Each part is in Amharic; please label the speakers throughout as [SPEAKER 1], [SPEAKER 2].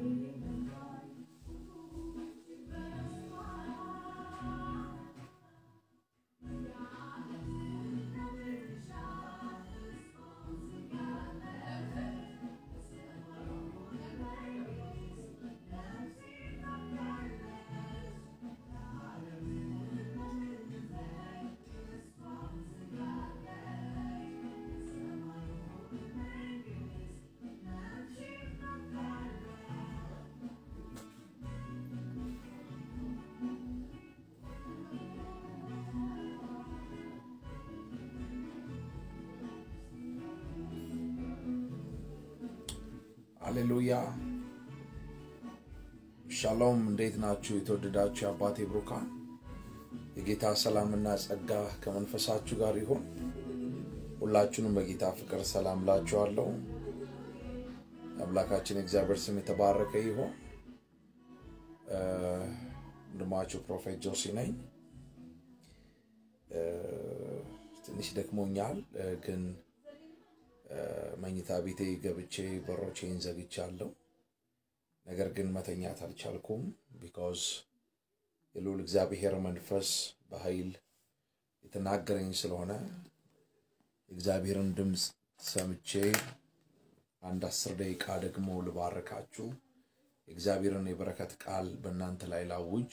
[SPEAKER 1] ሃሌሉያ ሻሎም። እንዴት ናችሁ? የተወደዳችሁ የአባቴ ብሩካን የጌታ ሰላምና ጸጋ ከመንፈሳችሁ ጋር ይሁን። ሁላችሁንም በጌታ ፍቅር ሰላም ላችኋለሁ። የአምላካችን እግዚአብሔር ስም የተባረከ ይሁን። ወንድማችሁ ፕሮፌት ጆሲ ነኝ። ትንሽ ደክሞኛል ግን መኝታ ቤቴ ገብቼ በሮቼን ዘግቻለሁ። ነገር ግን መተኛት አልቻልኩም። ቢካዝ የልዑል እግዚአብሔር መንፈስ በኃይል የተናገረኝ ስለሆነ የእግዚአብሔርን ድምፅ ሰምቼ አንድ አስር ደቂቃ ደግሞ ልባርካችሁ የእግዚአብሔርን የበረከት ቃል በእናንተ ላይ ላውጅ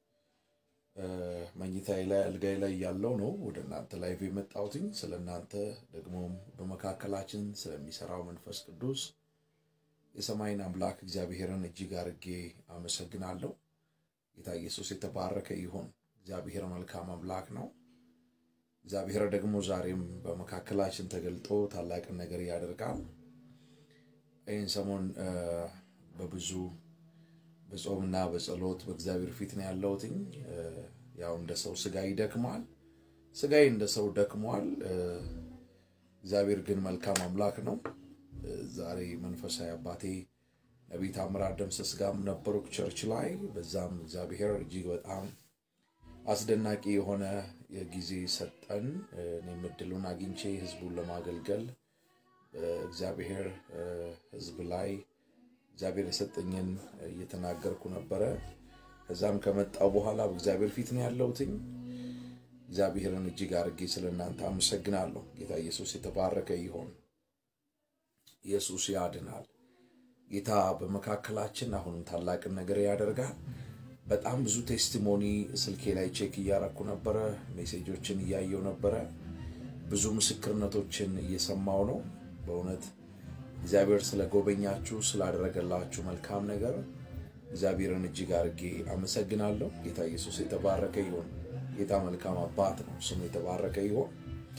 [SPEAKER 1] መኝታዬ ላይ አልጋዬ ላይ ያለው ነው ወደ እናንተ ላይ የመጣሁትኝ ስለ እናንተ ደግሞም በመካከላችን ስለሚሰራው መንፈስ ቅዱስ የሰማይን አምላክ እግዚአብሔርን እጅግ አርጌ አመሰግናለሁ። ጌታ ኢየሱስ የተባረከ ይሁን። እግዚአብሔር መልካም አምላክ ነው። እግዚአብሔር ደግሞ ዛሬም በመካከላችን ተገልጦ ታላቅን ነገር ያደርጋል። ይህን ሰሞን በብዙ በጾምና በጸሎት በእግዚአብሔር ፊት ነው ያለሁትኝ። ያው እንደ ሰው ስጋ ይደክማል፣ ስጋዬ እንደ ሰው ደክሟል። እግዚአብሔር ግን መልካም አምላክ ነው። ዛሬ መንፈሳዊ አባቴ ነቢይ ታምራት ደምሰስ ጋርም ነበርኩ ቸርች ላይ። በዛም እግዚአብሔር እጅግ በጣም አስደናቂ የሆነ የጊዜ ሰጠን። እኔም እድሉን አግኝቼ ህዝቡን ለማገልገል እግዚአብሔር ህዝብ ላይ እግዚአብሔር የሰጠኝን እየተናገርኩ ነበረ። ከዛም ከመጣው በኋላ በእግዚአብሔር ፊት ነው ያለሁትኝ። እግዚአብሔርን እጅግ አድርጌ ስለ እናንተ አመሰግናለሁ። ጌታ ኢየሱስ የተባረከ ይሆን። ኢየሱስ ያድናል። ጌታ በመካከላችን አሁንም ታላቅን ነገር ያደርጋል። በጣም ብዙ ቴስቲሞኒ ስልኬ ላይ ቼክ እያረኩ ነበረ፣ ሜሴጆችን እያየው ነበረ፣ ብዙ ምስክርነቶችን እየሰማው ነው በእውነት እግዚአብሔር ስለጎበኛችሁ ስላደረገላችሁ መልካም ነገር እግዚአብሔርን እጅግ አድርጌ አመሰግናለሁ። ጌታ ኢየሱስ የተባረከ ይሁን። ጌታ መልካም አባት ነው፣ ስሙ የተባረከ ይሁን።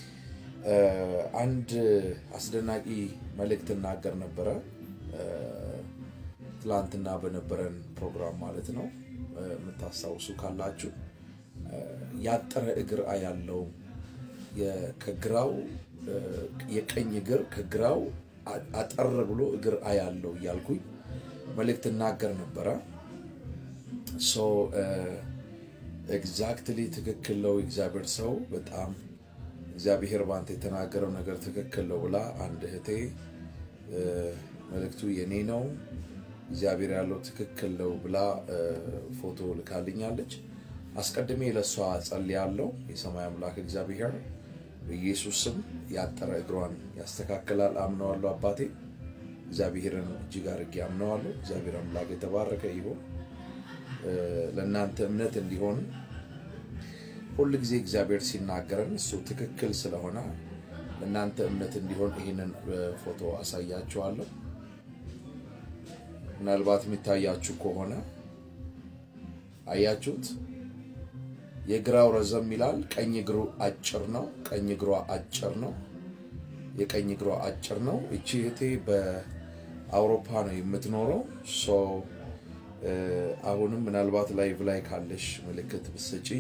[SPEAKER 1] አንድ አስደናቂ መልእክት እናገር ነበረ ትላንትና በነበረን ፕሮግራም ማለት ነው። የምታስታውሱ ካላችሁ ያጠረ እግር ያለው ከግራው የቀኝ እግር ከግራው አጠር ብሎ እግር አያለው እያልኩኝ መልእክት እናገር ነበረ። ሶ ኤግዛክትሊ ትክክል ነው። እግዚአብሔር ሰው በጣም እግዚአብሔር ባንተ የተናገረው ነገር ትክክል ነው ብላ አንድ እህቴ መልእክቱ የኔ ነው እግዚአብሔር ያለው ትክክል ነው ብላ ፎቶ ልካልኛለች። አስቀድሜ ለእሷ ጸልያለሁ። የሰማይ አምላክ እግዚአብሔር በኢየሱስ ስም ያጠረ እግሯን ያስተካክላል። አምነዋለሁ። አባቴ እግዚአብሔርን እጅግ አድርጌ አምነዋለሁ። እግዚአብሔር አምላክ የተባረከ ይሁን። ለእናንተ እምነት እንዲሆን ሁል ጊዜ እግዚአብሔር ሲናገረን እሱ ትክክል ስለሆነ ለእናንተ እምነት እንዲሆን ይህንን ፎቶ አሳያችኋለሁ። ምናልባት የሚታያችሁ ከሆነ አያችሁት? የግራው ረዘም ይላል፣ ቀኝ እግሩ አጭር ነው። ቀኝ እግሯ አጭር ነው። የቀኝ እግሯ አጭር ነው። እቺ እህቴ በአውሮፓ ነው የምትኖረው። ሶ አሁንም ምናልባት ላይቭ ላይ ካለሽ ምልክት ብትሰጪኝ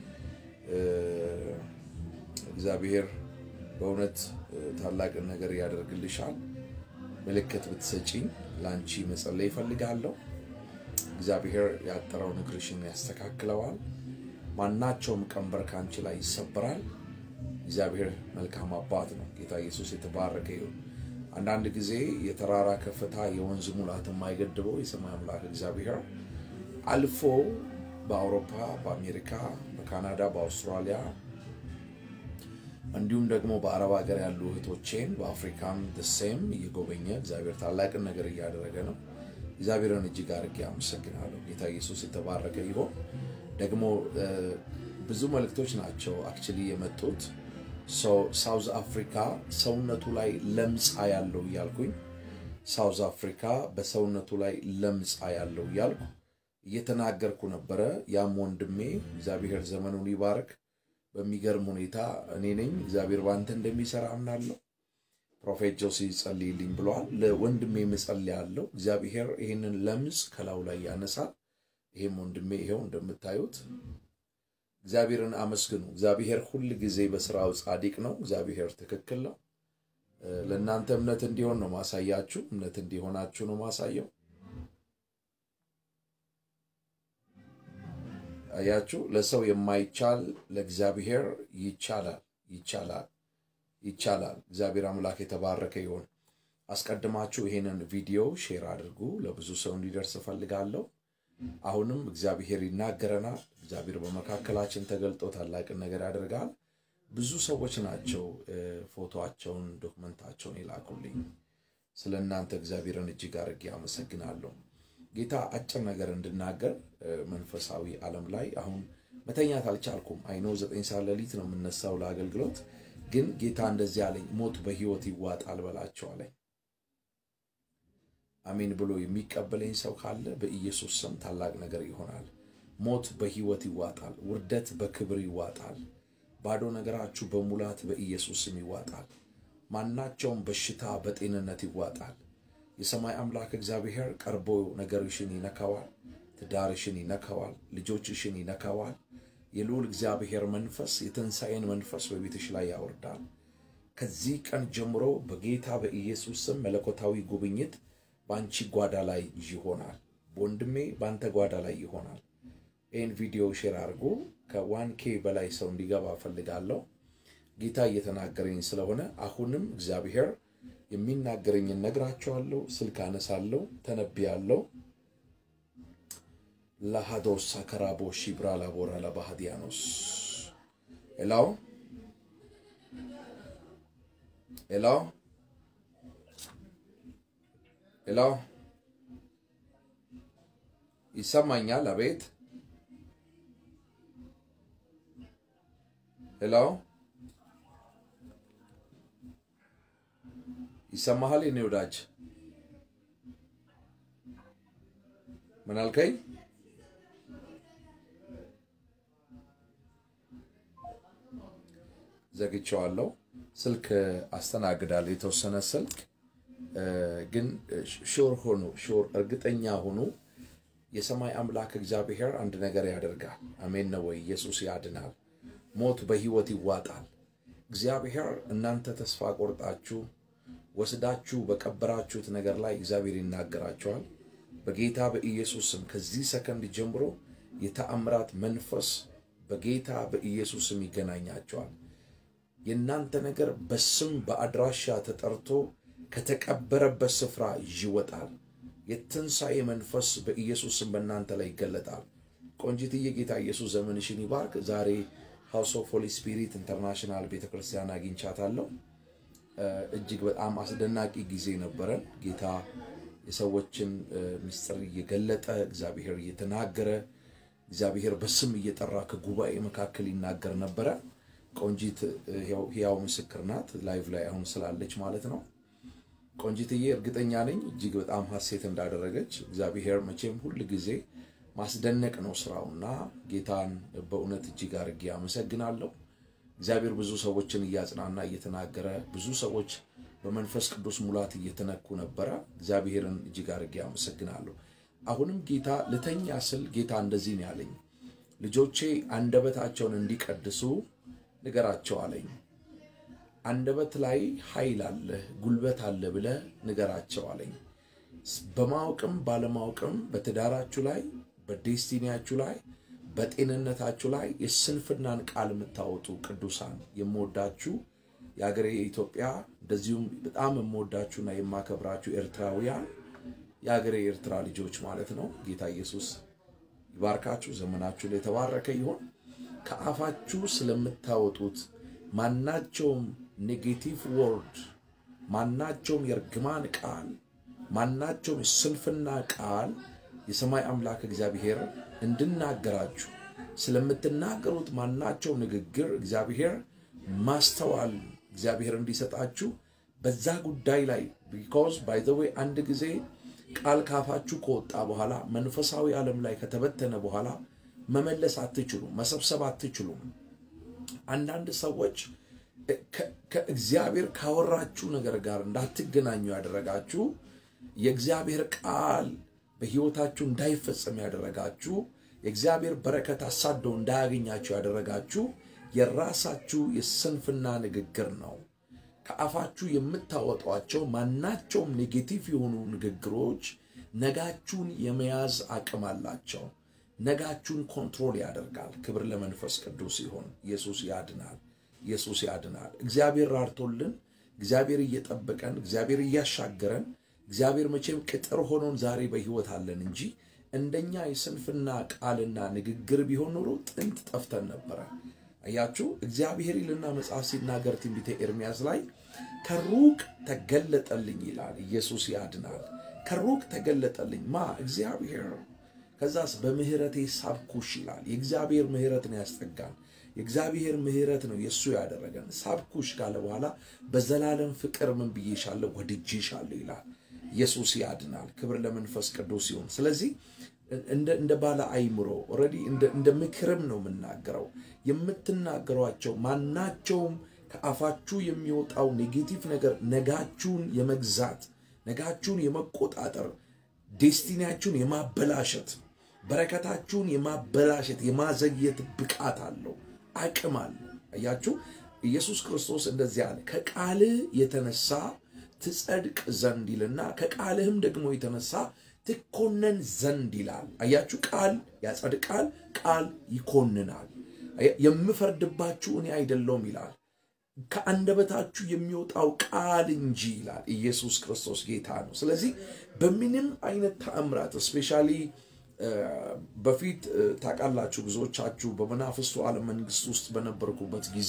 [SPEAKER 1] እግዚአብሔር በእውነት ታላቅን ነገር ያደርግልሻል። ምልክት ብትሰጪኝ ለአንቺ መጸለይ ይፈልጋለሁ። እግዚአብሔር ያጠረውን እግርሽን ያስተካክለዋል። ማናቸውም ቀንበር ከአንቺ ላይ ይሰበራል። እግዚአብሔር መልካም አባት ነው። ጌታ ኢየሱስ የተባረከ ይሁን። አንዳንድ ጊዜ የተራራ ከፍታ የወንዝ ሙላት የማይገድበው የሰማይ አምላክ እግዚአብሔር አልፎ በአውሮፓ፣ በአሜሪካ፣ በካናዳ፣ በአውስትራሊያ እንዲሁም ደግሞ በአረብ ሀገር ያሉ እህቶቼን በአፍሪካም ደሴም እየጎበኘ እግዚአብሔር ታላቅን ነገር እያደረገ ነው። እግዚአብሔርን እጅግ አድርጌ አመሰግናለሁ። ጌታ ኢየሱስ የተባረከ ይሆን። ደግሞ ብዙ መልእክቶች ናቸው አክቹሊ የመጡት ሳውዝ አፍሪካ ሰውነቱ ላይ ለምጻ ያለው እያልኩኝ ሳውዝ አፍሪካ በሰውነቱ ላይ ለምጻ ያለው እያልኩ እየተናገርኩ ነበረ። ያም ወንድሜ እግዚአብሔር ዘመኑን ይባርክ። በሚገርም ሁኔታ እኔ ነኝ እግዚአብሔር ባንተ እንደሚሰራ አምናለሁ። ፕሮፌት ጆሲ ጸልይልኝ ብለዋል። ለወንድሜ እጸልያለሁ። እግዚአብሔር ይህንን ለምጽ ከላዩ ላይ ያነሳል። ይህም ወንድሜ ይኸው እንደምታዩት እግዚአብሔርን አመስግኑ። እግዚአብሔር ሁል ጊዜ በስራው ጻድቅ ነው። እግዚአብሔር ትክክል ነው። ለእናንተ እምነት እንዲሆን ነው ማሳያችሁ። እምነት እንዲሆናችሁ ነው ማሳየው። አያችሁ፣ ለሰው የማይቻል ለእግዚአብሔር ይቻላል፣ ይቻላል፣ ይቻላል። እግዚአብሔር አምላክ የተባረከ ይሆን። አስቀድማችሁ ይሄንን ቪዲዮ ሼር አድርጉ፣ ለብዙ ሰው እንዲደርስ እፈልጋለሁ። አሁንም እግዚአብሔር ይናገረናል። እግዚአብሔር በመካከላችን ተገልጦ ታላቅን ነገር ያደርጋል። ብዙ ሰዎች ናቸው ፎቶቸውን፣ ዶክመንታቸውን የላኩልኝ። ስለ እናንተ እግዚአብሔርን እጅግ አድርጌ አመሰግናለሁ። ጌታ አጭር ነገር እንድናገር መንፈሳዊ ዓለም ላይ አሁን መተኛት አልቻልኩም። አይኖ ዘጠኝ ሰዓት ሌሊት ነው የምነሳው ለአገልግሎት። ግን ጌታ እንደዚህ አለኝ፣ ሞት በሕይወት ይዋጣል በላቸው አለኝ። አሜን ብሎ የሚቀበለኝ ሰው ካለ በኢየሱስ ስም ታላቅ ነገር ይሆናል። ሞት በሕይወት ይዋጣል። ውርደት በክብር ይዋጣል። ባዶ ነገራችሁ በሙላት በኢየሱስ ስም ይዋጣል። ማናቸውም በሽታ በጤንነት ይዋጣል። የሰማይ አምላክ እግዚአብሔር ቀርቦ ነገርሽን ይነካዋል። ትዳርሽን ይነካዋል። ልጆችሽን ይነካዋል። የልዑል እግዚአብሔር መንፈስ የትንሣኤን መንፈስ በቤትሽ ላይ ያወርዳል። ከዚህ ቀን ጀምሮ በጌታ በኢየሱስ ስም መለኮታዊ ጉብኝት በአንቺ ጓዳ ላይ ይሆናል። ወንድሜ በአንተ ጓዳ ላይ ይሆናል። ይህን ቪዲዮ ሼር አድርጎ ከዋን ኬ በላይ ሰው እንዲገባ እፈልጋለሁ። ጌታ እየተናገረኝ ስለሆነ አሁንም እግዚአብሔር የሚናገረኝን ነግራቸዋለሁ። ስልክ አነሳለሁ፣ ተነብያለሁ። ላሃዶስ አከራቦ ሺብራ ላቦራ ለባህዲያኖስ ኤላው ኤላው ኤላው ይሰማኛል? አቤት ኤላው ይሰማሃል? የኔ ወዳጅ ምን አልከኝ? ዘግቼዋለሁ። ስልክ አስተናግዳለሁ፣ የተወሰነ ስልክ ግን ሹር ሆኑ፣ ሹር እርግጠኛ ሆኑ። የሰማይ አምላክ እግዚአብሔር አንድ ነገር ያደርጋል። አሜን ነው ወይ? ኢየሱስ ያድናል። ሞት በሕይወት ይዋጣል። እግዚአብሔር እናንተ ተስፋ ቆርጣችሁ ወስዳችሁ በቀበራችሁት ነገር ላይ እግዚአብሔር ይናገራቸዋል። በጌታ በኢየሱስ ስም ከዚህ ሰከንድ ጀምሮ የተአምራት መንፈስ በጌታ በኢየሱስ ስም ይገናኛቸዋል። የእናንተ ነገር በስም በአድራሻ ተጠርቶ ከተቀበረበት ስፍራ ይወጣል። የትንሣኤ መንፈስ በኢየሱስ ስም በእናንተ ላይ ይገለጣል። ቆንጂትዬ ጌታ ኢየሱስ ዘመንሽን ይባርክ። ዛሬ ሃውስ ኦፍ ሆሊ ስፒሪት ኢንተርናሽናል ቤተክርስቲያን አግኝቻታለሁ። እጅግ በጣም አስደናቂ ጊዜ ነበረን። ጌታ የሰዎችን ምስጢር እየገለጠ እግዚአብሔር እየተናገረ እግዚአብሔር በስም እየጠራ ከጉባኤ መካከል ይናገር ነበረ። ቆንጂት ሕያው ምስክር ናት። ላይቭ ላይ አሁን ስላለች ማለት ነው። ቆንጂትዬ እርግጠኛ ነኝ እጅግ በጣም ሐሴት እንዳደረገች። እግዚአብሔር መቼም ሁል ጊዜ ማስደነቅ ነው ስራውና ጌታን በእውነት እጅግ አድርጌ አመሰግናለሁ። እግዚአብሔር ብዙ ሰዎችን እያጽናና እየተናገረ ብዙ ሰዎች በመንፈስ ቅዱስ ሙላት እየተነኩ ነበረ። እግዚአብሔርን እጅግ አድርጌ አመሰግናለሁ። አሁንም ጌታ ልተኛ ስል ጌታ እንደዚህ ነው ያለኝ፣ ልጆቼ አንደበታቸውን እንዲቀድሱ ንገራቸው አለኝ። አንደበት ላይ ኃይል አለ፣ ጉልበት አለ ብለህ ንገራቸው አለኝ። በማወቅም ባለማወቅም በትዳራችሁ ላይ በዴስቲኒያችሁ ላይ በጤንነታችሁ ላይ የስንፍናን ቃል የምታወጡ ቅዱሳን የምወዳችሁ የሀገሬ ኢትዮጵያ እንደዚሁም በጣም የምወዳችሁና የማከብራችሁ ኤርትራውያን የሀገሬ ኤርትራ ልጆች ማለት ነው። ጌታ ኢየሱስ ይባርካችሁ። ዘመናችሁ ላይ የተባረከ ይሆን። ከአፋችሁ ስለምታወጡት ማናቸውም ኔጌቲቭ ወርድ፣ ማናቸውም የእርግማን ቃል፣ ማናቸውም የስንፍና ቃል የሰማይ አምላክ እግዚአብሔር እንድናገራችሁ ስለምትናገሩት ማናቸው ንግግር እግዚአብሔር ማስተዋል እግዚአብሔር እንዲሰጣችሁ በዛ ጉዳይ ላይ ቢኮዝ ባይ ዘ ዌይ አንድ ጊዜ ቃል ካፋችሁ ከወጣ በኋላ መንፈሳዊ ዓለም ላይ ከተበተነ በኋላ መመለስ አትችሉም፣ መሰብሰብ አትችሉም። አንዳንድ ሰዎች ከእግዚአብሔር ካወራችሁ ነገር ጋር እንዳትገናኙ ያደረጋችሁ የእግዚአብሔር ቃል በሕይወታችሁ እንዳይፈጸም ያደረጋችሁ የእግዚአብሔር በረከት አሳደው እንዳያገኛችሁ ያደረጋችሁ የራሳችሁ የስንፍና ንግግር ነው። ከአፋችሁ የምታወጧቸው ማናቸውም ኔጌቲቭ የሆኑ ንግግሮች ነጋችሁን የመያዝ አቅም አላቸው። ነጋችሁን ኮንትሮል ያደርጋል። ክብር ለመንፈስ ቅዱስ ይሆን። ኢየሱስ ያድናል። ኢየሱስ ያድናል። እግዚአብሔር ራርቶልን፣ እግዚአብሔር እየጠበቀን፣ እግዚአብሔር እያሻገረን፣ እግዚአብሔር መቼም ቅጥር ሆኖን ዛሬ በሕይወት አለን እንጂ እንደኛ የስንፍና ቃልና ንግግር ቢሆን ኖሮ ጥንት ጠፍተን ነበረ። አያችሁ፣ እግዚአብሔር ይልና መጽሐፍ ሲናገር ትንቢተ ኤርሚያስ ላይ ከሩቅ ተገለጠልኝ ይላል። ኢየሱስ ያድናል። ከሩቅ ተገለጠልኝ ማ እግዚአብሔር። ከዛስ በምህረቴ ሳብኩሽ ይላል። የእግዚአብሔር ምህረት ነው ያስጠጋን። የእግዚአብሔር ምህረት ነው የእሱ ያደረገን። ሳብኩሽ ካለ በኋላ በዘላለም ፍቅር ምን ብዬሻለሁ? ወድጄሻለሁ ይላል። ኢየሱስ ያድናል። ክብር ለመንፈስ ቅዱስ ይሁን። ስለዚህ እንደ ባለ አይምሮ ኦልሬዲ እንደ ምክርም ነው የምናገረው። የምትናገሯቸው ማናቸውም ከአፋችሁ የሚወጣው ኔጌቲቭ ነገር ነጋችሁን የመግዛት ነጋችሁን የመቆጣጠር ዴስቲኒያችሁን የማበላሸት በረከታችሁን የማበላሸት የማዘግየት ብቃት አለው፣ አቅም አለው። አያችሁ ኢየሱስ ክርስቶስ እንደዚህ አለ፣ ከቃልህ የተነሳ ትጸድቅ ዘንድ ይልና ከቃልህም ደግሞ የተነሳ ትኮነን ዘንድ ይላል። አያችሁ ቃል ያጸድቃል፣ ቃል ይኮንናል። የምፈርድባችሁ እኔ አይደለውም ይላል። ከአንደበታችሁ የሚወጣው ቃል እንጂ ይላል። ኢየሱስ ክርስቶስ ጌታ ነው። ስለዚህ በምንም አይነት ተአምራት እስፔሻሊ በፊት ታውቃላችሁ፣ ብዙዎቻችሁ በመናፍስቱ ዓለም መንግስት ውስጥ በነበርኩበት ጊዜ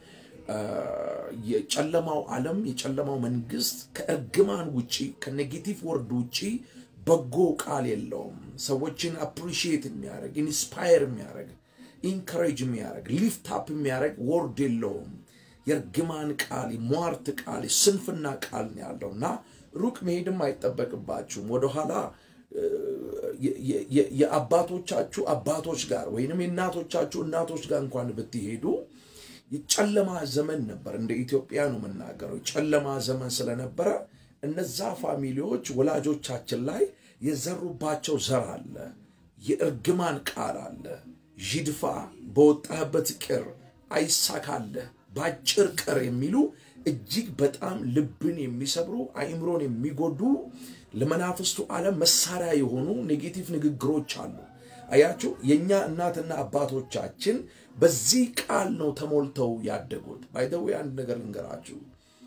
[SPEAKER 1] የጨለማው ዓለም የጨለማው መንግስት ከእርግማን ውጪ ከኔጌቲቭ ወርድ ውጪ በጎ ቃል የለውም። ሰዎችን አፕሪሺየት የሚያደርግ ኢንስፓየር የሚያደርግ ኢንካሬጅ የሚያደርግ ሊፍት አፕ የሚያደርግ ወርድ የለውም። የእርግማን ቃል፣ የሟርት ቃል፣ የስንፍና ቃል ነው ያለው እና ሩቅ መሄድም አይጠበቅባችሁም። ወደኋላ የአባቶቻችሁ አባቶች ጋር ወይንም የእናቶቻችሁ እናቶች ጋር እንኳን ብትሄዱ የጨለማ ዘመን ነበር። እንደ ኢትዮጵያ ነው የምናገረው። ጨለማ ዘመን ስለነበረ እነዛ ፋሚሊዎች ወላጆቻችን ላይ የዘሩባቸው ዘር አለ፣ የእርግማን ቃል አለ። ዥድፋ፣ በወጣህበት ቅር፣ አይሳካለህ፣ ባጭር ቅር የሚሉ እጅግ በጣም ልብን የሚሰብሩ አእምሮን የሚጎዱ ለመናፍስቱ ዓለም መሳሪያ የሆኑ ኔጌቲቭ ንግግሮች አሉ። አያችሁ የእኛ እናትና አባቶቻችን በዚህ ቃል ነው ተሞልተው ያደጉት። ባይደዌ አንድ ነገር ልንገራችሁ።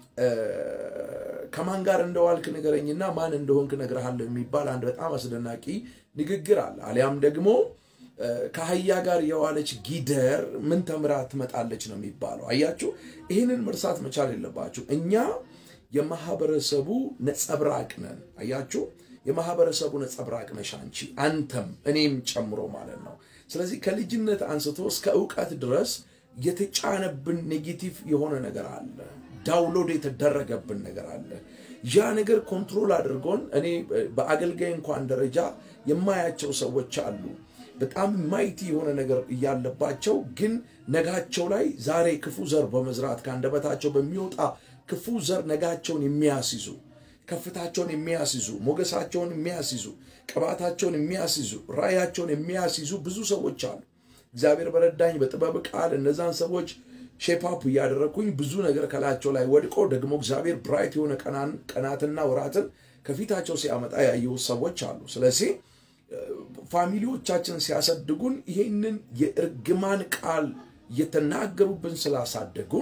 [SPEAKER 1] ከማን ጋር እንደዋልክ ንገረኝና ማን እንደሆንክ እነግርሃለሁ የሚባል አንድ በጣም አስደናቂ ንግግር አለ። አሊያም ደግሞ ከአህያ ጋር የዋለች ጊደር ምን ተምራ ትመጣለች ነው የሚባለው። አያችሁ ይህንን መርሳት መቻል የለባችሁ። እኛ የማህበረሰቡ ነጸብራቅ ነን። አያችሁ የማህበረሰቡ ነጸብራቅ ነሽ አንቺ፣ አንተም፣ እኔም ጨምሮ ማለት ነው። ስለዚህ ከልጅነት አንስቶ እስከ እውቀት ድረስ የተጫነብን ኔጌቲቭ የሆነ ነገር አለ። ዳውንሎድ የተደረገብን ነገር አለ። ያ ነገር ኮንትሮል አድርጎን እኔ በአገልጋይ እንኳን ደረጃ የማያቸው ሰዎች አሉ። በጣም ማይቲ የሆነ ነገር እያለባቸው ግን ነጋቸው ላይ ዛሬ ክፉ ዘር በመዝራት ከአንደበታቸው በሚወጣ ክፉ ዘር ነጋቸውን የሚያስይዙ ከፍታቸውን የሚያስይዙ ሞገሳቸውን የሚያስይዙ ቅባታቸውን የሚያስይዙ ራእያቸውን የሚያስይዙ ብዙ ሰዎች አሉ። እግዚአብሔር በረዳኝ በጥበብ ቃል እነዛን ሰዎች ሼፓፕ እያደረግኩኝ ብዙ ነገር ከላያቸው ላይ ወድቆ ደግሞ እግዚአብሔር ብራይት የሆነ ቀናትና ወራትን ከፊታቸው ሲያመጣ ያየሁት ሰዎች አሉ። ስለዚህ ፋሚሊዎቻችን ሲያሳድጉን ይህንን የእርግማን ቃል እየተናገሩብን ስላሳደጉን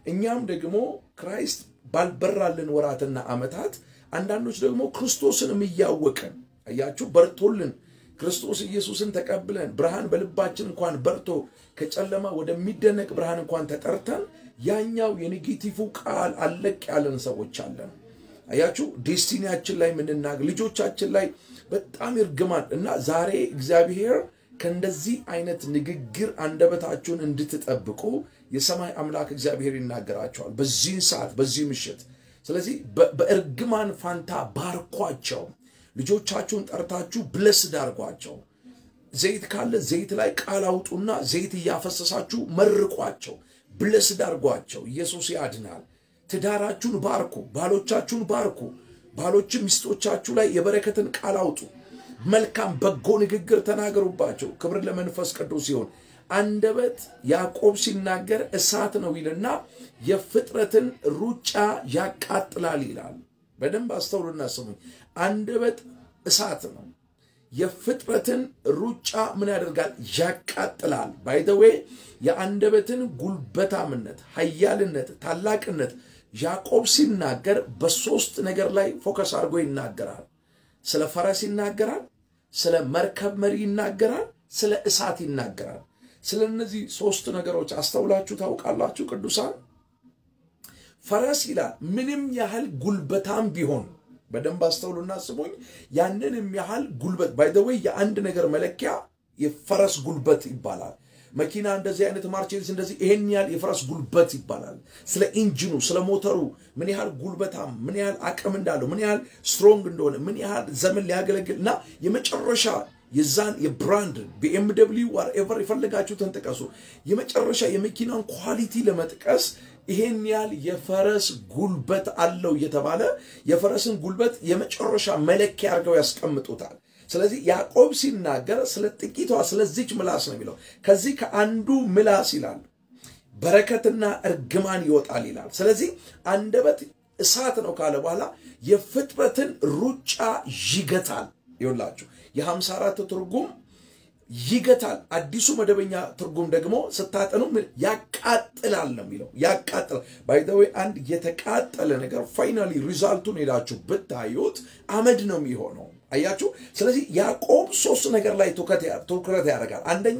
[SPEAKER 1] እኛም ደግሞ ክራይስት ባልበራልን ወራትና ዓመታት አንዳንዶች ደግሞ ክርስቶስንም እያወቀን አያችሁ በርቶልን ክርስቶስ ኢየሱስን ተቀብለን ብርሃን በልባችን እንኳን በርቶ ከጨለማ ወደሚደነቅ ብርሃን እንኳን ተጠርተን ያኛው የኔጌቲቭ ቃል አለቅ ያለን ሰዎች አለን። አያችሁ ዴስቲኒያችን ላይ የምንናገር ልጆቻችን ላይ በጣም ይርግማል እና ዛሬ እግዚአብሔር ከእንደዚህ አይነት ንግግር አንደበታችሁን እንድትጠብቁ የሰማይ አምላክ እግዚአብሔር ይናገራቸዋል በዚህን ሰዓት በዚህ ምሽት። ስለዚህ በእርግማን ፋንታ ባርኳቸው። ልጆቻችሁን ጠርታችሁ ብለስድ አድርጓቸው። ዘይት ካለ ዘይት ላይ ቃል አውጡና ዘይት እያፈሰሳችሁ መርቋቸው፣ ብለስድ አድርጓቸው። ኢየሱስ ያድናል። ትዳራችሁን ባርኩ፣ ባሎቻችሁን ባርኩ። ባሎችም ሚስቶቻችሁ ላይ የበረከትን ቃል አውጡ። መልካም በጎ ንግግር ተናገሩባቸው። ክብር ለመንፈስ ቅዱስ ሲሆን አንደበት ያዕቆብ ሲናገር እሳት ነው ይልና የፍጥረትን ሩጫ ያቃጥላል ይላል። በደንብ አስተውሉና ስሙኝ። አንደበት እሳት ነው። የፍጥረትን ሩጫ ምን ያደርጋል? ያቃጥላል። ባይደዌ የአንደበትን ጉልበታምነት፣ ኃያልነት፣ ታላቅነት ያዕቆብ ሲናገር በሶስት ነገር ላይ ፎከስ አድርጎ ይናገራል። ስለ ፈረስ ይናገራል፣ ስለ መርከብ መሪ ይናገራል፣ ስለ እሳት ይናገራል። ስለ እነዚህ ሶስት ነገሮች አስተውላችሁ ታውቃላችሁ ቅዱሳን? ፈረስ ይላል ምንም ያህል ጉልበታም ቢሆን በደንብ አስተውሉና ስሙኝ። ያንንም ያህል ጉልበት ባይደወይ የአንድ ነገር መለኪያ የፈረስ ጉልበት ይባላል። መኪና እንደዚህ አይነት ማርቼዲስ እንደዚህ ይሄን ያህል የፈረስ ጉልበት ይባላል። ስለ ኢንጂኑ ስለ ሞተሩ ምን ያህል ጉልበታም ምን ያህል አቅም እንዳለው ምን ያህል ስትሮንግ እንደሆነ ምን ያህል ዘመን ሊያገለግል እና የመጨረሻ የዛን የብራንድ ቢኤምደብሊው ዋርኤቨር የፈለጋችሁትን ጥቀሱ። የመጨረሻ የመኪናን ኳሊቲ ለመጥቀስ ይሄን ያህል የፈረስ ጉልበት አለው እየተባለ የፈረስን ጉልበት የመጨረሻ መለኪያ አድርገው ያስቀምጡታል። ስለዚህ ያዕቆብ ሲናገር ስለ ጥቂቷ ስለዚች ምላስ ነው የሚለው። ከዚህ ከአንዱ ምላስ ይላል በረከትና እርግማን ይወጣል ይላል። ስለዚህ አንደበት እሳት ነው ካለ በኋላ የፍጥረትን ሩጫ ይገታል። ይውላችሁ የሀምሳ አራት ትርጉም ይገታል። አዲሱ መደበኛ ትርጉም ደግሞ ስታጠኑ ያቃጥላል ነው የሚለው። ያቃጥላል ባይዘዌ አንድ የተቃጠለ ነገር ፋይናሊ ሪዛልቱን ሄዳችሁ ብታዩት አመድ ነው የሚሆነው። አያችሁ። ስለዚህ ያዕቆብ ሶስት ነገር ላይ ትኩረት ያደርጋል። አንደኛ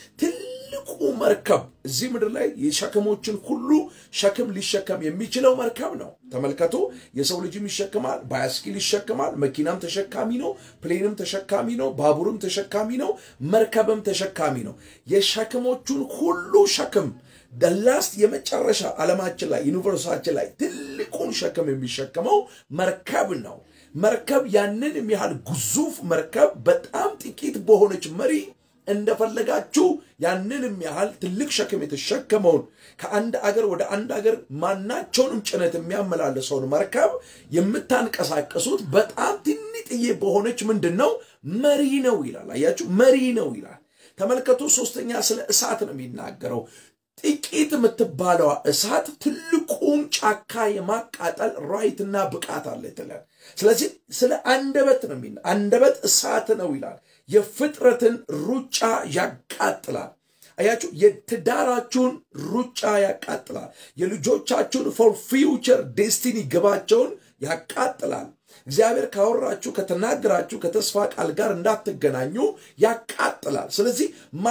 [SPEAKER 1] ትልቁ መርከብ እዚህ ምድር ላይ የሸክሞችን ሁሉ ሸክም ሊሸከም የሚችለው መርከብ ነው። ተመልከቱ። የሰው ልጅም ይሸክማል፣ ባያስኪል ይሸክማል፣ መኪናም ተሸካሚ ነው፣ ፕሌንም ተሸካሚ ነው፣ ባቡርም ተሸካሚ ነው፣ መርከብም ተሸካሚ ነው። የሸክሞቹን ሁሉ ሸክም ደላስት የመጨረሻ ዓለማችን ላይ ዩኒቨርሳችን ላይ ትልቁን ሸክም የሚሸከመው መርከብ ነው። መርከብ ያንን የሚያህል ግዙፍ መርከብ በጣም ጥቂት በሆነች መሪ እንደፈለጋችሁ ያንን የሚያህል ትልቅ ሸክም የተሸከመውን ከአንድ አገር ወደ አንድ አገር ማናቸውንም ጭነት የሚያመላልሰውን መርከብ የምታንቀሳቀሱት በጣም ትንጥዬ በሆነች ምንድን ነው መሪ ነው ይላል። አያችሁ መሪ ነው ይላል። ተመልከቱ። ሶስተኛ ስለ እሳት ነው የሚናገረው። ጥቂት የምትባለዋ እሳት ትልቁን ጫካ የማቃጠል ራይትና ብቃት አለ ትላል። ስለዚህ ስለ አንደበት ነው የሚና አንደበት እሳት ነው ይላል። የፍጥረትን ሩጫ ያቃጥላል። አያችሁ፣ የትዳራችሁን ሩጫ ያቃጥላል። የልጆቻችሁን ፎር ፊውቸር ዴስቲኒ ግባቸውን ያቃጥላል። እግዚአብሔር ካወራችሁ ከተናገራችሁ ከተስፋ ቃል ጋር እንዳትገናኙ ያቃጥላል። ስለዚህ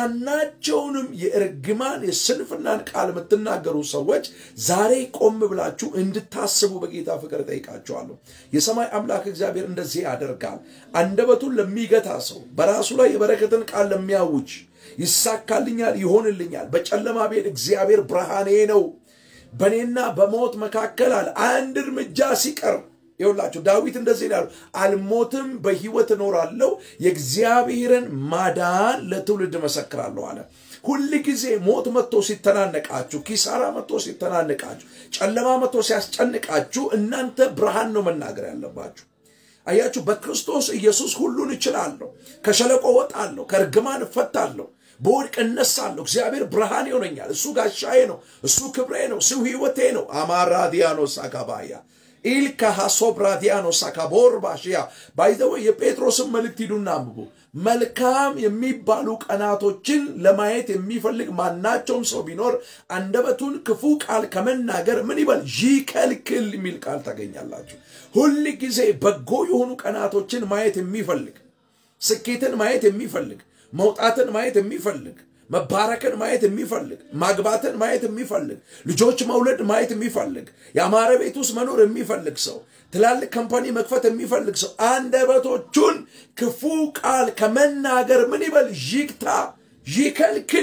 [SPEAKER 1] ማናቸውንም የእርግማን የስንፍናን ቃል የምትናገሩ ሰዎች ዛሬ ቆም ብላችሁ እንድታስቡ በጌታ ፍቅር ጠይቃችኋለሁ። የሰማይ አምላክ እግዚአብሔር እንደዚህ ያደርጋል። አንደበቱን ለሚገታ ሰው፣ በራሱ ላይ የበረከትን ቃል ለሚያውጅ ይሳካልኛል፣ ይሆንልኛል፣ በጨለማ ቤት እግዚአብሔር ብርሃኔ ነው፣ በእኔና በሞት መካከል አለ አንድ እርምጃ ሲቀር ይኸውላችሁ ዳዊት እንደዚህ ነው ያለው፣ አልሞትም በሕይወት እኖራለሁ የእግዚአብሔርን ማዳን ለትውልድ መሰክራለሁ አለ። ሁል ጊዜ ሞት መጥቶ ሲተናነቃችሁ፣ ኪሳራ መጥቶ ሲተናነቃችሁ፣ ጨለማ መጥቶ ሲያስጨንቃችሁ እናንተ ብርሃን ነው መናገር ያለባችሁ። አያችሁ፣ በክርስቶስ ኢየሱስ ሁሉን እችላለሁ፣ ከሸለቆ ወጣለሁ፣ ከእርግማን እፈታለሁ፣ በወድቅ እነሳለሁ። እግዚአብሔር ብርሃን ይሆነኛል። እሱ ጋሻዬ ነው፣ እሱ ክብሬ ነው፣ እሱ ሕይወቴ ነው። አማራ ዲያኖስ አካባያ ኢልካ ሃሶብራዲያኖ ሳካቦር ባሽያ ባይዘወ የጴጥሮስን መልእክት ሂዱና አንብቡ። መልካም የሚባሉ ቀናቶችን ለማየት የሚፈልግ ማናቸውም ሰው ቢኖር አንደበቱን ክፉ ቃል ከመናገር ምን ይበል ይከልክል የሚል ቃል ታገኛላችሁ። ሁል ጊዜ በጎ የሆኑ ቀናቶችን ማየት የሚፈልግ ስኬትን ማየት የሚፈልግ መውጣትን ማየት የሚፈልግ መባረክን ማየት የሚፈልግ ማግባትን ማየት የሚፈልግ ልጆች መውለድ ማየት የሚፈልግ የአማረ ቤት ውስጥ መኖር የሚፈልግ ሰው ትላልቅ ካምፓኒ መክፈት የሚፈልግ ሰው አንደበቶቹን ክፉ ቃል ከመናገር ምን ይበል ይግታ፣ ይከልክል።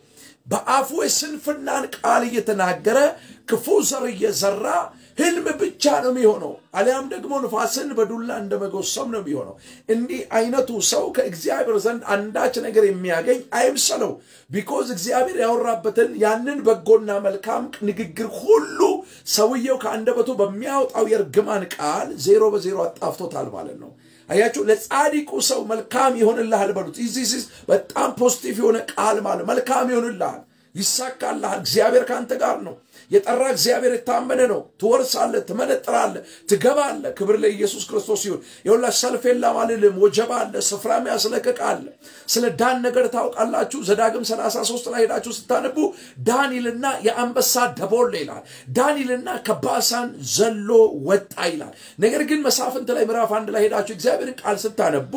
[SPEAKER 1] በአፉ የስንፍናን ቃል እየተናገረ ክፉ ዘር እየዘራ ህልም ብቻ ነው የሚሆነው። አሊያም ደግሞ ንፋስን በዱላ እንደ መጎሰም ነው የሚሆነው። እንዲህ አይነቱ ሰው ከእግዚአብሔር ዘንድ አንዳች ነገር የሚያገኝ አይምሰለው። ቢኮዝ እግዚአብሔር ያወራበትን ያንን በጎና መልካም ንግግር ሁሉ ሰውየው ከአንደበቱ በሚያወጣው የእርግማን ቃል ዜሮ በዜሮ አጣፍቶታል ማለት ነው። አያችሁ፣ ለጻድቁ ሰው መልካም ይሆንልሃል በሉት። ይህ በጣም ፖዚቲቭ የሆነ ቃል ማለት መልካም ይሆንልሃል፣ ይሳካልሃል፣ እግዚአብሔር ከአንተ ጋር ነው። የጠራ እግዚአብሔር የታመነ ነው። ትወርሳለህ፣ ትመነጥራለህ፣ ትገባለህ። ክብር ለኢየሱስ ክርስቶስ ይሁን። የሁላ ሰልፍ የለም አልልም። ወጀባ አለ፣ ስፍራም ያስለቅቃል። ስለ ዳን ነገር ታውቃላችሁ። ዘዳግም 33 ላይ ሄዳችሁ ስታነቡ ዳንኤልና የአንበሳ ደቦል ይላል። ዳንኤልና ከባሳን ዘሎ ወጣ ይላል። ነገር ግን መሳፍንት ላይ ምዕራፍ አንድ ላይ ሄዳችሁ እግዚአብሔርን ቃል ስታነቡ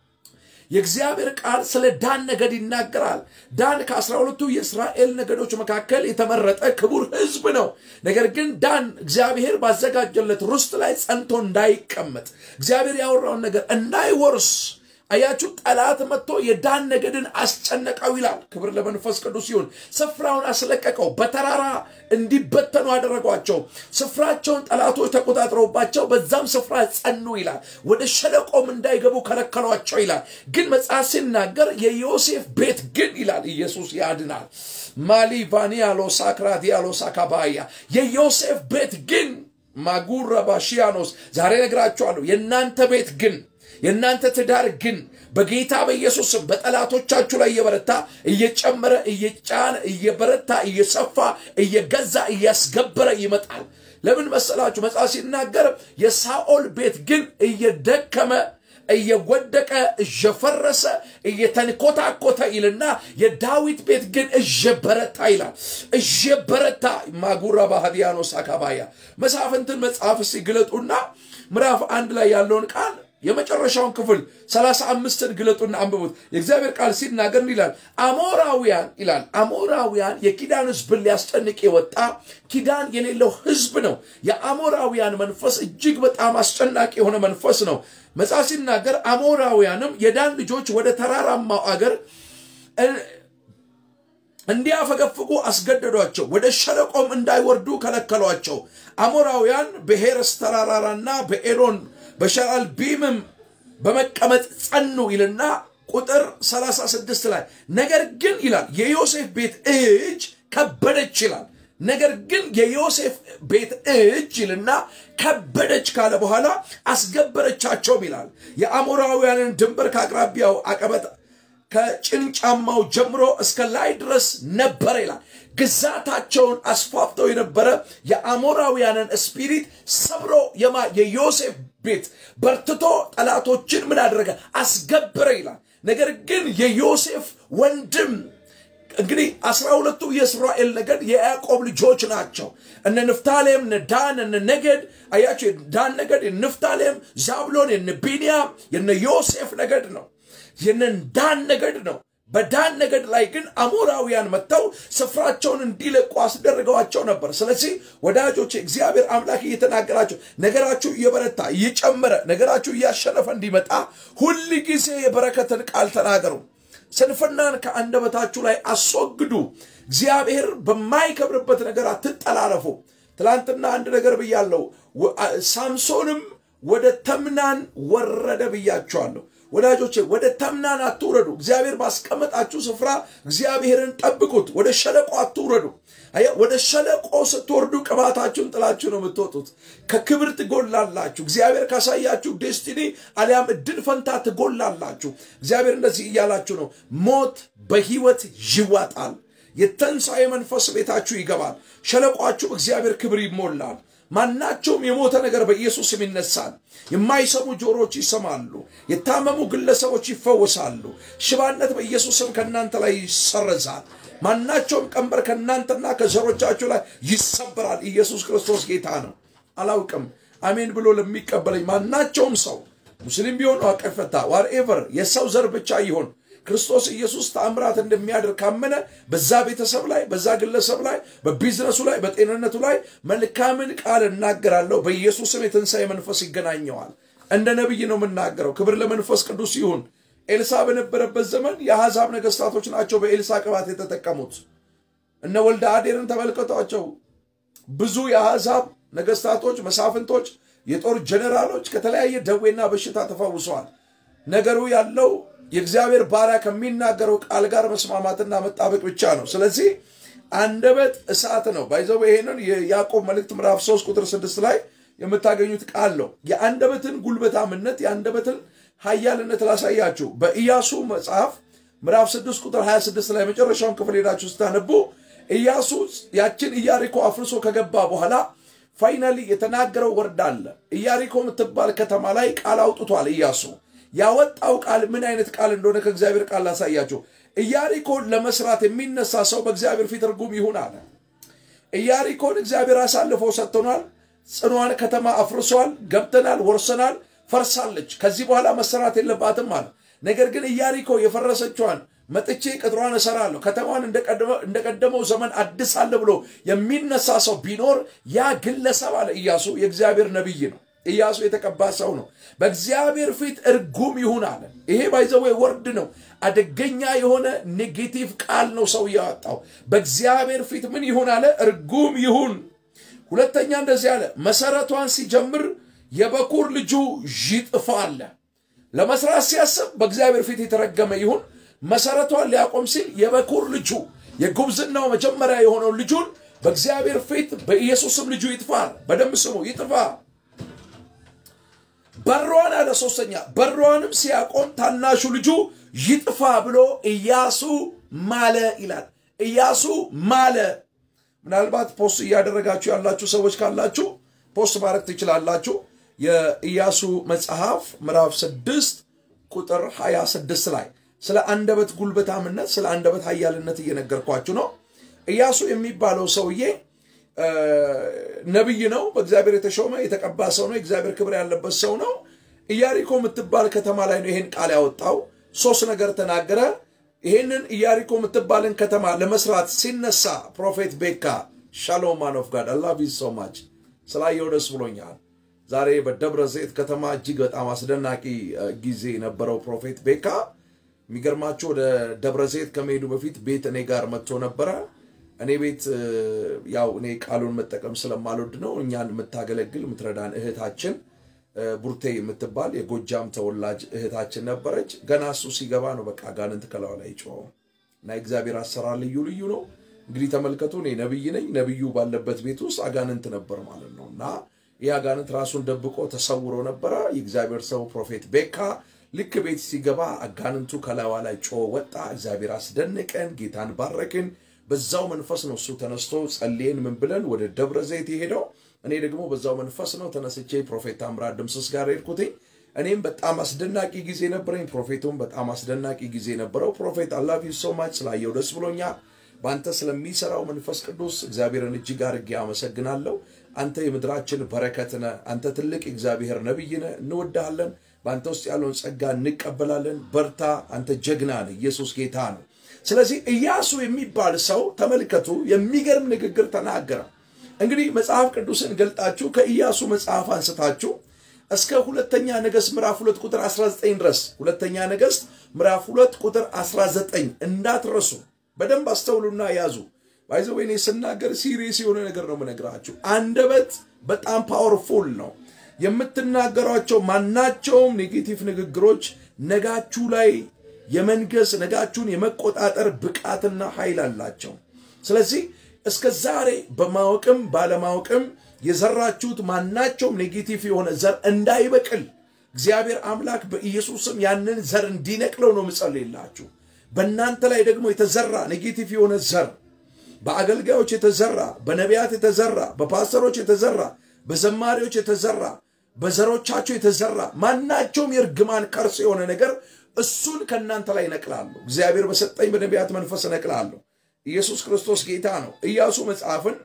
[SPEAKER 1] የእግዚአብሔር ቃል ስለ ዳን ነገድ ይናገራል። ዳን ከአስራ ሁለቱ የእስራኤል ነገዶች መካከል የተመረጠ ክቡር ሕዝብ ነው። ነገር ግን ዳን እግዚአብሔር ባዘጋጀለት ርስት ላይ ጸንቶ እንዳይቀመጥ እግዚአብሔር ያወራውን ነገር እንዳይወርስ አያችሁ፣ ጠላት መጥቶ የዳን ነገድን አስጨነቀው ይላል። ክብር ለመንፈስ ቅዱስ ይሁን። ስፍራውን አስለቀቀው፣ በተራራ እንዲበተኑ አደረጓቸው። ስፍራቸውን ጠላቶች ተቆጣጥረውባቸው በዛም ስፍራ ጸኑ ይላል። ወደ ሸለቆም እንዳይገቡ ከለከሏቸው ይላል። ግን መጽሐፍ ሲናገር የዮሴፍ ቤት ግን ይላል ኢየሱስ ያድናል። ማሊ ቫኒያሎ ሳክራቲያሎ ሳካባያ የዮሴፍ ቤት ግን ማጉራ ባሺያኖስ ዛሬ ነግራችኋለሁ። የእናንተ ቤት ግን የእናንተ ትዳር ግን በጌታ በኢየሱስ ስም በጠላቶቻችሁ ላይ እየበረታ እየጨመረ እየጫነ እየበረታ እየሰፋ እየገዛ እያስገበረ ይመጣል። ለምን መሰላችሁ? መጽሐፍ ሲናገር የሳኦል ቤት ግን እየደከመ እየወደቀ እየፈረሰ እየተንኮታኮተ ይልና የዳዊት ቤት ግን እየበረታ ይላል። እየበረታ ማጉራ ባህዲያኖስ አካባያ መሳፍንትን መጽሐፍ ሲግለጡና ምዕራፍ አንድ ላይ ያለውን ቃል የመጨረሻውን ክፍል ሰላሳ አምስትን ግለጡና አንብቡት። የእግዚአብሔር ቃል ሲናገር ይላል አሞራውያን ይላል አሞራውያን የኪዳን ሕዝብን ሊያስጨንቅ የወጣ ኪዳን የሌለው ሕዝብ ነው። የአሞራውያን መንፈስ እጅግ በጣም አስጨናቂ የሆነ መንፈስ ነው። መጽሐፍ ሲናገር አሞራውያንም የዳን ልጆች ወደ ተራራማው አገር እንዲያፈገፍጉ አስገደዷቸው፣ ወደ ሸለቆም እንዳይወርዱ ከለከሏቸው። አሞራውያን በሄረስ ተራራራና በኤሎን በሸራል ቢምም በመቀመጥ ጸኑ ይልና ቁጥር 36 ላይ ነገር ግን ይላል የዮሴፍ ቤት እጅ ከበደች ይላል። ነገር ግን የዮሴፍ ቤት እጅ ይልና ከበደች ካለ በኋላ አስገበረቻቸውም ይላል። የአሞራውያንን ድንበር ከአቅራቢያው አቀበት ከጭንጫማው ጀምሮ እስከ ላይ ድረስ ነበረ ይላል። ግዛታቸውን አስፋፍተው የነበረ የአሞራውያንን ስፒሪት ሰብሮ የማ የዮሴፍ ቤት በርትቶ ጠላቶችን ምን አደረገ? አስገበረ ይላል። ነገር ግን የዮሴፍ ወንድም እንግዲህ አስራ ሁለቱ የእስራኤል ነገድ የያዕቆብ ልጆች ናቸው። እነ ንፍታሌም፣ እነ ዳን፣ እነ ነገድ አያቸው። ዳን ነገድ የንፍታሌም፣ ዛብሎን፣ የነ ቢንያም፣ የነ ዮሴፍ ነገድ ነው። የነ ዳን ነገድ ነው። በዳን ነገድ ላይ ግን አሞራውያን መጥተው ስፍራቸውን እንዲለቁ አስደርገዋቸው ነበር። ስለዚህ ወዳጆች እግዚአብሔር አምላክ እየተናገራቸው ነገራችሁ እየበረታ እየጨመረ ነገራችሁ እያሸነፈ እንዲመጣ ሁል ጊዜ የበረከትን ቃል ተናገሩ። ስንፍናን ከአንደበታችሁ ላይ አስወግዱ። እግዚአብሔር በማይከብርበት ነገር አትጠላለፉ። ትላንትና አንድ ነገር ብያለሁ። ሳምሶንም ወደ ተምናን ወረደ ብያቸዋለሁ። ወዳጆቼ ወደ ተምናን አትውረዱ። እግዚአብሔር ባስቀመጣችሁ ስፍራ እግዚአብሔርን ጠብቁት። ወደ ሸለቆ አትውረዱ። ወደ ሸለቆ ስትወርዱ ቅባታችሁን ጥላችሁ ነው የምትወጡት። ከክብር ትጎላላችሁ። እግዚአብሔር ካሳያችሁ ዴስቲኒ አሊያም እድል ፈንታ ትጎላላችሁ። እግዚአብሔር እንደዚህ እያላችሁ ነው፣ ሞት በህይወት ይዋጣል። የተንሣኤ መንፈስ ቤታችሁ ይገባል። ሸለቋችሁ እግዚአብሔር ክብር ይሞላል። ማናቸውም የሞተ ነገር በኢየሱስ ስም ይነሳል። የማይሰሙ ጆሮዎች ይሰማሉ። የታመሙ ግለሰቦች ይፈወሳሉ። ሽባነት በኢየሱስ ስም ከእናንተ ላይ ይሰረዛል። ማናቸውም ቀንበር ከእናንተና ከዘሮቻችሁ ላይ ይሰበራል። ኢየሱስ ክርስቶስ ጌታ ነው። አላውቅም አሜን ብሎ ለሚቀበለኝ ማናቸውም ሰው ሙስሊም ቢሆን ዋቀፈታ ዋርኤቨር የሰው ዘር ብቻ ይሆን ክርስቶስ ኢየሱስ ተአምራት እንደሚያደርግ ካመነ በዛ ቤተሰብ ላይ በዛ ግለሰብ ላይ በቢዝነሱ ላይ በጤንነቱ ላይ መልካምን ቃል እናገራለሁ። በኢየሱስም የትንሣኤ መንፈስ ይገናኘዋል። እንደ ነቢይ ነው የምናገረው። ክብር ለመንፈስ ቅዱስ ይሁን። ኤልሳ በነበረበት ዘመን የአሕዛብ ነገሥታቶች ናቸው በኤልሳ ቅባት የተጠቀሙት። እነ ወልደ አዴርን ተመልከቷቸው። ብዙ የአሕዛብ ነገሥታቶች፣ መሳፍንቶች፣ የጦር ጀኔራሎች ከተለያየ ደዌና በሽታ ተፈውሰዋል። ነገሩ ያለው የእግዚአብሔር ባሪያ ከሚናገረው ቃል ጋር መስማማትና መጣበቅ ብቻ ነው። ስለዚህ አንደበት እሳት ነው። ባይዘው ይሄንን የያዕቆብ መልእክት ምዕራፍ 3 ቁጥር 6 ላይ የምታገኙት ቃል ነው። የአንደበትን ጉልበታምነት የአንደበትን ኃያልነት ላሳያችሁ። በኢያሱ መጽሐፍ ምዕራፍ 6 ቁጥር 26 ላይ መጨረሻውን ክፍል ሄዳችሁ ስታነቡ ኢያሱ ያችን ኢያሪኮ አፍርሶ ከገባ በኋላ ፋይናሊ የተናገረው ወርድ አለ። ኢያሪኮ የምትባል ከተማ ላይ ቃል አውጥቷል ኢያሱ ያወጣው ቃል ምን አይነት ቃል እንደሆነ ከእግዚአብሔር ቃል ላሳያችሁ። ኢያሪኮን ለመስራት የሚነሳ ሰው በእግዚአብሔር ፊት ርጉም ይሁን አለ። ኢያሪኮን እግዚአብሔር አሳልፎ ሰጥቶናል። ጽኗን ከተማ አፍርሷል፣ ገብተናል፣ ወርሰናል፣ ፈርሳለች። ከዚህ በኋላ መሰራት የለባትም አለ። ነገር ግን ኢያሪኮ የፈረሰችዋን መጥቼ ቅጥሯን እሰራለሁ፣ ከተማዋን እንደቀደመው ዘመን አድሳለሁ ብሎ የሚነሳ ሰው ቢኖር ያ ግለሰብ አለ ኢያሱ የእግዚአብሔር ነቢይ ነው። ኢያሱ የተቀባ ሰው ነው። በእግዚአብሔር ፊት እርጉም ይሁን አለ። ይሄ ባይዘዌ ወርድ ነው። አደገኛ የሆነ ኔጌቲቭ ቃል ነው ሰው ያወጣው። በእግዚአብሔር ፊት ምን ይሁን አለ? እርጉም ይሁን። ሁለተኛ እንደዚህ አለ፣ መሰረቷን ሲጀምር የበኩር ልጁ ይጥፋ አለ። ለመስራት ሲያስብ በእግዚአብሔር ፊት የተረገመ ይሁን። መሰረቷን ሊያቆም ሲል የበኩር ልጁ የጉብዝናው መጀመሪያ የሆነውን ልጁን በእግዚአብሔር ፊት በኢየሱስም ልጁ ይጥፋ። በደንብ ስሙ፣ ይጥፋ በሯን አለ። ሶስተኛ በሯንም ሲያቆም ታናሹ ልጁ ይጥፋ ብሎ ኢያሱ ማለ ይላል። ኢያሱ ማለ። ምናልባት ፖስት እያደረጋችሁ ያላችሁ ሰዎች ካላችሁ ፖስት ማድረግ ትችላላችሁ። የኢያሱ መጽሐፍ ምዕራፍ ስድስት ቁጥር 26 ላይ ስለ አንደበት ጉልበታምነት፣ ስለ አንደበት ኃያልነት እየነገርኳችሁ ነው። ኢያሱ የሚባለው ሰውዬ ነቢይ ነው። በእግዚአብሔር የተሾመ የተቀባ ሰው ነው። የእግዚአብሔር ክብር ያለበት ሰው ነው። ኢያሪኮ የምትባል ከተማ ላይ ነው ይሄን ቃል ያወጣው። ሶስት ነገር ተናገረ። ይሄንን ኢያሪኮ የምትባልን ከተማ ለመስራት ሲነሳ ፕሮፌት ቤካ ሻሎም ማን ኦፍ ጋድ አላቭ ዩ ሶ ማች ስላየው ደስ ብሎኛል። ዛሬ በደብረ ዘይት ከተማ እጅግ በጣም አስደናቂ ጊዜ የነበረው ፕሮፌት ቤካ የሚገርማቸው ወደ ደብረ ዘይት ከመሄዱ በፊት ቤት እኔ ጋር መጥቶ ነበረ። እኔ ቤት ያው እኔ ቃሉን መጠቀም ስለማልወድ ነው። እኛን የምታገለግል የምትረዳን እህታችን ቡርቴ የምትባል የጎጃም ተወላጅ እህታችን ነበረች። ገና እሱ ሲገባ ነው በቃ አጋንንት ከላዩ ላይ ጮኸው እና የእግዚአብሔር አሰራር ልዩ ልዩ ነው። እንግዲህ ተመልከቱ፣ እኔ ነቢይ ነኝ። ነቢዩ ባለበት ቤት ውስጥ አጋንንት ነበር ማለት ነው እና ይህ አጋንንት ራሱን ደብቆ ተሰውሮ ነበረ። የእግዚአብሔር ሰው ፕሮፌት ቤካ ልክ ቤት ሲገባ አጋንንቱ ከላዋ ላይ ጮኸ ወጣ። እግዚአብሔር አስደንቀን፣ ጌታን ባረክን። በዛው መንፈስ ነው እሱ ተነስቶ ጸልየን ምን ብለን ወደ ደብረ ዘይት የሄደው። እኔ ደግሞ በዛው መንፈስ ነው ተነስቼ ፕሮፌት ታምራት ድምስስ ጋር ሄድኩትኝ። እኔም በጣም አስደናቂ ጊዜ ነበረኝ። ፕሮፌቱም በጣም አስደናቂ ጊዜ ነበረው። ፕሮፌት አላቪ ሶ ማች ስላየው ደስ ብሎኛል። በአንተ ስለሚሰራው መንፈስ ቅዱስ እግዚአብሔርን እጅግ አድርጌ አመሰግናለሁ። አንተ የምድራችን በረከት ነህ። አንተ ትልቅ እግዚአብሔር ነቢይ ነህ። እንወድሃለን። በአንተ ውስጥ ያለውን ጸጋ እንቀበላለን። በርታ። አንተ ጀግና ነህ። ኢየሱስ ጌታ ነው። ስለዚህ ኢያሱ የሚባል ሰው ተመልከቱ፣ የሚገርም ንግግር ተናገረ። እንግዲህ መጽሐፍ ቅዱስን ገልጣችሁ ከኢያሱ መጽሐፍ አንስታችሁ እስከ ሁለተኛ ነገሥት ምዕራፍ ሁለት ቁጥር 19 ድረስ ሁለተኛ ነገሥት ምዕራፍ ሁለት ቁጥር 19 እንዳትረሱ በደንብ አስተውሉና ያዙ። ባይዘ ወይኔ ስናገር ሲሪየስ የሆነ ነገር ነው የምነግራችሁ። አንደበት በጣም ፓወርፉል ነው። የምትናገሯቸው ማናቸውም ኔጌቲቭ ንግግሮች ነጋችሁ ላይ የመንገስ ነጋችሁን የመቆጣጠር ብቃትና ኃይል አላቸው። ስለዚህ እስከ ዛሬ በማወቅም ባለማወቅም የዘራችሁት ማናቸውም ኔጌቲቭ የሆነ ዘር እንዳይበቅል እግዚአብሔር አምላክ በኢየሱስም ያንን ዘር እንዲነቅለው ነው ምጸልይላችሁ። በእናንተ ላይ ደግሞ የተዘራ ኔጌቲቭ የሆነ ዘር በአገልጋዮች የተዘራ በነቢያት የተዘራ በፓስተሮች የተዘራ በዘማሪዎች የተዘራ በዘሮቻቸው የተዘራ ማናቸውም የእርግማን ከርስ የሆነ ነገር እሱን ከእናንተ ላይ እነቅላለሁ። እግዚአብሔር በሰጠኝ በነቢያት መንፈስ እነቅላለሁ። ኢየሱስ ክርስቶስ ጌታ ነው። ኢያሱ መጽሐፍን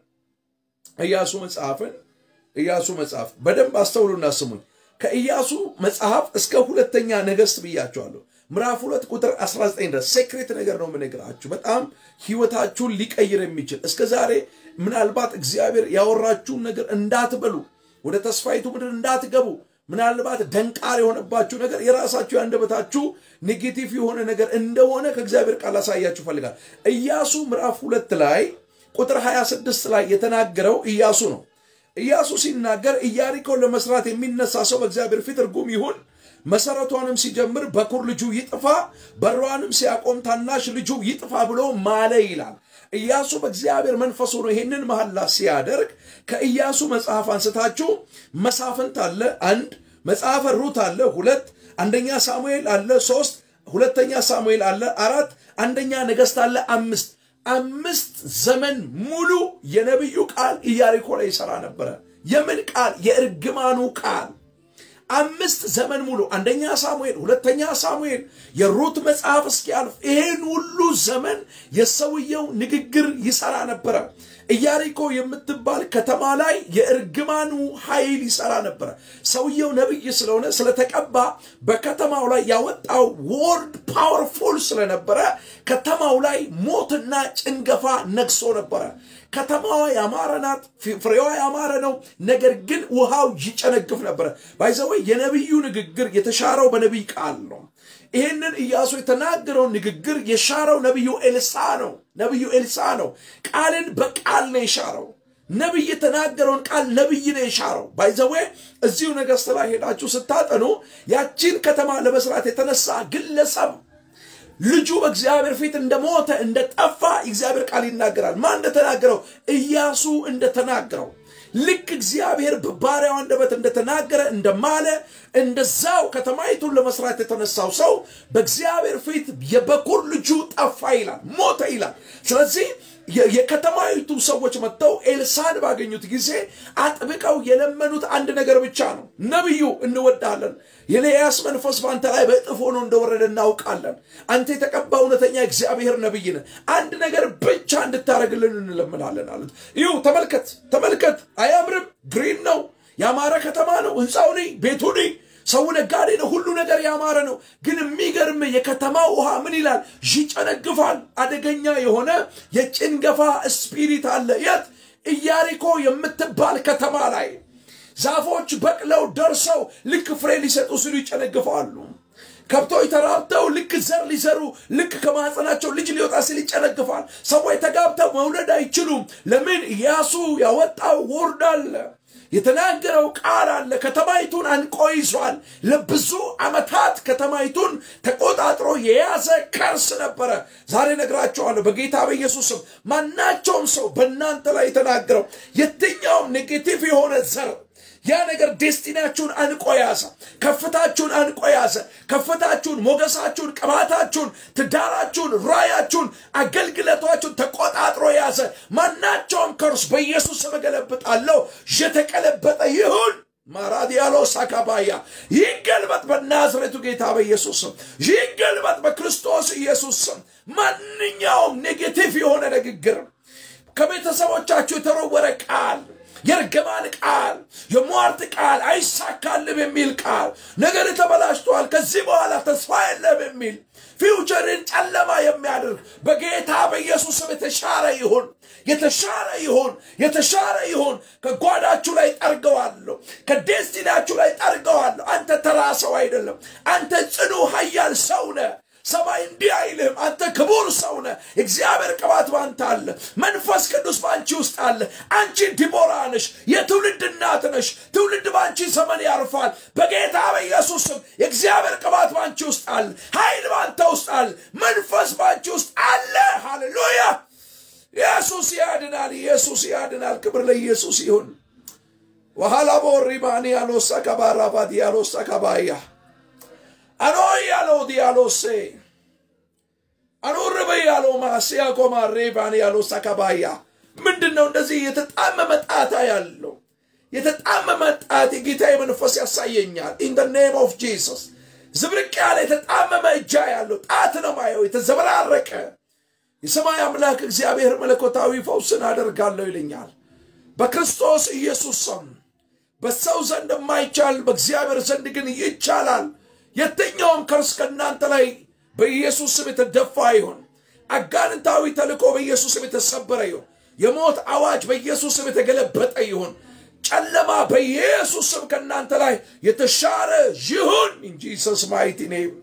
[SPEAKER 1] ኢያሱ መጽሐፍን ኢያሱ መጽሐፍ በደንብ አስተውሉና ስሙኝ። ከኢያሱ መጽሐፍ እስከ ሁለተኛ ነገሥት ብያቸዋለሁ። ምዕራፍ ሁለት ቁጥር 19 ድረስ ሴክሬት ነገር ነው የምነግራችሁ። በጣም ህይወታችሁን ሊቀይር የሚችል እስከ ዛሬ ምናልባት እግዚአብሔር ያወራችሁን ነገር እንዳትበሉ፣ ወደ ተስፋይቱ ምድር እንዳትገቡ ምናልባት ደንቃር የሆነባችሁ ነገር የራሳችሁ ያንደበታችሁ ኔጌቲቭ የሆነ ነገር እንደሆነ ከእግዚአብሔር ቃል አሳያችሁ ፈልጋል። ኢያሱ ምዕራፍ ሁለት ላይ ቁጥር 26 ላይ የተናገረው ኢያሱ ነው። ኢያሱ ሲናገር ኢያሪኮን ለመስራት የሚነሳ ሰው በእግዚአብሔር ፊት እርጉም ይሁን፣ መሰረቷንም ሲጀምር በኩር ልጁ ይጥፋ፣ በሯንም ሲያቆም ታናሽ ልጁ ይጥፋ ብሎ ማለ ይላል። ኢያሱ በእግዚአብሔር መንፈስ ሆኖ ይሄንን መሐላ ሲያደርግ ከኢያሱ መጽሐፍ አንስታችሁ መሳፍንት አለ አንድ፣ መጽሐፈ ሩት አለ ሁለት፣ አንደኛ ሳሙኤል አለ ሶስት፣ ሁለተኛ ሳሙኤል አለ አራት፣ አንደኛ ነገሥት አለ አምስት አምስት ዘመን ሙሉ የነቢዩ ቃል ኢያሪኮ ላይ ይሰራ ነበረ። የምን ቃል? የእርግማኑ ቃል። አምስት ዘመን ሙሉ አንደኛ ሳሙኤል፣ ሁለተኛ ሳሙኤል፣ የሩት መጽሐፍ እስኪያልፍ ይሄን ሁሉ ዘመን የሰውየው ንግግር ይሰራ ነበረ። ኢያሪኮ የምትባል ከተማ ላይ የእርግማኑ ኃይል ይሰራ ነበረ። ሰውየው ነቢይ ስለሆነ ስለተቀባ በከተማው ላይ ያወጣው ወርድ ፓወርፉል ስለነበረ ከተማው ላይ ሞትና ጭንገፋ ነግሶ ነበረ። ከተማዋ ያማረ ናት፣ ፍሬዋ ያማረ ነው። ነገር ግን ውሃው ይጨነግፍ ነበረ። ባይዘወይ የነቢዩ ንግግር የተሻረው በነቢይ ቃል ነው። ይህንን ኢያሱ የተናገረው ንግግር የሻረው ነቢዩ ኤልሳ ነው። ነቢዩ ኤልሳ ነው። ቃልን በቃል ነው የሻረው። ነቢይ የተናገረውን ቃል ነቢይ ነው የሻረው። ባይዘዌ እዚሁ ነገሥት ላይ ሄዳችሁ ስታጠኑ ያቺን ከተማ ለመስራት የተነሳ ግለሰብ ልጁ በእግዚአብሔር ፊት እንደሞተ እንደጠፋ እግዚአብሔር ቃል ይናገራል። ማን እንደተናገረው? ኢያሱ እንደተናገረው ልክ እግዚአብሔር በባሪያው አንደበት እንደተናገረ እንደማለ እንደዛው ከተማይቱን ለመስራት የተነሳው ሰው በእግዚአብሔር ፊት የበኩር ልጁ ጠፋ ይላል፣ ሞተ ይላል። ስለዚህ የከተማይቱ ሰዎች መጥተው ኤልሳን ባገኙት ጊዜ አጥብቀው የለመኑት አንድ ነገር ብቻ ነው። ነቢዩ እንወዳለን፣ የኤልያስ መንፈስ በአንተ ላይ በእጥፍ ሆኖ እንደወረደ እናውቃለን። አንተ የተቀባ እውነተኛ እግዚአብሔር ነቢይ ነህ። አንድ ነገር ብቻ እንድታደርግልን እንለምናለን አሉት። ይሁ ተመልከት፣ ተመልከት፣ አያምርም? ግሪን ነው፣ ያማረ ከተማ ነው፣ ህንፃው ነኝ፣ ቤቱ ነኝ ሰው ነጋዴ ነው። ሁሉ ነገር ያማረ ነው። ግን የሚገርም የከተማው ውሃ ምን ይላል? ይጨነግፋል። አደገኛ የሆነ የጭንገፋ ስፒሪት አለ። የት? ኢያሪኮ የምትባል ከተማ ላይ ዛፎች በቅለው ደርሰው ልክ ፍሬ ሊሰጡ ሲሉ ይጨነግፋሉ። ከብቶች ተራብተው ልክ ዘር ሊዘሩ ልክ ከማህፀናቸው ልጅ ሊወጣ ሲል ይጨነግፋል። ሰዎች ተጋብተው መውለድ አይችሉም። ለምን? ኢያሱ ያወጣው ወርድ አለ የተናገረው ቃል አለ። ከተማይቱን አንቆ ይዟል። ለብዙ ዓመታት ከተማይቱን ተቆጣጥሮ የያዘ ከርስ ነበረ። ዛሬ ነግራቸዋለሁ በጌታ በኢየሱስም ማናቸውም ሰው በእናንተ ላይ የተናገረው የትኛውም ኔጌቲቭ የሆነ ዘር ያ ነገር ዴስቲናችሁን አንቆ ያዘ። ከፍታችሁን አንቆ ያዘ። ከፍታችሁን፣ ሞገሳችሁን፣ ቅባታችሁን፣ ትዳራችሁን፣ ራያችሁን፣ አገልግሎታችሁን ተቆጣጥሮ ያዘ። ማናቸውም ከርስ በኢየሱስ ስም እገለብጣለሁ። የተቀለበጠ ይሁን። ማራዲያሎ ሳካባያ ይገልበጥ በናዝሬቱ ጌታ በኢየሱስ ስም ይገልበጥ በክርስቶስ ኢየሱስ ስም። ማንኛውም ኔጌቲቭ የሆነ ንግግር ከቤተሰቦቻችሁ የተረወረ ቃል የእርግማን ቃል፣ የሟርት ቃል፣ አይሳካልም የሚል ቃል፣ ነገር ተበላሽቷል፣ ከዚህ በኋላ ተስፋ የለም የሚል ፊውቸርን ጨለማ የሚያደርግ በጌታ በኢየሱስ ስም የተሻረ ይሁን፣ የተሻረ ይሁን፣ የተሻረ ይሁን። ከጓዳችሁ ላይ ጠርገዋለሁ፣ ከዴስቲናችሁ ላይ ጠርገዋለሁ። አንተ ተራ ሰው አይደለም። አንተ ጽኑ ኃያል ሰው ነህ። ሰማይ እንዲህ አይልህም። አንተ ክቡር ሰው ነህ። እግዚአብሔር ቅባት ባንተ አለ። መንፈስ ቅዱስ በአንቺ ውስጥ አለ። አንቺ ዲቦራ ነሽ፣ የትውልድ እናት ነሽ። ትውልድ በአንቺ ዘመን ያርፋል። በጌታ በኢየሱስ ስም የእግዚአብሔር ቅባት በአንቺ ውስጥ አለ። ኃይል ባንተ ውስጥ አለ። መንፈስ በአንቺ ውስጥ አለ። ሃሌሉያ! ኢየሱስ ያድናል። ኢየሱስ ያድናል። ክብር ለኢየሱስ ይሁን። ወሃላ ቦሪባኒ ያሎሳ ከባራባት ያሎሳ ከባያ አኖያለው ዲያሎሴ አኖርበ ያለው ማስያ ኮማሬ ባን ያለው ሳካባያ ምንድን ነው? እንደዚህ የተጣመመ ጣታ ያለው የተጣመመ ጣት የጌታዬ መንፈስ ያሳየኛል። ኢን ደ ኔም ኦፍ ጂሰስ ዝብርቅ ያለ የተጣመመ እጃ ያለው ጣት ነው ማየው፣ የተዘበራረቀ የሰማይ አምላክ እግዚአብሔር መለኮታዊ ፈውስን አደርጋለሁ ይለኛል። በክርስቶስ ኢየሱስ ስም በሰው ዘንድ የማይቻል በእግዚአብሔር ዘንድ ግን ይቻላል። የትኛውም ከርስ ከእናንተ ላይ በኢየሱስ ስም የተደፋ ይሁን። አጋንንታዊ ተልእኮ በኢየሱስ ስም የተሰበረ ይሁን። የሞት አዋጅ በኢየሱስ ስም የተገለበጠ ይሁን። ጨለማ በኢየሱስ ስም ከእናንተ ላይ የተሻረ ይሁን። እንጂ ሰስ ማይቲ ኔም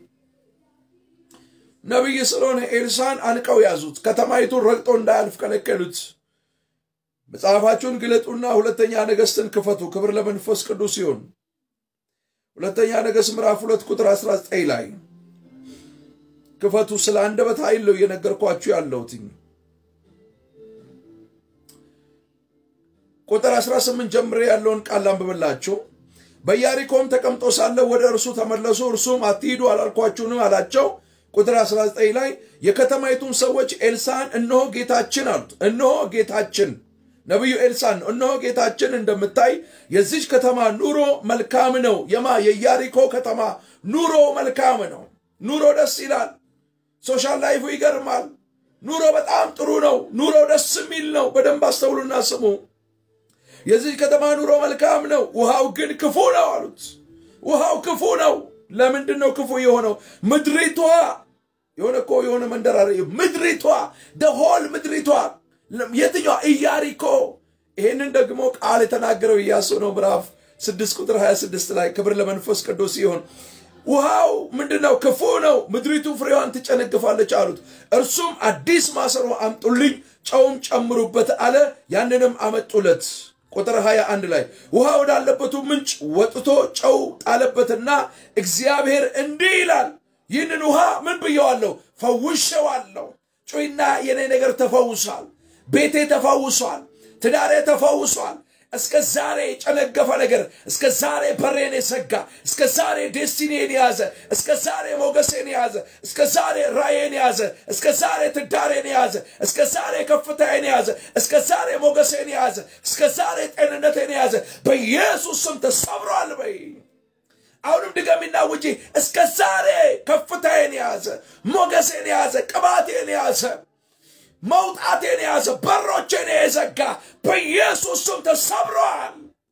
[SPEAKER 1] ነቢይ ስለሆነ ኤልሳን አንቀው ያዙት። ከተማይቱን ረግጦ እንዳያልፍ ከለከሉት። መጽሐፋችሁን ግለጡና ሁለተኛ ነገሥትን ክፈቱ። ክብር ለመንፈስ ቅዱስ ይሁን። ሁለተኛ ነገሥት ምዕራፍ ሁለት ቁጥር 19 ላይ ክፈቱ። ስለ አንደበት ኃይል ነው እየነገርኳችሁ ያለሁትኝ። ቁጥር 18 ጀምሬ ያለውን ቃል አንብብላችሁ። በኢያሪኮም ተቀምጦ ሳለ ወደ እርሱ ተመለሱ። እርሱም አትሂዱ አላልኳችሁንም አላቸው። ቁጥር 19 ላይ የከተማይቱን ሰዎች ኤልሳን እነሆ ጌታችን አሉት። እነሆ ጌታችን ነቢዩ ኤልሳን ነው። እነሆ ጌታችን እንደምታይ የዚች ከተማ ኑሮ መልካም ነው። የማ የኢያሪኮ ከተማ ኑሮ መልካም ነው። ኑሮ ደስ ይላል። ሶሻል ላይፉ ይገርማል። ኑሮ በጣም ጥሩ ነው። ኑሮ ደስ የሚል ነው። በደንብ አስተውሉና ስሙ። የዚህ ከተማ ኑሮ መልካም ነው፣ ውሃው ግን ክፉ ነው አሉት። ውሃው ክፉ ነው። ለምንድን ነው ክፉ የሆነው? ምድሪቷ የሆነ እኮ የሆነ መንደር ምድሪቷ ደሆል ምድሪቷ የትኛዋ ኢያሪኮ። ይህንን ደግሞ ቃል የተናገረው ኢያሱ ነው። ምዕራፍ ስድስት ቁጥር 26 ላይ ክብር ለመንፈስ ቅዱስ ሲሆን ውሃው ምንድን ነው? ክፉ ነው። ምድሪቱ ፍሬዋን ትጨነግፋለች አሉት። እርሱም አዲስ ማሰሮ አምጡልኝ፣ ጨውም ጨምሩበት አለ። ያንንም አመጡለት። ቁጥር 21 ላይ ውሃ ወዳለበቱ ምንጭ ወጥቶ ጨው ጣለበትና እግዚአብሔር እንዲህ ይላል፣ ይህንን ውሃ ምን ብየዋለሁ? ፈውሸዋለሁ። ጩይና የኔ ነገር ተፈውሷል። ቤቴ ተፈውሷል። ትዳሬ ተፈውሷል። እስከ ዛሬ የጨነገፈ ነገር እስከ ዛሬ በሬን የሰጋ እስከ ዛሬ ዴስቲኒን የያዘ እስከ ዛሬ ሞገሴን የያዘ እስከ ዛሬ ራዬን የያዘ እስከ ዛሬ ትዳሬን የያዘ እስከ ዛሬ ከፍታዬን የያዘ እስከ ዛሬ ሞገሴን የያዘ እስከ ዛሬ ጤንነቴን የያዘ በኢየሱስ ስም ተሰብሯል በይ። አሁንም ድገሚና ውጪ። እስከ ዛሬ ከፍታዬን የያዘ ሞገሴን የያዘ ቅባቴን የያዘ መውጣቴን የያዘ በሮቼን የዘጋ በኢየሱስ ስም ተሰብሯል፣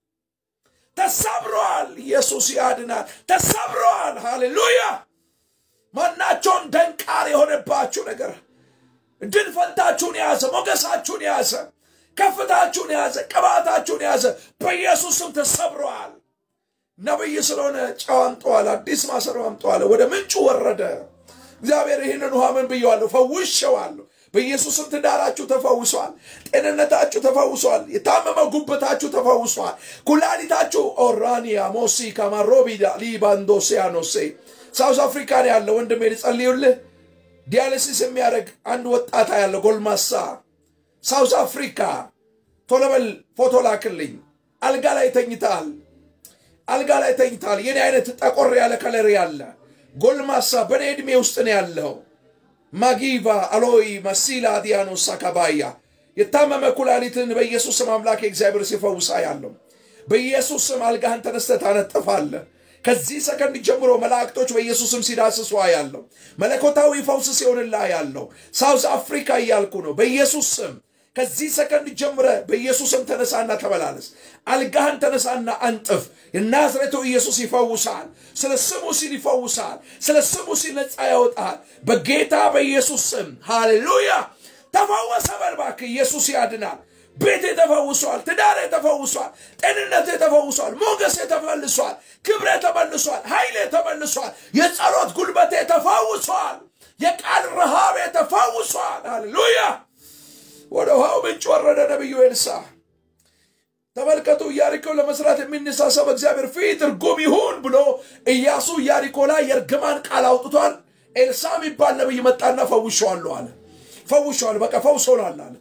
[SPEAKER 1] ተሰብሯል። ኢየሱስ ያድናል። ተሰብሯል። ሃሌሉያ። ማናቸውን ደንቃር የሆነባችሁ ነገር ድል ፈንታችሁን የያዘ ሞገሳችሁን የያዘ ከፍታችሁን የያዘ ቅባታችሁን የያዘ በኢየሱስ ስም ተሰብሯል። ነቢይ ስለሆነ ጨው አምጠዋል፣ አዲስ ማሰሮ አምጠዋል። ወደ ምንጩ ወረደ። እግዚአብሔር ይህንን ውሃ ምን ብየዋለሁ? ፈውሼዋለሁ። በኢየሱስም ትዳራችሁ ተፈውሷል። ጤንነታችሁ ተፈውሷል። የታመመ ጉበታችሁ ተፈውሷል። ኩላሊታችሁ ኦራኒያ ሞሲ ካማሮቢዳ ሊባንዶሲያኖሴ ሳውዝ አፍሪካ ነው ያለ ወንድሜ ልጸልዩልህ። ዲያሊሲስ የሚያደርግ አንድ ወጣታ ያለ ጎልማሳ ሳውዝ አፍሪካ ቶሎ በል ፎቶ ላክልኝ። አልጋ ላይ ተኝታል። አልጋ ላይ ተኝታል። የኔ አይነት ጠቆር ያለ ከለር ያለ ጎልማሳ በእኔ ዕድሜ ውስጥ ነው ያለው። ማጊቫ አሎይ መሲላ ዲያኖስ አካባያ የታመመ ኩላሊትን በኢየሱስ ስም አምላክ እግዚአብሔር ሲፈውሳ ያለው በኢየሱስ ስም አልጋህን ተነስተህ ታነጥፋለህ። ከዚህ ሰከንድ ጀምሮ መላእክቶች በኢየሱስ ስም ሲዳስሷ ያለው መለኮታዊ ፈውስ ሲሆንላ ያለው ሳውዝ አፍሪካ እያልኩ ነው። በኢየሱስ ስም ከዚህ ሰከንድ ጀምረ በኢየሱስ ስም ተነሳና ተመላለስ። አልጋህን ተነሳና አንጥፍ። የናዝሬቱ ኢየሱስ ይፈውሳል። ስለ ስሙ ሲል ይፈውሳል። ስለ ስሙ ሲል ነፃ ያወጣል። በጌታ በኢየሱስ ስም ሃሌሉያ። ተፈወሰ በል እባክህ። ኢየሱስ ያድናል። ቤቴ ተፈውሷል። ትዳሬ ተፈውሷል። ጤንነቴ ተፈውሷል። ሞገሴ ተመልሷል። ክብሬ ተመልሷል። ኃይሌ ተመልሷል። የጸሎት ጉልበቴ ተፈውሷል። የቃል ረሃቤ ተፈውሷል። ሃሌሉያ። ወደ ውሃው ምንጭ ወረደ ነቢዩ ኤልሳ። ተመልከቱ፣ ኢያሪኮ ለመስራት የሚነሳሳ በእግዚአብሔር ፊት እርጉም ይሁን ብሎ ኢያሱ ኢያሪኮ ላይ የእርግማን ቃል አውጥቷል። ኤልሳ የሚባል ነቢይ መጣና ፈውሸዋለሁ አለ። ፈውሸዋል፣ በቃ ፈውሶናል አለ።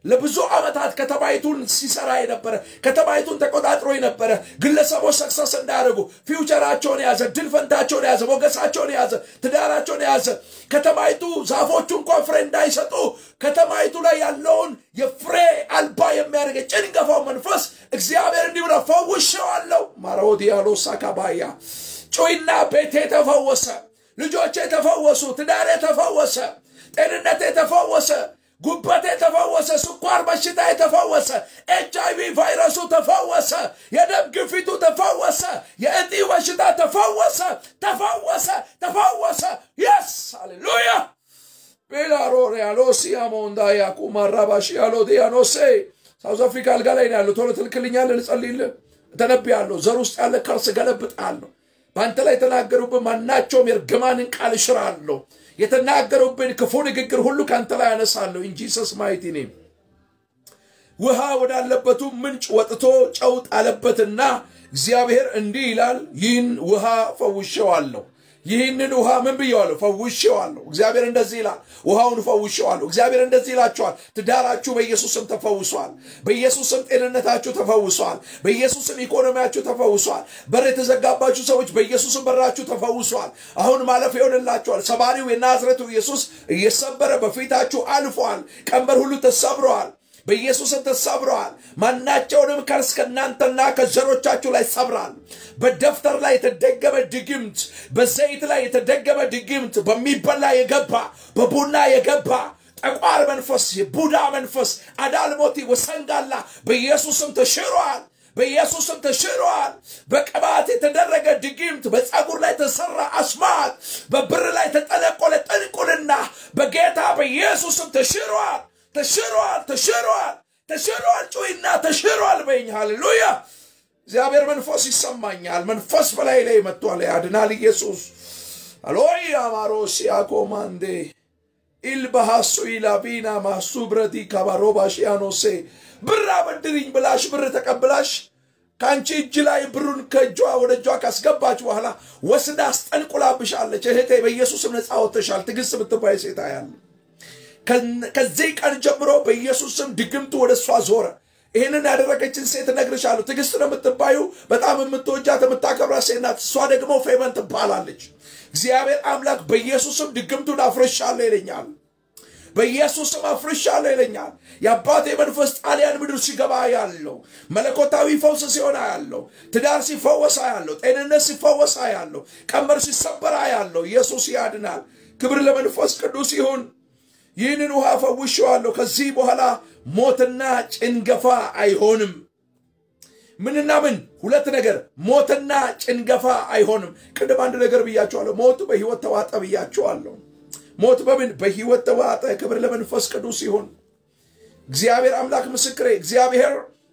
[SPEAKER 1] ለብዙ ዓመታት ከተማይቱን ሲሰራ የነበረ ከተማይቱን ተቆጣጥሮ የነበረ ግለሰቦች ሰክሰስ እንዳያደርጉ ፊውቸራቸውን የያዘ ድል ፈንታቸውን የያዘ ሞገሳቸውን የያዘ ትዳራቸውን የያዘ ከተማይቱ ዛፎቹ እንኳን ፍሬ እንዳይሰጡ ከተማይቱ ላይ ያለውን የፍሬ አልባ የሚያደርገ ጭንገፋው መንፈስ እግዚአብሔር እንዲህ ብሎ ፈውሼዋለሁ። ማሮዲያሎ ሳካባያ ጩይና ቤቴ ተፈወሰ፣ ልጆቼ ተፈወሱ፣ ትዳሬ ተፈወሰ፣ ጤንነቴ ተፈወሰ፣ ጉበቴ ተፈወሰ፣ ስኳር በሽታ የተፈወሰ፣ ኤች አይቪ ቫይረሱ ተፈወሰ፣ የደም ግፊቱ ተፈወሰ፣ የእጢ በሽታ ተፈወሰ፣ ተፈወሰ፣ ተፈወሰ። የስ ሃሌሉያ ቤላሮር ያሎ ሲያሞንዳ ያቁማራባሽ ያሎ ዲያኖሴ ሳውዝ አፍሪካ አልጋ ላይ ነው ያለው። ቶሎ ትልክልኛለህ፣ ልጸልይልህ፣ እተነብያለሁ። ዘር ውስጥ ያለ ከርስ ገለብጣለሁ። በአንተ ላይ የተናገሩብን ማናቸውም የእርግማንን ቃል እሽራለሁ። የተናገሩብን ክፉ ንግግር ሁሉ ከአንተ ላይ ያነሳለሁ። ኢን ጂሰስ ማይቲ ኔም ውሃ ወዳለበቱ ምንጭ ወጥቶ ጨው ጣለበትና እግዚአብሔር እንዲህ ይላል፣ ይህን ውሃ ፈውሼዋለሁ። ይህንን ውሃ ምን ብየዋለሁ? ፈውሼዋለሁ። እግዚአብሔር እንደዚህ ይላል፣ ውሃውን ፈውሼዋለሁ። እግዚአብሔር እንደዚህ ይላችኋል፣ ትዳራችሁ በኢየሱስም ተፈውሷል። በኢየሱስም ጤንነታችሁ ተፈውሷል። በኢየሱስም ኢኮኖሚያችሁ ተፈውሷል። በር የተዘጋባችሁ ሰዎች በኢየሱስም በራችሁ ተፈውሷል። አሁን ማለፍ ይሆንላችኋል። ሰባሪው የናዝሬቱ ኢየሱስ እየሰበረ በፊታችሁ አልፏል። ቀንበር ሁሉ ተሰብረዋል። በኢየሱስም ተሰብረዋል። ማናቸውንም ከርስ ከእናንተና ከዘሮቻችሁ ላይ ሰብራል። በደብተር ላይ የተደገመ ድግምት፣ በዘይት ላይ የተደገመ ድግምት፣ በሚበላ የገባ በቡና የገባ ጠቋር መንፈስ፣ የቡዳ መንፈስ፣ አዳልሞቲ ወሰንጋላ በኢየሱስም ተሽሯል። በኢየሱስም ተሽሯል። በቅባት የተደረገ ድግምት፣ በፀጉር ላይ የተሰራ አስማት፣ በብር ላይ የተጠነቆለ ጥንቁልና በጌታ በኢየሱስም ተሽሯል። ተሽሯል፣ ተሽሯል፣ ተሽሯል። ጩይና ተሽሯል በይኝ። ሃሌሉያ! እግዚአብሔር መንፈስ ይሰማኛል። መንፈስ በላይ ላይ መጥቷል። ያድናል ኢየሱስ። አሎይ አማሮስ ያኮማንዴ ኢልባሃሱ ኢላቢና ማሱ ብረቲ ካባሮባሽያኖሴ ብር አበድሪኝ ብላሽ ብር ተቀብላሽ ከአንቺ እጅ ላይ ብሩን ከእጇ ወደ እጇ ካስገባች በኋላ ወስዳ አስጠንቁላብሻለች። እህቴ በኢየሱስም ነፃ ወጥተሻል። ትዕግስት ብትባይ ሴታ ያለ ከዚህ ቀን ጀምሮ በኢየሱስ ስም ድግምቱ ወደ እሷ ዞረ። ይህንን ያደረገችን ሴት እነግርሻለሁ። ትዕግስት ነው የምትባዩ በጣም የምትወጃት የምታከብራት ሴት ናት። እሷ ደግሞ ፌመን ትባላለች። እግዚአብሔር አምላክ በኢየሱስም ድግምቱን አፍርሻለሁ ይለኛል። በኢየሱስም አፍርሻለሁ ይለኛል። የአባቴ መንፈስ ጣሊያን ምድር ሲገባ ያለው መለኮታዊ ፈውስ ሲሆን ያለው ትዳር ሲፈወሳ ያለው ጤንነት ሲፈወሳ ያለው ቀንበር ሲሰበራ ያለው ኢየሱስ ያድናል። ክብር ለመንፈስ ቅዱስ ይሁን። ይህንን ውሃ ፈውሼዋለሁ። ከዚህ በኋላ ሞትና ጭንገፋ አይሆንም። ምንና ምን? ሁለት ነገር፣ ሞትና ጭንገፋ አይሆንም። ቅድም አንድ ነገር ብያቸዋለሁ። ሞት በህይወት ተዋጠ ብያቸዋለሁ። ሞት በምን? በህይወት ተዋጠ። ክብር ለመንፈስ ቅዱስ ይሁን። እግዚአብሔር አምላክ ምስክሬ፣ እግዚአብሔር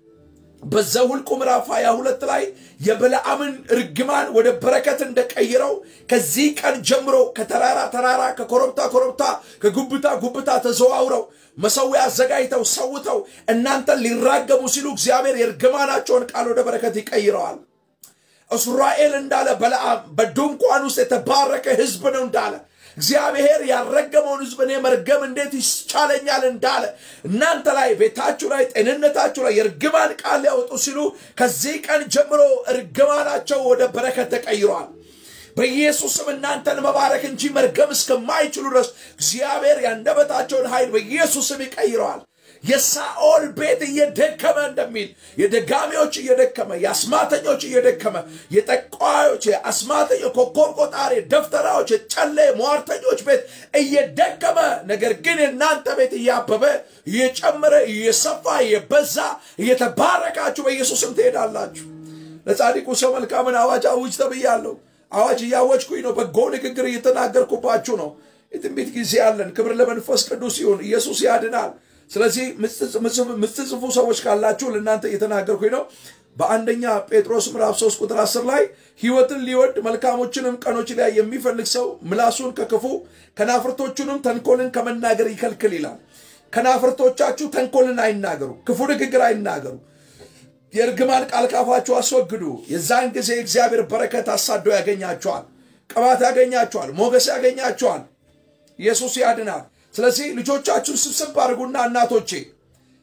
[SPEAKER 1] በዘኍልቍ ምዕራፍ 22 ላይ የበለዓምን ርግማን ወደ በረከት እንደቀይረው ከዚህ ቀን ጀምሮ ከተራራ ተራራ ከኮረብታ ኮረብታ ከጉብታ ጉብታ ተዘዋውረው መሰዊያ አዘጋጅተው ሰውተው እናንተን ሊራገሙ ሲሉ እግዚአብሔር የርግማናቸውን ቃል ወደ በረከት ይቀይረዋል። እስራኤል እንዳለ በለዓም በድንኳን ውስጥ የተባረከ ህዝብ ነው እንዳለ እግዚአብሔር ያረገመውን ህዝብ እኔ መርገም እንዴት ይቻለኛል እንዳለ እናንተ ላይ ቤታችሁ ላይ ጤንነታችሁ ላይ የእርግማን ቃል ሊያወጡ ሲሉ ከዚህ ቀን ጀምሮ እርግማናቸው ወደ በረከት ተቀይሯል። በኢየሱስም እናንተን መባረክ እንጂ መርገም እስከማይችሉ ድረስ እግዚአብሔር ያንደበታቸውን ኃይል በኢየሱስም ይቀይረዋል። የሳኦል ቤት እየደከመ እንደሚል የደጋሚዎች እየደከመ የአስማተኞች እየደከመ የጠቋዮች የአስማተኞች ኮከብ ቆጣሪ ደፍተራዎች የጨሌ ሟርተኞች ቤት እየደከመ ነገር ግን የእናንተ ቤት እያበበ እየጨመረ እየሰፋ እየበዛ እየተባረካችሁ በኢየሱስም ትሄዳላችሁ። ለጻድቁ ሰው መልካምን አዋጅ አውጅ ተብያለሁ። አዋጅ እያወጅኩኝ ነው። በጎ ንግግር እየተናገርኩባችሁ ነው። የትንቢት ጊዜ አለን። ክብር ለመንፈስ ቅዱስ ይሁን። ኢየሱስ ያድናል። ስለዚህ ምትጽፉ ሰዎች ካላችሁ ለእናንተ እየተናገርኩኝ ነው። በአንደኛ ጴጥሮስ ምዕራፍ 3 ቁጥር 10 ላይ ሕይወትን ሊወድ መልካሞችንም ቀኖች ላይ የሚፈልግ ሰው ምላሱን ከክፉ ከናፍርቶቹንም ተንኮልን ከመናገር ይከልክል ይላል። ከናፍርቶቻችሁ ተንኮልን አይናገሩ፣ ክፉ ንግግር አይናገሩ። የእርግማን ቃል ካፋችሁ አስወግዱ። የዛን ጊዜ እግዚአብሔር በረከት አሳዶ ያገኛቸዋል፣ ቅባት ያገኛቸዋል፣ ሞገስ ያገኛቸዋል። ኢየሱስ ያድናል። ስለዚህ ልጆቻችሁን ስብስብ አድርጉና እናቶቼ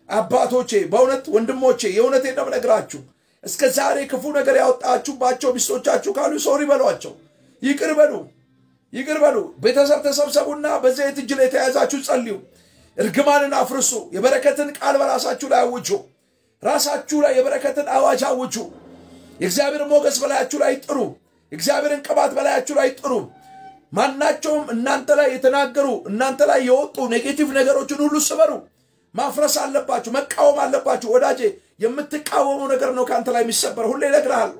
[SPEAKER 1] አባቶቼ በእውነት ወንድሞቼ የእውነቴ ነው የምነግራችሁ እስከ ዛሬ ክፉ ነገር ያወጣችሁባቸው ሚስቶቻችሁ ካሉ ሶሪ በሏቸው ይቅር በሉ ይቅር በሉ ቤተሰብ ተሰብሰቡና በዘይት እጅ ላይ የተያዛችሁ ጸልዩ እርግማንን አፍርሱ የበረከትን ቃል በራሳችሁ ላይ አውጁ ራሳችሁ ላይ የበረከትን አዋጅ አውጁ የእግዚአብሔር ሞገስ በላያችሁ ላይ ጥሩ የእግዚአብሔርን ቅባት በላያችሁ ላይ ጥሩ ማናቸውም እናንተ ላይ የተናገሩ እናንተ ላይ የወጡ ኔጌቲቭ ነገሮችን ሁሉ ስበሩ ማፍረስ አለባችሁ መቃወም አለባችሁ ወዳጄ የምትቃወመው ነገር ነው ከአንተ ላይ የሚሰበር ሁሌ እነግርሃለሁ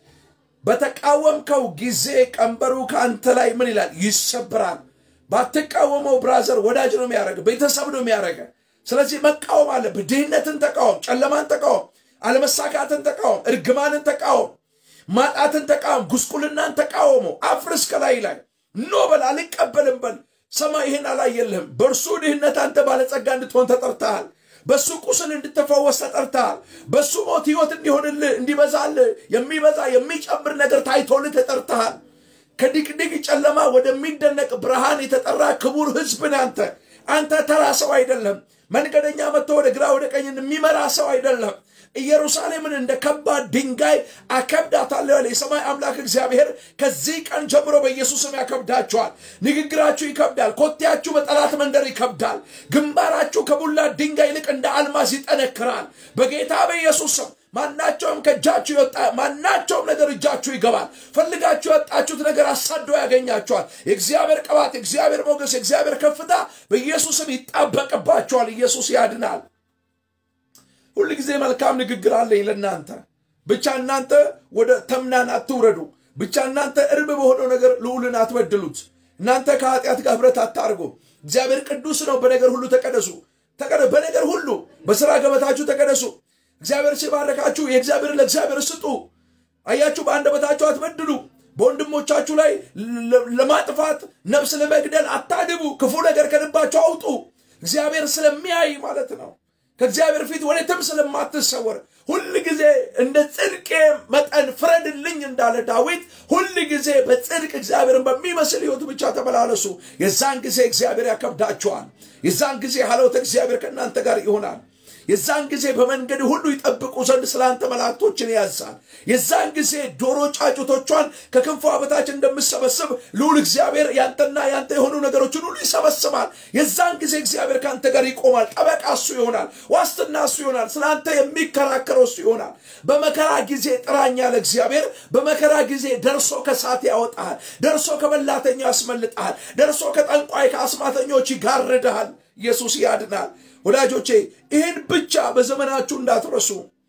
[SPEAKER 1] በተቃወምከው ጊዜ ቀንበሩ ከአንተ ላይ ምን ይላል ይሰብራል ባትቃወመው ብራዘር ወዳጅ ነው የሚያደረገ ቤተሰብ ነው የሚያደረገ ስለዚህ መቃወም አለብህ ድህነትን ተቃወም ጨለማን ተቃወም አለመሳካትን ተቃወም እርግማንን ተቃወም ማጣትን ተቃወም ጉስቁልናን ተቃወሙ አፍርስ ከላይ ላይ ኖ በል አልቀበልም በል ሰማይ ይህን አላየልህም በእርሱ ድህነት አንተ ባለጸጋ እንድትሆን ተጠርተሃል በሱ ቁስል እንድትፈወስ ተጠርተሃል በሱ ሞት ህይወት እንዲሆንልህ እንዲበዛልህ የሚበዛ የሚጨምር ነገር ታይቶልህ ተጠርተሃል ከድቅድቅ ጨለማ ወደሚደነቅ ብርሃን የተጠራ ክቡር ህዝብን አንተ አንተ ተራ ሰው አይደለም መንገደኛ መጥቶ ወደ ግራ ወደ ቀኝ የሚመራ ሰው አይደለም ኢየሩሳሌምን እንደ ከባድ ድንጋይ አከብዳታለሁ ያለ የሰማይ አምላክ እግዚአብሔር ከዚህ ቀን ጀምሮ በኢየሱስም ያከብዳችኋል ንግግራችሁ ይከብዳል ኮቴያችሁ በጠላት መንደር ይከብዳል ግንባራችሁ ከቡላ ድንጋይ ይልቅ እንደ አልማዝ ይጠነክራል በጌታ በኢየሱስም ማናቸውም ከእጃችሁ ይወጣ ማናቸውም ነገር እጃችሁ ይገባል ፈልጋችሁ የወጣችሁት ነገር አሳዶ ያገኛችኋል የእግዚአብሔር ቅባት የእግዚአብሔር ሞገስ የእግዚአብሔር ከፍታ በኢየሱስም ይጣበቅባችኋል ኢየሱስ ያድናል ሁል ጊዜ መልካም ንግግር አለኝ ለእናንተ ብቻ እናንተ ወደ ተምናን አትውረዱ ብቻ እናንተ እርብ በሆነው ነገር ልዑልን አትበድሉት እናንተ ከኃጢአት ጋር ህብረት አታርጉ እግዚአብሔር ቅዱስ ነው በነገር ሁሉ ተቀደሱ በነገር ሁሉ በስራ ገበታችሁ ተቀደሱ እግዚአብሔር ሲባረካችሁ የእግዚአብሔር ለእግዚአብሔር ስጡ አያችሁ በአንደበታችሁ አትበድሉ በወንድሞቻችሁ ላይ ለማጥፋት ነፍስ ለመግደል አታድቡ ክፉ ነገር ከልባችሁ አውጡ እግዚአብሔር ስለሚያይ ማለት ነው ከእግዚአብሔር ፊት ወዴትም ስለማትሰወር ሁል ጊዜ እንደ ጽድቄ መጠን ፍረድልኝ እንዳለ ዳዊት ሁል ጊዜ በጽድቅ እግዚአብሔርን በሚመስል ህይወት ብቻ ተመላለሱ የዛን ጊዜ እግዚአብሔር ያከብዳችኋል የዛን ጊዜ ሀለውተ እግዚአብሔር ከእናንተ ጋር ይሆናል የዛን ጊዜ በመንገድ ሁሉ ይጠብቁ ዘንድ ስላንተ መላእክቶችን ያዛል የዛን ጊዜ ዶሮ ጫጩቶቿን ከክንፏ በታች እንደምሰበስብ ልዑል እግዚአብሔር ያንተና ያንተ የሆኑ ነገሮችን ሁሉ ይሰበስባል የዛን ጊዜ እግዚአብሔር ከአንተ ጋር ይቆማል ጠበቃ እሱ ይሆናል ዋስትና እሱ ይሆናል ስለአንተ የሚከራከረው እሱ ይሆናል በመከራ ጊዜ ጥራኝ ያለ እግዚአብሔር በመከራ ጊዜ ደርሶ ከሳት ያወጣሃል ደርሶ ከበላተኛው ያስመልጠሃል ደርሶ ከጠንቋይ ከአስማተኞች ይጋርድሃል ኢየሱስ ያድናል ወዳጆቼ ይህን ብቻ በዘመናችሁ እንዳትረሱ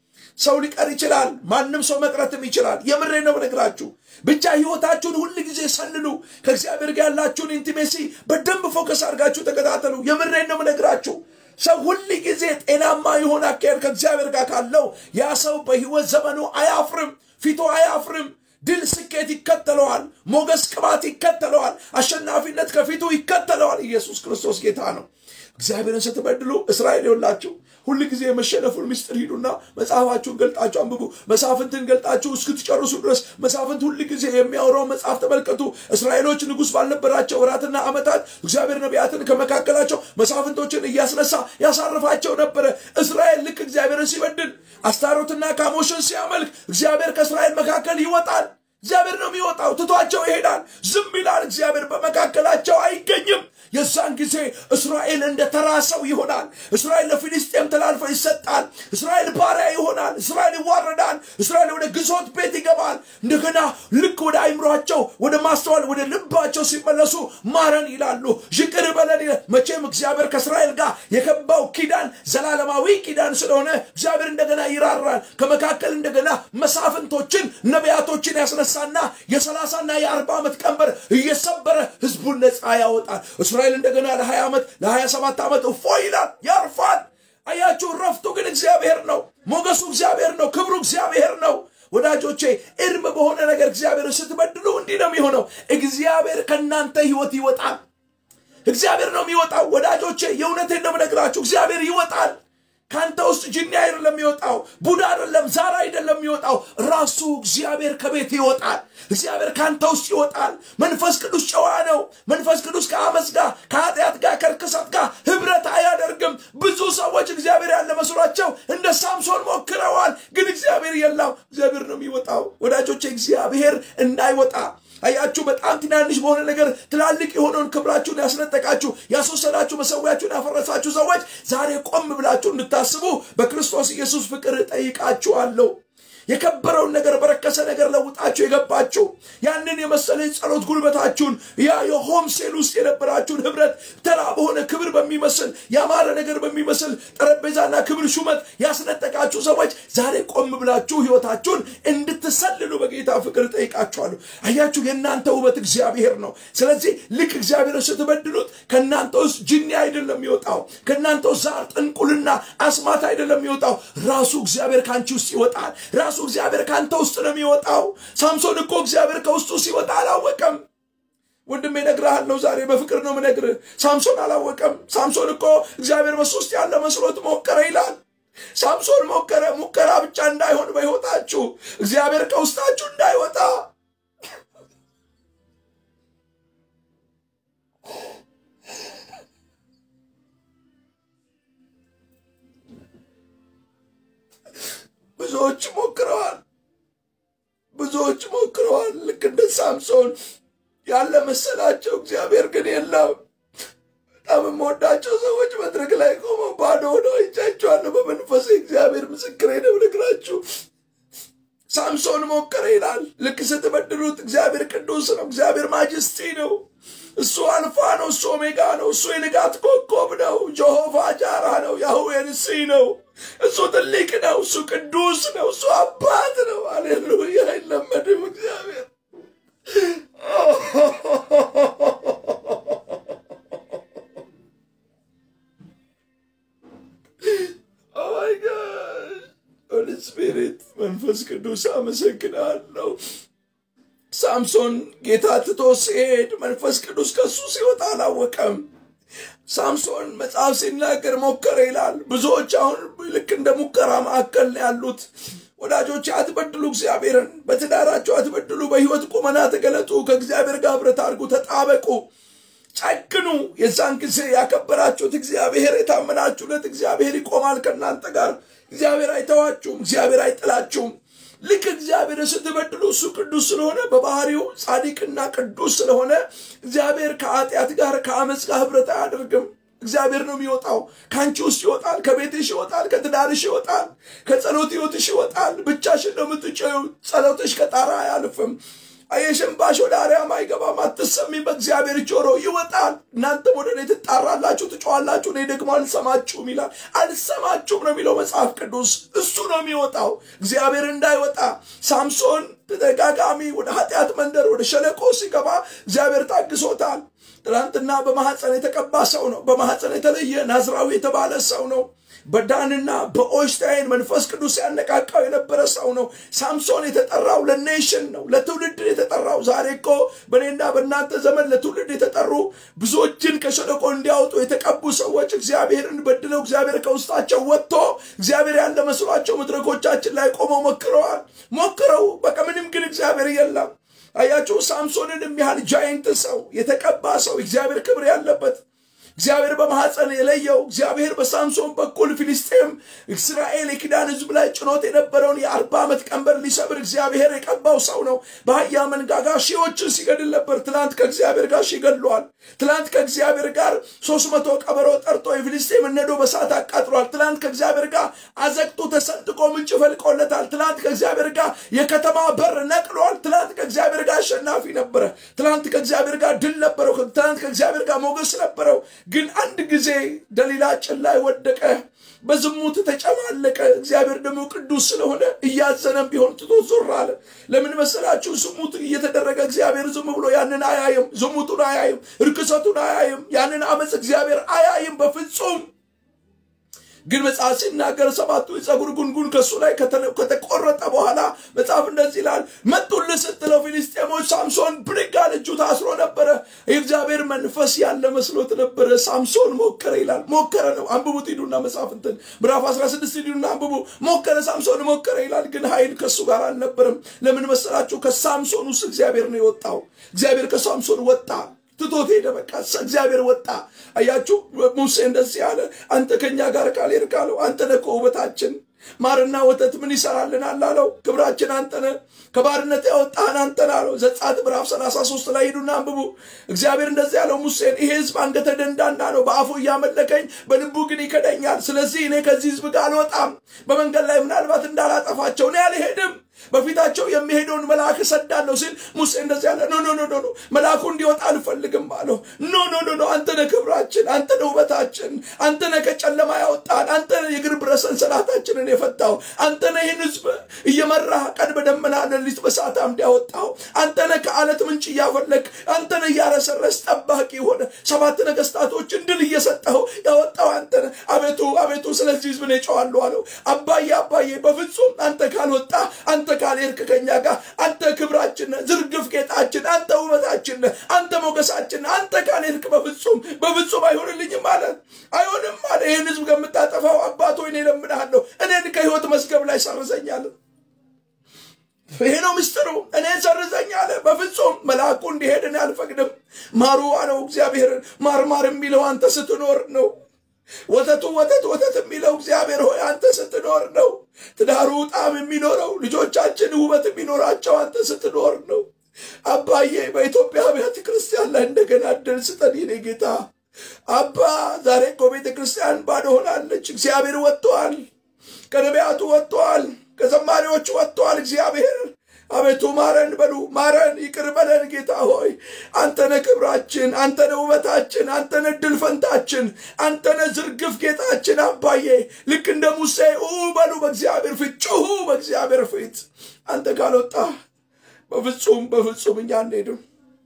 [SPEAKER 1] ሰው ሊቀር ይችላል ማንም ሰው መቅረትም ይችላል የምሬ ነው ነግራችሁ ብቻ ህይወታችሁን ሁል ጊዜ ሰልሉ ከእግዚአብሔር ጋር ያላችሁን ኢንቲሜሲ በደንብ ፎከስ አድርጋችሁ ተከታተሉ የምሬ ነው ነግራችሁ ሰው ሁል ጊዜ ጤናማ የሆነ አካሄድ ከእግዚአብሔር ጋር ካለው ያ ሰው በህይወት ዘመኑ አያፍርም ፊቱ አያፍርም ድል ስኬት ይከተለዋል ሞገስ ቅባት ይከተለዋል አሸናፊነት ከፊቱ ይከተለዋል ኢየሱስ ክርስቶስ ጌታ ነው እግዚአብሔርን ስትበድሉ እስራኤል የላችሁ ሁል ጊዜ የመሸነፉን ምስጢር ሂዱና መጽሐፋችሁን ገልጣችሁ አንብቡ መጽሐፍንትን ገልጣችሁ እስክትጨርሱ ድረስ መጽሐፍንት ሁል ጊዜ የሚያወራው መጽሐፍ ተመልከቱ እስራኤሎች ንጉሥ ባልነበራቸው ወራትና ዓመታት እግዚአብሔር ነቢያትን ከመካከላቸው መጽሐፍንቶችን እያስነሳ ያሳርፋቸው ነበረ እስራኤል ልክ እግዚአብሔርን ሲበድል አስታሮትና ካሞሽን ሲያመልክ እግዚአብሔር ከእስራኤል መካከል ይወጣል እግዚአብሔር ነው የሚወጣው ትቷቸው ይሄዳል ዝም ይላል እግዚአብሔር በመካከላቸው አይገኝም የዛን ጊዜ እስራኤል እንደ ተራ ሰው ይሆናል እስራኤል ለፊልስጤም ተላልፎ ይሰጣል እስራኤል ባሪያ ይሆናል እስራኤል ይዋረዳል እስራኤል ወደ ግዞት ቤት ይገባል እንደገና ልክ ወደ አይምሯቸው ወደ ማስተዋል ወደ ልባቸው ሲመለሱ ማረን ይላሉ ይቅር በለን መቼም እግዚአብሔር ከእስራኤል ጋር የገባው ኪዳን ዘላለማዊ ኪዳን ስለሆነ እግዚአብሔር እንደገና ይራራል ከመካከል እንደገና መሳፍንቶችን ነቢያቶችን ያስነሳና የሰላሳና የአርባ ዓመት ቀንበር እየሰበረ ህዝቡን ነፃ ያወጣል እስራኤል እንደገና ለ20 ዓመት ለ27 ዓመት እፎ ይላል ያርፋል አያችሁ ረፍቱ ግን እግዚአብሔር ነው ሞገሱ እግዚአብሔር ነው ክብሩ እግዚአብሔር ነው ወዳጆቼ እርም በሆነ ነገር እግዚአብሔር ስትበድሉ እንዲህ ነው የሚሆነው እግዚአብሔር ከእናንተ ህይወት ይወጣል እግዚአብሔር ነው የሚወጣው ወዳጆቼ የእውነቴን ነው ነግራችሁ እግዚአብሔር ይወጣል ከአንተ ውስጥ ጅኒ አይደለም የሚወጣው ቡዳ አይደለም ዛር አይደለም የሚወጣው ራሱ እግዚአብሔር ከቤት ይወጣል እግዚአብሔር ከአንተ ውስጥ ይወጣል መንፈስ ቅዱስ ጨዋ ነው መንፈስ ቅዱስ ከአመፅ ጋር ከኃጢአት ጋር ከርክሰት ጋር ህብረት አያደርግም ብዙ ሰዎች እግዚአብሔር ያለ መስሏቸው እግዚአብሔር እንዳይወጣ አያችሁ በጣም ትናንሽ በሆነ ነገር ትላልቅ የሆነውን ክብራችሁን ያስነጠቃችሁ ያስወሰዳችሁ መሰዊያችሁን ያፈረሳችሁ ሰዎች ዛሬ ቆም ብላችሁ እንድታስቡ በክርስቶስ ኢየሱስ ፍቅር ጠይቃችኋለሁ። የከበረውን ነገር በረከሰ ነገር ለውጣችሁ የገባችሁ ያንን የመሰለ ጸሎት ጉልበታችሁን ያ የሆም ሴል ውስጥ የነበራችሁን ህብረት ተራ በሆነ ክብር በሚመስል ያማረ ነገር በሚመስል ጠረጴዛና ክብር ሹመት ያስነጠቃችሁ ሰዎች ዛሬ ቆም ብላችሁ ህይወታችሁን እንድትሰልሉ በጌታ ፍቅር ጠይቃችኋለሁ። አያችሁ የእናንተ ውበት እግዚአብሔር ነው። ስለዚህ ልክ እግዚአብሔር ስትበድሉት ከእናንተ ውስጥ ጅኒ አይደለም የሚወጣው፣ ከእናንተ ውስጥ ዛር፣ ጥንቁልና፣ አስማት አይደለም የሚወጣው። ራሱ እግዚአብሔር ከአንቺ ውስጥ ይወጣል። ራሱ እግዚአብሔር ከአንተ ውስጥ ነው የሚወጣው። ሳምሶን እኮ እግዚአብሔር ከውስጡ ሲወጣ አላወቀም። ወንድሜ እነግርሃለሁ ዛሬ በፍቅር ነው የምነግርህ። ሳምሶን አላወቀም። ሳምሶን እኮ እግዚአብሔር በሱ ውስጥ ያለ መስሎት ሞከረ ይላል። ሳምሶን ሞከረ። ሙከራ ብቻ እንዳይሆን በሕይወታችሁ እግዚአብሔር ከውስጣችሁ እንዳይወጣ ብዙዎች ሞክረዋል። ብዙዎች ሞክረዋል። ልክ እንደ ሳምሶን ያለ መሰላቸው፣ እግዚአብሔር ግን የለም። በጣም የምወዳቸው ሰዎች መድረክ ላይ ቆመው ባዶ ሆነው አይቻቸዋለሁ። በመንፈሴ እግዚአብሔር ምስክሬ ነው ልግራችሁ። ሳምሶን ሞከረ ይላል። ልክ ስትበድሉት እግዚአብሔር ቅዱስ ነው። እግዚአብሔር ማጅስቲ ነው። እሱ አልፋ ነው። እሱ ኦሜጋ ነው። እሱ የንጋት ኮከብ ነው። ጀሆቫ ጃራ ነው። ያህዌ ንሲ ነው። እሱ ትልቅ ነው። እሱ ቅዱስ ነው። እሱ አባት ነው። አሌሉያ! አይለመድም እግዚአብሔር ሆሊ ስፒሪት መንፈስ ቅዱስ አመሰግናለሁ። ሳምሶን ጌታ ትቶ ሲሄድ መንፈስ ቅዱስ ከሱ ሲወጣ አላወቀም። ሳምሶን መጽሐፍ ሲናገር ሞከረ ይላል። ብዙዎች አሁን ልክ እንደ ሙከራ ማዕከል ነው ያሉት። ወዳጆች አትበድሉ፣ እግዚአብሔርን በትዳራቸው አትበድሉ። በሕይወት ቁመና ተገለጡ። ከእግዚአብሔር ጋር ኅብረት አድርጉ፣ ተጣበቁ፣ ጨክኑ። የዛን ጊዜ ያከበራችሁት እግዚአብሔር የታመናችሁለት እግዚአብሔር ይቆማል ከእናንተ ጋር። እግዚአብሔር አይተዋችሁም፣ እግዚአብሔር አይጥላችሁም። ልክ እግዚአብሔር ስትበድሉ እሱ ቅዱስ ስለሆነ በባህሪው ጻድቅና ቅዱስ ስለሆነ እግዚአብሔር ከኃጢአት ጋር ከአመፅ ጋር ኅብረት አያደርግም። እግዚአብሔር ነው የሚወጣው። ከአንቺ ውስጥ ይወጣል፣ ከቤትሽ ይወጣል፣ ከትዳርሽ ይወጣል፣ ከጸሎት ህይወትሽ ይወጣል። ብቻሽን ነው የምትጨዩ። ጸሎትሽ ከጣራ አያልፍም። የሽንባሽ ወደ አርያም አይገባም። አትሰሚ በእግዚአብሔር ጆሮ ይወጣል። እናንተም ወደ እኔ ትጣራላችሁ፣ ትጮዋላችሁ፣ እኔ ደግሞ አልሰማችሁም ይላል። አልሰማችሁም ነው የሚለው መጽሐፍ ቅዱስ። እሱ ነው የሚወጣው። እግዚአብሔር እንዳይወጣ ሳምሶን ተደጋጋሚ ወደ ኃጢአት መንደር ወደ ሸለቆ ሲገባ እግዚአብሔር ታግሶታል። ትናንትና በማሐፀን የተቀባ ሰው ነው። በማሐፀን የተለየ ናዝራዊ የተባለ ሰው ነው። በዳንና በኦሽታይን መንፈስ ቅዱስ ያነቃቃው የነበረ ሰው ነው። ሳምሶን የተጠራው ለኔሽን ነው፣ ለትውልድ የተጠራው። ዛሬ እኮ በእኔና በእናንተ ዘመን ለትውልድ የተጠሩ ብዙዎችን ከሸለቆ እንዲያወጡ የተቀቡ ሰዎች እግዚአብሔርን በድለው እግዚአብሔር ከውስጣቸው ወጥቶ እግዚአብሔር ያለ መስሏቸው መድረኮቻችን ላይ ቆመው ሞክረዋል። ሞክረው በቃ ምንም ግን እግዚአብሔር የለም። አያችሁ፣ ሳምሶንን የሚያህል ጃይንት ሰው የተቀባ ሰው እግዚአብሔር ክብር ያለበት እግዚአብሔር በማሐፀን የለየው እግዚአብሔር በሳምሶን በኩል ፊልስጤም እስራኤል የኪዳን ሕዝብ ላይ ጭኖት የነበረውን የአርባ ዓመት ቀንበር ሊሰብር እግዚአብሔር የቀባው ሰው ነው። በአህያ መንጋጋ ሺዎችን ሲገድል ነበር። ትላንት ከእግዚአብሔር ጋር ሺ ገድሏል። ትላንት ከእግዚአብሔር ጋር ሶስት መቶ ቀበሮ ጠርቶ የፊልስጤም ነዶ በሳት አቃጥሏል። ትላንት ከእግዚአብሔር ጋር አዘቅጡ ተሰንጥቆ ምንጭ ፈልቆለታል። ትላንት ከእግዚአብሔር ጋር የከተማ በር ነቅሏል። ትላንት ከእግዚአብሔር ጋር አሸናፊ ነበረ። ትላንት ከእግዚአብሔር ጋር ድል ነበረው። ትላንት ከእግዚአብሔር ጋር ሞገስ ነበረው። ግን አንድ ጊዜ ደሊላ ጭን ላይ ወደቀ፣ በዝሙት ተጨማለቀ። እግዚአብሔር ደግሞ ቅዱስ ስለሆነ እያዘነም ቢሆን ትቶ ዞር አለ። ለምን መሰላችሁ? ዝሙት እየተደረገ እግዚአብሔር ዝም ብሎ ያንን አያይም። ዝሙቱን አያይም፣ እርክሰቱን አያይም። ያንን አመፅ እግዚአብሔር አያይም በፍጹም። ግን መጽሐፍ ሲናገር ሰባቱ የፀጉር ጉንጉን ከእሱ ላይ ከተቆረጠ በኋላ መጽሐፍ እንደዚህ ይላል፣ መጡልህ ስትለው ፊልስጤሞች ሳምሶን ብድግ አለ። እጁ ታስሮ ነበረ። የእግዚአብሔር መንፈስ ያለ መስሎት ነበረ። ሳምሶን ሞከረ ይላል። ሞከረ ነው። አንብቡት ሂዱና መጽሐፍ እንትን ምዕራፍ 16 ሂዱና አንብቡ። ሞከረ፣ ሳምሶን ሞከረ ይላል። ግን ኃይል ከእሱ ጋር አልነበረም። ለምን መሰላችሁ? ከሳምሶን ውስጥ እግዚአብሔር ነው የወጣው። እግዚአብሔር ከሳምሶን ወጣ ትቶት ሄደ። በቃ እግዚአብሔር ወጣ። አያችሁ ሙሴ እንደዚህ አለ፣ አንተ ከኛ ጋር ካልሄድክ አለው፣ አንተ ነህ እኮ ውበታችን፣ ማርና ወተት ምን ይሰራልናል አለው። ክብራችን አንተነ ከባርነት ያወጣህን አንተን አለው። ዘጸአት ምዕራፍ 33 ላይ ሂዱና አንብቡ። እግዚአብሔር እንደዚህ ያለው ሙሴን ይሄ ህዝብ አንገተ ደንዳና ነው፣ በአፉ እያመለከኝ በልቡ ግን ይከደኛል። ስለዚህ እኔ ከዚህ ህዝብ ጋር አልወጣም፣ በመንገድ ላይ ምናልባት እንዳላጠፋቸው እኔ አልሄድም በፊታቸው የሚሄደውን መልአክ እሰዳለሁ ሲል ሙሴ እንደዚህ ያለ ኖ ኖ ኖ ኖ መልአኩ እንዲወጣ አልፈልግም አለው። ኖ ኖ ኖ ኖ አንተ ነህ ክብራችን፣ አንተ ነህ ውበታችን፣ አንተ ነህ ከጨለማ ያወጣን፣ አንተ ነህ የእግር ብረት ሰንሰለታችንን የፈታው፣ አንተ ነህ ይህን ህዝብ እየመራህ ቀን በደመና ሌሊት በእሳት አምድ ያወጣው፣ አንተ ነህ ከአለት ምንጭ እያፈለግ፣ አንተ ነህ እያረሰረስ ጠባቂ ሆነ ሰባት ነገስታቶችን ድል እየሰጠው ያወጣው አንተ ነህ። አቤቱ አቤቱ ስለዚህ ህዝብ ነው ጨዋለሁ አለው። አባዬ አባዬ በፍጹም አንተ ካልወጣ አንተ ካልሄድክ ከኛ ጋር አንተ ክብራችን ነህ፣ ዝርግፍ ጌጣችን፣ አንተ ውበታችን ነህ፣ አንተ ሞገሳችን ነህ። አንተ ካልሄድክ በፍጹም በፍጹም አይሆንልኝም አለ። አይሆንም አለ። ይህን ህዝብ ከምታጠፋው አባቶ እኔ እለምንሃለሁ፣ እኔን ከህይወት መዝገብ ላይ ሰርዘኛል። ይሄ ነው ምስጢሩ። እኔ ሰርዘኝ አለ። በፍጹም መልአኩ እንዲሄድ እኔ አልፈቅድም። ማሩ አለው እግዚአብሔርን። ማርማር የሚለው አንተ ስትኖር ነው። ወተቱ ወተት ወተት የሚለው እግዚአብሔር ሆይ አንተ ስትኖር ነው። ትዳሩ ጣዕም የሚኖረው ልጆቻችን ውበት የሚኖራቸው አንተ ስትኖር ነው። አባዬ በኢትዮጵያ አብያተ ክርስቲያን ላይ እንደገና እድል ስጠን የኔ ጌታ። አባ ዛሬ እኮ ቤተ ክርስቲያን ባዶ ሆናለች። እግዚአብሔር ወጥተዋል፣ ከነቢያቱ ወጥተዋል፣ ከዘማሪዎቹ ወጥተዋል። እግዚአብሔር አቤቱ ማረን በሉ፣ ማረን፣ ይቅር በለን ጌታ ሆይ። አንተነ ክብራችን፣ አንተነ ውበታችን፣ አንተነ ድል ፈንታችን፣ አንተነ ዝርግፍ ጌጣችን። አባዬ ልክ እንደ ሙሴ ኡ በሉ በእግዚአብሔር ፊት ጩሁ፣ በእግዚአብሔር ፊት አንተ ካልወጣ በፍጹም በፍጹም እኛ አንሄድም።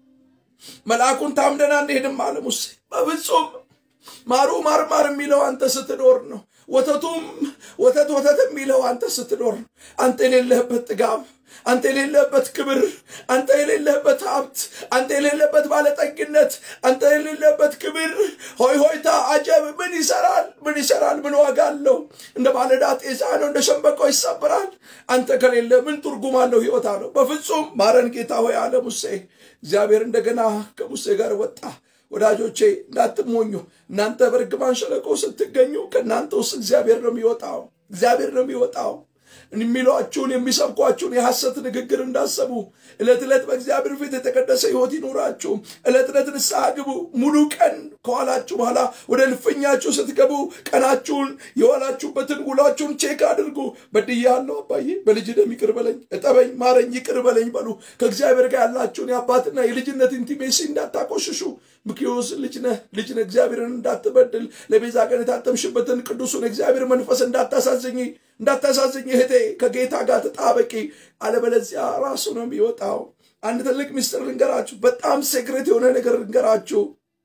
[SPEAKER 1] መልአኩን ታምደን አንሄድም አለ ሙሴ። በፍጹም ማሩ ማርማር የሚለው አንተ ስትኖር ነው። ወተቱም ወተት ወተት የሚለው አንተ ስትኖር ነው። አንተ የሌለህበት ጥጋብ አንተ የሌለበት ክብር፣ አንተ የሌለበት ሀብት፣ አንተ የሌለበት ባለጠግነት፣ አንተ የሌለበት ክብር፣ ሆይ ሆይታ፣ አጀብ ምን ይሰራል? ምን ይሰራል? ምን ዋጋ አለው? እንደ ባለዳ ጤዛ ነው፣ እንደ ሸንበቆ ይሰብራል። አንተ ከሌለ ምን ትርጉም አለው? ህይወት አለው። በፍጹም ማረን ጌታ ሆይ አለ ሙሴ። እግዚአብሔር እንደገና ከሙሴ ጋር ወጣ። ወዳጆቼ እንዳትሞኙ። እናንተ በርግማን ሸለቆ ስትገኙ ከእናንተ ውስጥ እግዚአብሔር ነው የሚወጣው። እግዚአብሔር ነው የሚወጣው። የሚሏችሁን የሚሰብኳችሁን የሐሰት ንግግር እንዳሰቡ ዕለት ዕለት በእግዚአብሔር ፊት የተቀደሰ ሕይወት ይኑራችሁ። ዕለት ዕለት ንስሐ ግቡ። ሙሉ ቀን ከኋላችሁ በኋላ ወደ ልፍኛችሁ ስትገቡ ቀናችሁን የዋላችሁበትን ውሏችሁን ቼክ አድርጉ። በድያለሁ አባዬ፣ በልጅ ደም ይቅር በለኝ፣ እጠበኝ፣ ማረኝ፣ ይቅር በለኝ በሉ። ከእግዚአብሔር ጋር ያላችሁን የአባትና የልጅነት ኢንቲሜሲ እንዳታቆሽሹ። ምክዮስ ልጅ ነህ ልጅ ነህ እግዚአብሔርን እንዳትበድል ለቤዛ ቀን የታተምሽበትን ቅዱሱን እግዚአብሔር መንፈስ እንዳታሳዝኝ እንዳታሳዝኝ እህቴ ከጌታ ጋር ተጣበቂ፣ አለበለዚያ ራሱ ነው የሚወጣው። አንድ ትልቅ ምስጢር ልንገራችሁ፣ በጣም ሴክሬት የሆነ ነገር ልንገራችሁ።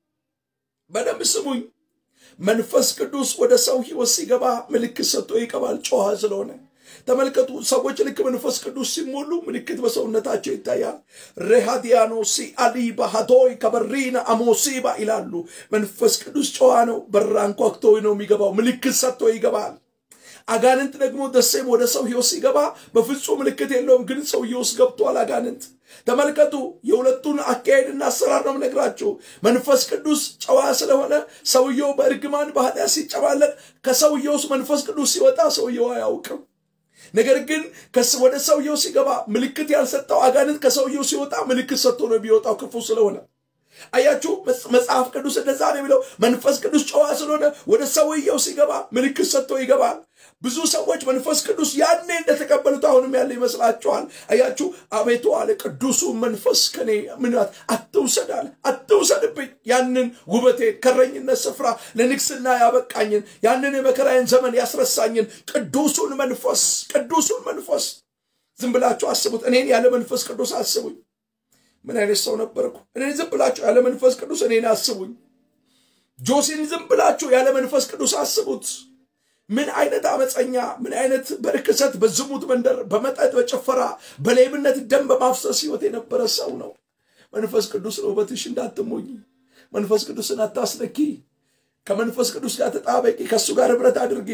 [SPEAKER 1] በደንብ ስሙኝ። መንፈስ ቅዱስ ወደ ሰው ሕይወት ሲገባ ምልክት ሰጥቶ ይቀባል፣ ጨዋ ስለሆነ ተመልከቱ። ሰዎች ልክ መንፈስ ቅዱስ ሲሞሉ ምልክት በሰውነታቸው ይታያል። ሬሃዲያኖሲ አሊ ባህቶይ ከበሪና አሞሲባ ይላሉ። መንፈስ ቅዱስ ጨዋ ነው። በራን ኳክቶ ነው የሚገባው። ምልክት ሰጥቶ ይገባል። አጋንንት ደግሞ ደሴም ወደ ሰው ሕይወት ሲገባ በፍጹም ምልክት የለውም፣ ግን ሰውዬ ውስጥ ገብቷል አጋንንት። ተመልከቱ የሁለቱን አካሄድና አሰራር ነው ነግራችሁ። መንፈስ ቅዱስ ጨዋ ስለሆነ ሰውየው በእርግማን በኃጢአት ሲጨማለቅ ከሰውየው ውስጥ መንፈስ ቅዱስ ሲወጣ ሰውየው አያውቅም። ነገር ግን ወደ ሰውየው ሲገባ ምልክት ያልሰጠው አጋንንት ከሰውየው ሲወጣ ምልክት ሰጥቶ ነው የሚወጣው ክፉ ስለሆነ። አያችሁ መጽሐፍ ቅዱስ እንደዛ ነው የሚለው። መንፈስ ቅዱስ ጨዋ ስለሆነ ወደ ሰውየው ሲገባ ምልክት ሰጥቶ ይገባል። ብዙ ሰዎች መንፈስ ቅዱስ ያኔ እንደተቀበሉት አሁንም ያለ ይመስላችኋል። አያችሁ አቤቱ አለ ቅዱሱ መንፈስ ከኔ ምናት አትውሰድ አለ አትውሰድብኝ። ያንን ውበቴን ከረኝነት ስፍራ ለንግስና ያበቃኝን ያንን የመከራዬን ዘመን ያስረሳኝን ቅዱሱን መንፈስ ቅዱሱን መንፈስ ዝም ብላችሁ አስቡት። እኔን ያለ መንፈስ ቅዱስ አስቡኝ። ምን አይነት ሰው ነበርኩ? እኔን ዝም ብላችሁ ያለ መንፈስ ቅዱስ እኔን አስቡኝ። ጆሲን ዝም ብላችሁ ያለ መንፈስ ቅዱስ አስቡት። ምን አይነት አመፀኛ፣ ምን አይነት በርክሰት በዝሙት መንደር፣ በመጠጥ በጭፈራ በሌብነት ደም በማፍሰስ ህይወት የነበረ ሰው ነው። መንፈስ ቅዱስ ውበትሽ እንዳትሞኝ። መንፈስ ቅዱስን አታስነኪ። ከመንፈስ ቅዱስ ጋር ተጣበቂ። ከእሱ ጋር ህብረት አድርጊ።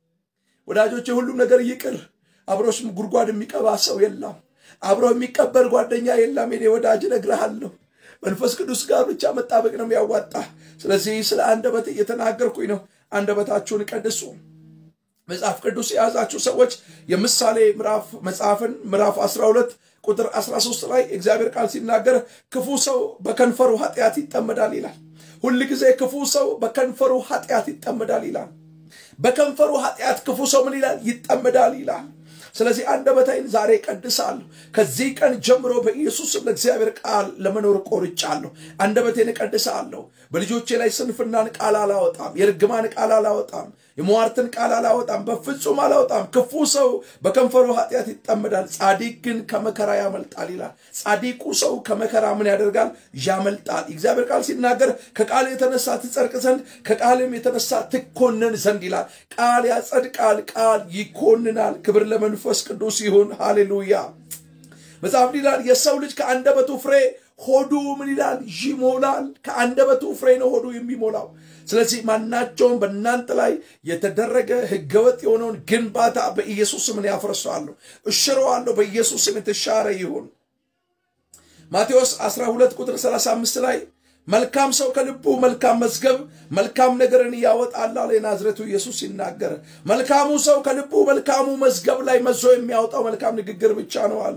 [SPEAKER 1] ወዳጆች፣ ሁሉም ነገር ይቅር። አብሮሽ ጉድጓድ የሚቀባ ሰው የለም። አብሮ የሚቀበር ጓደኛ የለም። የኔ ወዳጅ እነግርሃለሁ፣ መንፈስ ቅዱስ ጋር ብቻ መጣበቅ ነው የሚያዋጣ። ስለዚህ ስለ አንደበት እየተናገርኩኝ ነው። አንደበታችሁን ቀድሱ። መጽሐፍ ቅዱስ የያዛችሁ ሰዎች የምሳሌ ምዕራፍ መጽሐፍን ምዕራፍ 12 ቁጥር 13 ላይ እግዚአብሔር ቃል ሲናገር ክፉ ሰው በከንፈሩ ኃጢአት ይጠመዳል ይላል። ሁል ጊዜ ክፉ ሰው በከንፈሩ ኃጢአት ይጠመዳል ይላል። በከንፈሩ ኃጢአት ክፉ ሰው ምን ይላል? ይጠመዳል ይላል። ስለዚህ አንደበቴን ዛሬ ቀድሳለሁ። ከዚህ ቀን ጀምሮ በኢየሱስም ለእግዚአብሔር ቃል ለመኖር ቆርጫለሁ። አንደበቴን እቀድሳለሁ። በልጆቼ ላይ ስንፍናን ቃል አላወጣም። የርግማን ቃል አላወጣም። የሟርትን ቃል አላወጣም። በፍጹም አላወጣም። ክፉ ሰው በከንፈሩ ኃጢአት ይጠመዳል፣ ጻዲቅ ግን ከመከራ ያመልጣል ይላል። ጻዲቁ ሰው ከመከራ ምን ያደርጋል? ያመልጣል። እግዚአብሔር ቃል ሲናገር ከቃል የተነሳ ትጸድቅ ዘንድ ከቃልም የተነሳ ትኮነን ዘንድ ይላል። ቃል ያጸድቃል፣ ቃል ይኮንናል። ክብር ለመንፈስ ቅዱስ ይሁን። ሃሌሉያ። መጽሐፍ ይላል የሰው ልጅ ከአንደበቱ ፍሬ ሆዱ ምን ይላል? ይሞላል። ከአንደበቱ ፍሬ ነው ሆዱ የሚሞላው። ስለዚህ ማናቸውም በእናንተ ላይ የተደረገ ህገወጥ የሆነውን ግንባታ በኢየሱስ ስም ያፈርሰዋለሁ፣ እሽረዋለሁ። በኢየሱስ ስም የተሻረ ይሁን። ማቴዎስ 12 ቁጥር 35 ላይ መልካም ሰው ከልቡ መልካም መዝገብ መልካም ነገርን ያወጣል አለ የናዝሬቱ ኢየሱስ ሲናገር። መልካሙ ሰው ከልቡ መልካሙ መዝገብ ላይ መዞ የሚያወጣው መልካም ንግግር ብቻ ነው አለ።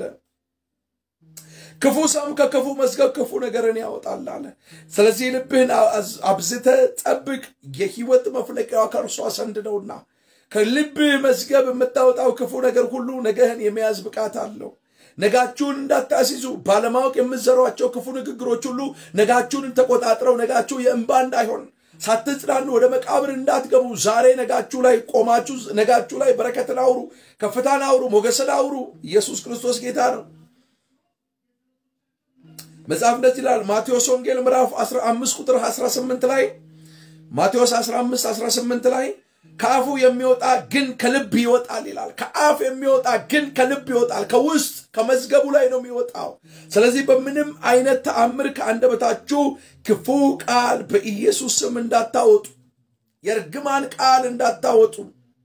[SPEAKER 1] ክፉ ሰውም ከክፉ መዝገብ ክፉ ነገርን ያወጣል አለ። ስለዚህ ልብህን አብዝተ ጠብቅ፣ የህይወት መፍለቂያዋ ከእርሷ ዘንድ ነውና። ከልብህ መዝገብ የምታወጣው ክፉ ነገር ሁሉ ነገህን የመያዝ ብቃት አለው። ነጋችሁን እንዳታስይዙ ባለማወቅ የምትዘሯቸው ክፉ ንግግሮች ሁሉ ነጋችሁን ተቆጣጥረው ነጋችሁ የእንባ እንዳይሆን ሳትጽናኑ ወደ መቃብር እንዳትገቡ ዛሬ ነጋችሁ ላይ ቆማችሁ ነጋችሁ ላይ በረከትን አውሩ፣ ከፍታን አውሩ፣ ሞገስን አውሩ። ኢየሱስ ክርስቶስ ጌታ ነው። መጽሐፍ እንደዚህ ይላል። ማቴዎስ ወንጌል ምዕራፍ 15 ቁጥር 18 ላይ ማቴዎስ 15 18 ላይ ከአፉ የሚወጣ ግን ከልብ ይወጣል ይላል። ከአፍ የሚወጣ ግን ከልብ ይወጣል። ከውስጥ ከመዝገቡ ላይ ነው የሚወጣው። ስለዚህ በምንም አይነት ተአምር ከአንደበታችሁ ክፉ ቃል በኢየሱስ ስም እንዳታወጡ፣ የእርግማን ቃል እንዳታወጡ፣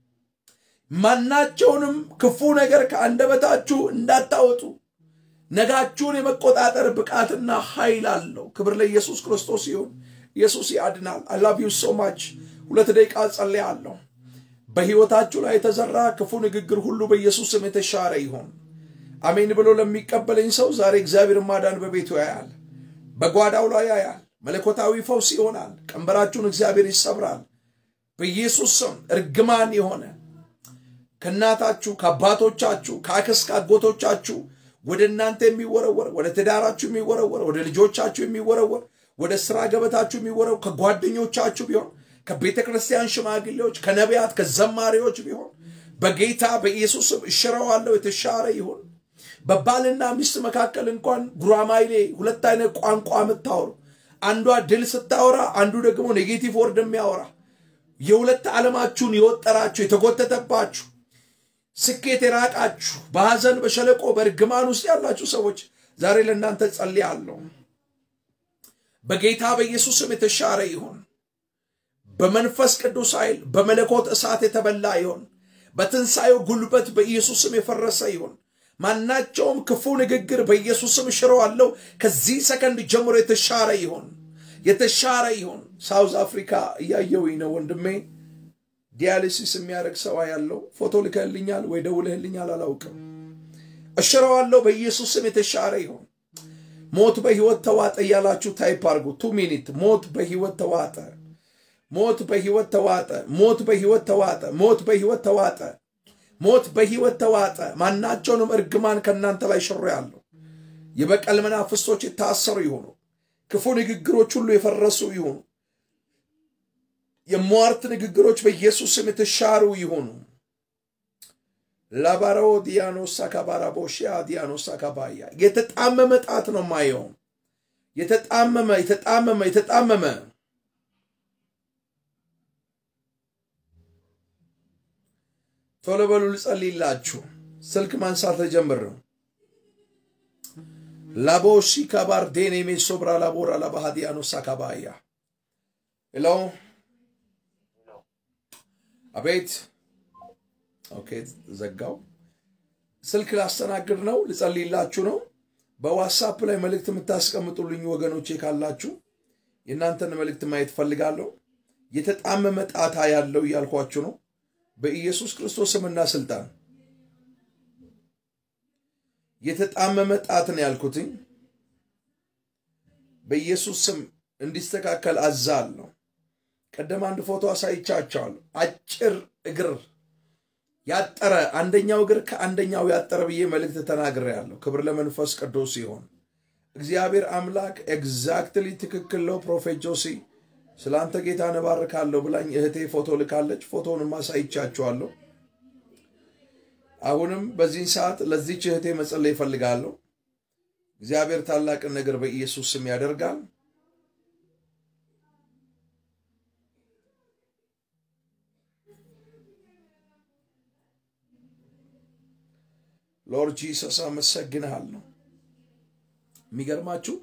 [SPEAKER 1] ማናቸውንም ክፉ ነገር ከአንደበታችሁ እንዳታወጡ። ነጋችሁን የመቆጣጠር ብቃትና ኃይል አለው። ክብር ለኢየሱስ ክርስቶስ ይሁን። ኢየሱስ ያድናል። አይ ላቭ ዩ ሶ ማች። ሁለት ደቂቃ ጸልያለሁ። በሕይወታችሁ ላይ የተዘራ ክፉ ንግግር ሁሉ በኢየሱስ ስም የተሻረ ይሆን። አሜን ብሎ ለሚቀበለኝ ሰው ዛሬ እግዚአብሔር ማዳን በቤቱ ያያል፣ በጓዳው ላይ ያያል። መለኮታዊ ፈውስ ይሆናል። ቀንበራችሁን እግዚአብሔር ይሰብራል። በኢየሱስ ስም እርግማን የሆነ ከእናታችሁ ከአባቶቻችሁ ከአክስት ከአጎቶቻችሁ ወደ እናንተ የሚወረወር ወደ ትዳራችሁ የሚወረወር ወደ ልጆቻችሁ የሚወረወር ወደ ስራ ገበታችሁ የሚወረው ከጓደኞቻችሁ ቢሆን ከቤተ ክርስቲያን ሽማግሌዎች፣ ከነቢያት፣ ከዘማሪዎች ቢሆን በጌታ በኢየሱስ ስም እሽረዋለሁ። የተሻረ ይሁን። በባልና ሚስት መካከል እንኳን ጉራማይሌ ሁለት አይነት ቋንቋ የምታወሩ አንዷ ድል ስታወራ፣ አንዱ ደግሞ ኔጌቲቭ ወርድ የሚያወራ የሁለት ዓለማችሁን የወጠራችሁ የተጎተተባችሁ ስኬት የራቃችሁ በሐዘን በሸለቆ በእርግማን ውስጥ ያላችሁ ሰዎች ዛሬ ለእናንተ ጸልያለሁ። በጌታ በኢየሱስ ስም የተሻረ ይሁን። በመንፈስ ቅዱስ ኃይል በመለኮት እሳት የተበላ ይሁን። በትንሣኤው ጉልበት በኢየሱስ ስም የፈረሰ ይሁን። ማናቸውም ክፉ ንግግር በኢየሱስ ስም ሽረዋለሁ። ከዚህ ሰከንድ ጀምሮ የተሻረ ይሁን፣ የተሻረ ይሁን። ሳውዝ አፍሪካ እያየውኝ ነው ወንድሜ ዲያሊሲስ የሚያደርግ ሰው ያለው ፎቶ ልከህልኛል ወይ ደውለህልኛል አላውቅም። እሽረዋለሁ በኢየሱስ ስም የተሻረ ይሁን። ሞት በህይወት ተዋጠ እያላችሁ ታይፕ አድርጉ። ቱ ሚኒት ሞት በህይወት ተዋጠ፣ ሞት በህይወት ተዋጠ፣ ሞት በህይወት ተዋጠ፣ ሞት በህይወት ተዋጠ፣ ሞት በህይወት ተዋጠ። ማናቸውንም እርግማን ከእናንተ ላይ ሽሮ ያለው የበቀል መናፍስቶች የታሰሩ ይሁኑ። ክፉ ንግግሮች ሁሉ የፈረሱ ይሁኑ። የሟርት ንግግሮች በኢየሱስ ስም የተሻሩ ይሁኑ። ላባሮ ዲያኖሳ ካባራቦሺያ ዲያኖሳ ካባያ የተጣመመ ጣት ነው ማየው። የተጣመመ የተጣመመ የተጣመመ ቶሎ በሉ ልጸልይላችሁ። ስልክ ማንሳት ተጀምር ነው። ላቦሺ ካባር ዴኔሜ ሶብራ ላቦራ ላባሃዲያኖሳ ካባያ ሄሎ አቤት ኦኬ፣ ዘጋው። ስልክ ላስተናግድ ነው፣ ልጸልይላችሁ ነው። በዋትሳፕ ላይ መልእክት የምታስቀምጡልኝ ወገኖቼ ካላችሁ የእናንተን መልእክት ማየት ፈልጋለሁ። የተጣመመ ጣታ ያለው እያልኳችሁ ነው። በኢየሱስ ክርስቶስ ስምና ስልጣን የተጣመመ ጣትን ያልኩትኝ በኢየሱስ ስም እንዲስተካከል አዛለሁ። ቀደም አንድ ፎቶ አሳይቻቸዋለሁ። አጭር እግር ያጠረ አንደኛው እግር ከአንደኛው ያጠረ ብዬ መልእክት ተናግሬያለሁ። ክብር ለመንፈስ ቅዱስ ሲሆን እግዚአብሔር አምላክ ኤግዛክትሊ ትክክል ነው። ፕሮፌት ጆሲ ስለ አንተ ጌታ እባርካለሁ ብላኝ እህቴ ፎቶ ልካለች። ፎቶውን ማሳይቻችኋለሁ። አሁንም በዚህ ሰዓት ለዚች እህቴ መጸለይ ይፈልጋለሁ። እግዚአብሔር ታላቅን ነገር በኢየሱስ ስም ያደርጋል። ሎርድ ጂሰስ አመሰግንሃለሁ። የሚገርማችሁ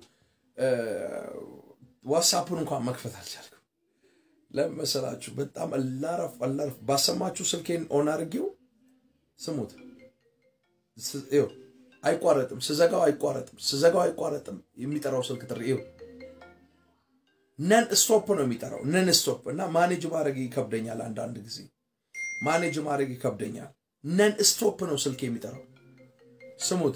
[SPEAKER 1] ዋትሳፑን እንኳን መክፈት አልቻልኩም። ለምን መሰላችሁ? በጣም አላረፍ አላረፍ ባሰማችሁ ስልኬን ኦን አድርጌው ስሙት። ይኸው አይቋረጥም፣ ስዘጋው አይቋረጥም፣ ስዘጋው አይቋረጥም። የሚጠራው ስልክ ጥሪ ይኸው ነን ስቶፕ ነው የሚጠራው፣ ነን ስቶፕ እና ማኔጅ ማድረግ ይከብደኛል። አንዳንድ ጊዜ ማኔጅ ማድረግ ይከብደኛል። ነን ስቶፕ ነው ስልክ የሚጠራው። ስሙት፣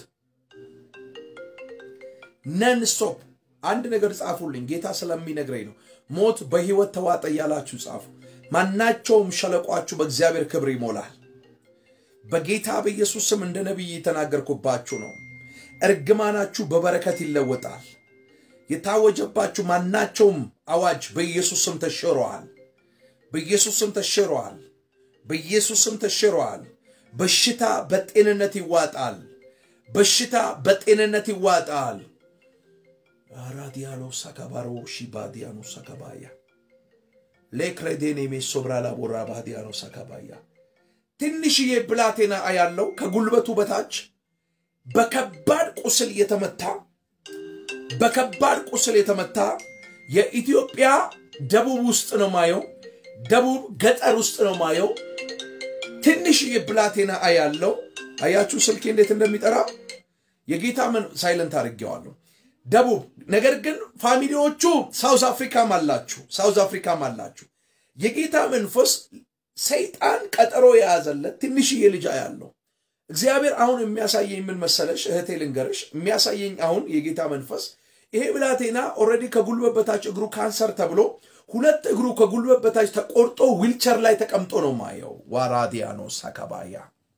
[SPEAKER 1] ነን ስቶፕ። አንድ ነገር ጻፉልኝ፣ ጌታ ስለሚነግረኝ ነው። ሞት በህይወት ተዋጠ እያላችሁ ጻፉ። ማናቸውም ሸለቋችሁ በእግዚአብሔር ክብር ይሞላል። በጌታ በኢየሱስ ስም እንደ ነቢይ የተናገርኩባችሁ ነው። እርግማናችሁ በበረከት ይለወጣል። የታወጀባችሁ ማናቸውም አዋጅ በኢየሱስ ስም ተሽረዋል። በኢየሱስ ስም ተሽረዋል። በኢየሱስ ስም ተሽረዋል። በሽታ በጤንነት ይዋጣል። በሽታ በጤንነት ይዋጣል። አራዲያሎ ሳካባሮ ሺባዲያኖ ሳካባያ ሌክሬዴኔ ሜሶብራ ላቦራ ባዲያኖ ሳካባያ ትንሽዬ ብላቴና ያለው ከጉልበቱ በታች በከባድ ቁስል የተመታ በከባድ ቁስል የተመታ የኢትዮጵያ ደቡብ ውስጥ ነው ማየው። ደቡብ ገጠር ውስጥ ነው ማየው። ትንሽዬ ብላቴና ያለው አያችሁ፣ ስልኬ እንዴት እንደሚጠራ የጌታ ምን ሳይለንት አድርጌዋለሁ። ደቡብ ነገር ግን ፋሚሊዎቹ ሳውዝ አፍሪካም አላችሁ፣ ሳውዝ አፍሪካም አላችሁ። የጌታ መንፈስ ሰይጣን ቀጠሮ የያዘለት ትንሽዬ ልጅ ያለው እግዚአብሔር አሁን የሚያሳየኝ ምን መሰለሽ እህቴ ልንገርሽ፣ የሚያሳየኝ አሁን የጌታ መንፈስ ይሄ ብላቴና ኦልሬዲ ከጉልበት በታች እግሩ ካንሰር ተብሎ ሁለት እግሩ ከጉልበት በታች ተቆርጦ ዊልቸር ላይ ተቀምጦ ነው ማየው። ዋራዲያኖ ሳካባያ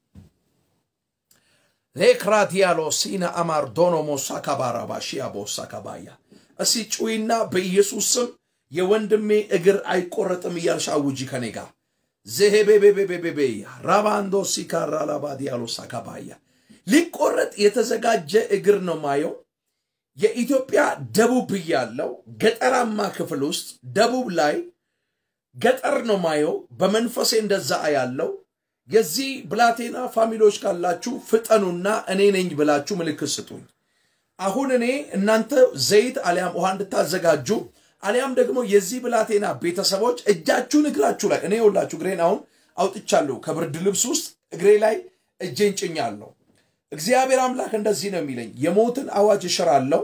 [SPEAKER 1] ሌክራቲያሎ ሲና አማር ዶኖሞ ሳካባራባ ሺያቦ ሳካባያ እሲ ጩይና በኢየሱስ ስም የወንድሜ እግር አይቆረጥም እያልሽ አውጂ ከኔ ጋር ዘሄቤቤቤቤቤ ራባንዶ ሲካራላባዲያሎ ሳካባያ ሊቆረጥ የተዘጋጀ እግር ነው ማየው። የኢትዮጵያ ደቡብ ያለው ገጠራማ ክፍል ውስጥ ደቡብ ላይ ገጠር ነው ማየው። በመንፈሴ እንደዛ ያለው የዚህ ብላቴና ፋሚሊዎች ካላችሁ ፍጠኑና እኔ ነኝ ብላችሁ ምልክት ስጡኝ። አሁን እኔ እናንተ ዘይት አሊያም ውሃ እንድታዘጋጁ አሊያም ደግሞ የዚህ ብላቴና ቤተሰቦች እጃችሁን እግራችሁ ላይ እኔ የውላችሁ እግሬን አሁን አውጥቻለሁ ከብርድ ልብስ ውስጥ እግሬ ላይ እጄን ጭኛለሁ። እግዚአብሔር አምላክ እንደዚህ ነው የሚለኝ፣ የሞትን አዋጅ እሽራለሁ።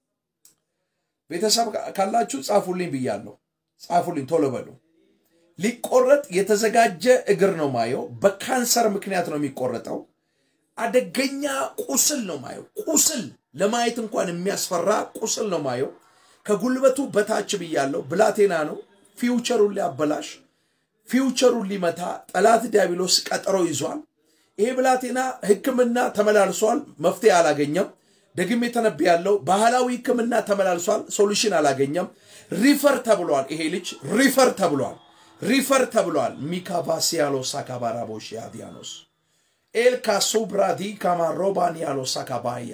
[SPEAKER 1] ቤተሰብ ካላችሁ ጻፉልኝ ብያለሁ። ጻፉልኝ ቶሎ በሉ። ሊቆረጥ የተዘጋጀ እግር ነው ማየው። በካንሰር ምክንያት ነው የሚቆረጠው። አደገኛ ቁስል ነው ማየው። ቁስል ለማየት እንኳን የሚያስፈራ ቁስል ነው ማየው። ከጉልበቱ በታች ብያለሁ። ብላቴና ነው። ፊውቸሩን ሊያበላሽ ፊውቸሩን ሊመታ ጠላት ዲያብሎስ ቀጠሮ ይዟል። ይሄ ብላቴና ሕክምና ተመላልሷል፣ መፍትሄ አላገኘም። ደግሜ ተነብያለሁ። ባህላዊ ሕክምና ተመላልሷል፣ ሶሉሽን አላገኘም። ሪፈር ተብሏል። ይሄ ልጅ ሪፈር ተብሏል፣ ሪፈር ተብሏል። ሚካቫሲያሎ ሳካባራቦሽ ያዲያኖስ ኤልካሱ ብራዲ ካማሮባኒያሎ ሳካባያ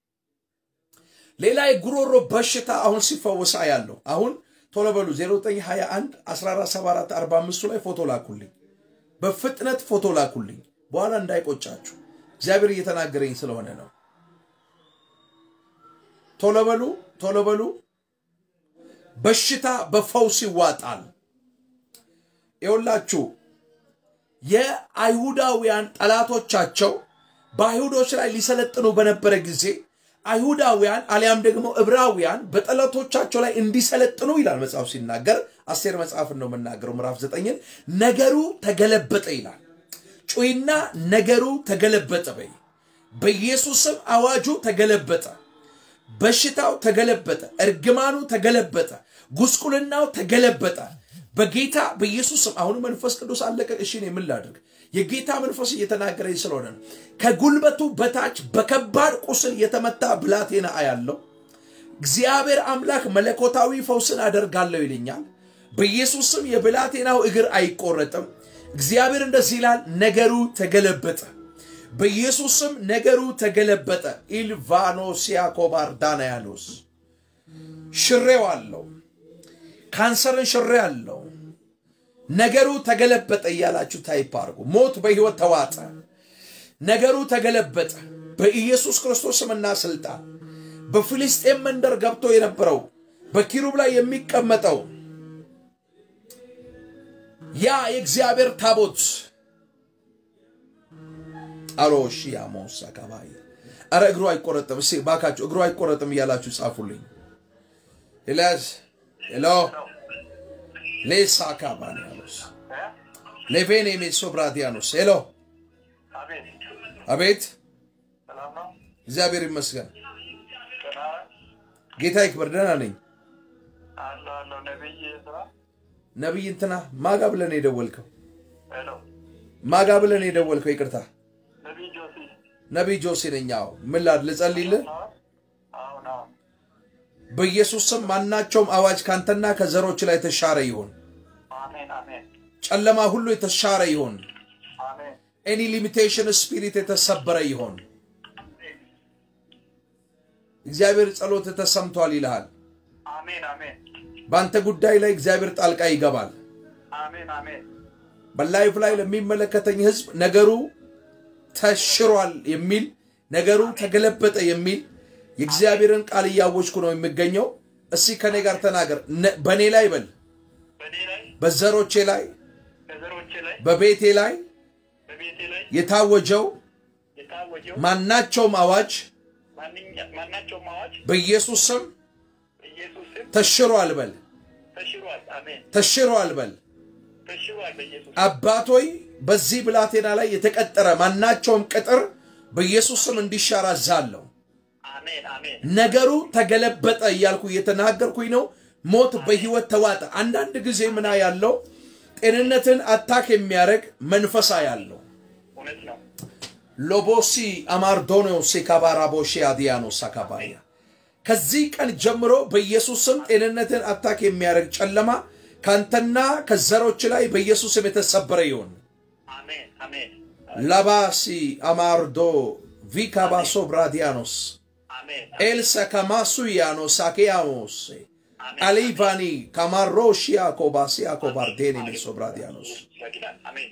[SPEAKER 1] ሌላ የጉሮሮ በሽታ አሁን ሲፈወሳ ያለው አሁን ቶሎ በሉ 0921 1474 45 ላይ ፎቶ ላኩልኝ። በፍጥነት ፎቶ ላኩልኝ። በኋላ እንዳይቆጫችሁ እግዚአብሔር እየተናገረኝ ስለሆነ ነው። ቶሎ በሉ ቶሎ በሉ። በሽታ በፈውስ ይዋጣል። ይኸውላችሁ የአይሁዳውያን ጠላቶቻቸው በአይሁዶች ላይ ሊሰለጥኑ በነበረ ጊዜ አይሁዳውያን አሊያም ደግሞ ዕብራውያን በጠላቶቻቸው ላይ እንዲሰለጥኑ ይላል መጽሐፍ ሲናገር፣ አስቴር መጽሐፍን ነው የምናገረው ምዕራፍ ዘጠኝን ነገሩ ተገለበጠ ይላል። ጩይና ነገሩ ተገለበጠ በይ። በኢየሱስም አዋጁ ተገለበጠ። በሽታው ተገለበጠ። እርግማኑ ተገለበጠ። ጉስቁልናው ተገለበጠ። በጌታ በኢየሱስም አሁን መንፈስ ቅዱስ አለቀቅ። እሺ እኔ ምን ላድርግ? የጌታ መንፈስ እየተናገረኝ ስለሆነ ነው። ከጉልበቱ በታች በከባድ ቁስል የተመታ ብላቴና አያለው። እግዚአብሔር አምላክ መለኮታዊ ፈውስን አደርጋለሁ ይልኛል። በኢየሱስም የብላቴናው እግር አይቆረጥም። እግዚአብሔር እንደዚህ ይላል፣ ነገሩ ተገለበጠ። በኢየሱስም ነገሩ ተገለበጠ። ኢልቫኖሲያ ኮባር ዳናያኖስ ሽሬው አለው ካንሰርን ሽሬ አለው ነገሩ ተገለበጠ እያላችሁ ታይፕ አድርጉ። ሞት በሕይወት ተዋጠ። ነገሩ ተገለበጠ በኢየሱስ ክርስቶስ ስምና ስልጣን። በፊልስጤም መንደር ገብቶ የነበረው በኪሩብ ላይ የሚቀመጠው ያ የእግዚአብሔር ታቦት አሮሺ ያሞስ አካባቢ አረ እግሩ አይቆረጥም። እስኪ ባካችሁ እግሩ አይቆረጥም እያላችሁ ጻፉልኝ። ኤልያስ ሄሎ ሌሳ ካባንያኖስ ሌቬኔ ሜሶ ብራዲያኖስ ሄሎ
[SPEAKER 2] አቤት
[SPEAKER 1] አቤት
[SPEAKER 2] ሰላም ነው።
[SPEAKER 1] እግዚአብሔር ይመስገን
[SPEAKER 2] ደህና ነህ?
[SPEAKER 1] ጌታ ይክበር ደህና ነኝ
[SPEAKER 2] አለሁ አለሁ። ነቢይ ስራ
[SPEAKER 1] ነቢይ እንትና ማጋ ብለን የደወልከው
[SPEAKER 2] ሄሎ፣
[SPEAKER 1] ማጋ ብለን የደወልከው ይቅርታ
[SPEAKER 2] ነቢይ ጆሲ
[SPEAKER 1] ነቢይ ጆሴ ነኝ አዎ ምን ላድ ልጸልይልህ
[SPEAKER 2] አሁን አሁን አሁን
[SPEAKER 1] በኢየሱስ ስም ማናቸውም አዋጅ ካንተና ከዘሮች ላይ የተሻረ ይሁን
[SPEAKER 2] አሜን አሜን
[SPEAKER 1] ጨለማ ሁሉ የተሻረ ይሁን
[SPEAKER 2] አሜን
[SPEAKER 1] ኤኒ ሊሚቴሽን ስፒሪት የተሰበረ ይሆን እግዚአብሔር ጸሎት ተሰምቷል ይልሃል
[SPEAKER 2] አሜን አሜን
[SPEAKER 1] በአንተ ጉዳይ ላይ እግዚአብሔር ጣልቃ ይገባል
[SPEAKER 2] አሜን አሜን
[SPEAKER 1] በላይፍ ላይ ለሚመለከተኝ ህዝብ ነገሩ ተሽሯል የሚል ነገሩ ተገለበጠ የሚል የእግዚአብሔርን ቃል እያወጅኩ ነው የሚገኘው እስቲ ከኔ ጋር ተናገር ነ- በእኔ ላይ በል
[SPEAKER 2] በእኔ ላይ
[SPEAKER 1] በዘሮቼ ላይ
[SPEAKER 2] በዘሮቼ ላይ
[SPEAKER 1] በቤቴ ላይ
[SPEAKER 2] በቤቴ ላይ
[SPEAKER 1] የታወጀው
[SPEAKER 2] የታወጀው
[SPEAKER 1] ማናቸውም አዋጅ
[SPEAKER 2] ማንኛ- ማናቸውም አዋጅ
[SPEAKER 1] በኢየሱስ ስም
[SPEAKER 2] በኢየሱስ ስም
[SPEAKER 1] ተሽሯል በል
[SPEAKER 2] ተሽሯል። አሜን
[SPEAKER 1] ተሽሯል በል
[SPEAKER 2] ተሽሯል። በኢየሱስ
[SPEAKER 1] አባቶይ በዚህ ብላቴና ላይ የተቀጠረ ማናቸውም ቅጥር በኢየሱስ ስም እንዲሻር አዛለሁ
[SPEAKER 2] አሜን አሜን
[SPEAKER 1] ነገሩ ተገለበጠ እያልኩ እየተናገርኩኝ ነው ሞት በህይወት ተዋጠ አንዳንድ ጊዜ ምና ያለው ጤንነትን አታክ የሚያደርግ መንፈሳ ያለው
[SPEAKER 2] እውነት ነው።
[SPEAKER 1] ሎቦሲ አማርዶኖ ሴካባራቦሺ አዲያኖስ አካባያ ከዚህ ቀን ጀምሮ በኢየሱስ ስም ጤንነትን አታክ የሚያደርግ ጨለማ ካንተና ከዘሮች ላይ በኢየሱስ ስም የተሰበረ ይሁን
[SPEAKER 2] አሜን አሜን
[SPEAKER 1] ላባሲ አማርዶ ቪካባሶ ብራዲያኖስ
[SPEAKER 2] አሜን
[SPEAKER 1] ኤልሰ ከማሱያኖ ሳኬያሞስ
[SPEAKER 2] አሜን
[SPEAKER 1] አሊቫኒ ካማሮሺያ ኮባሲያ ኮባርዴኒ ሜሶ ብራዲያኖስ
[SPEAKER 2] ያግዳል። አሜን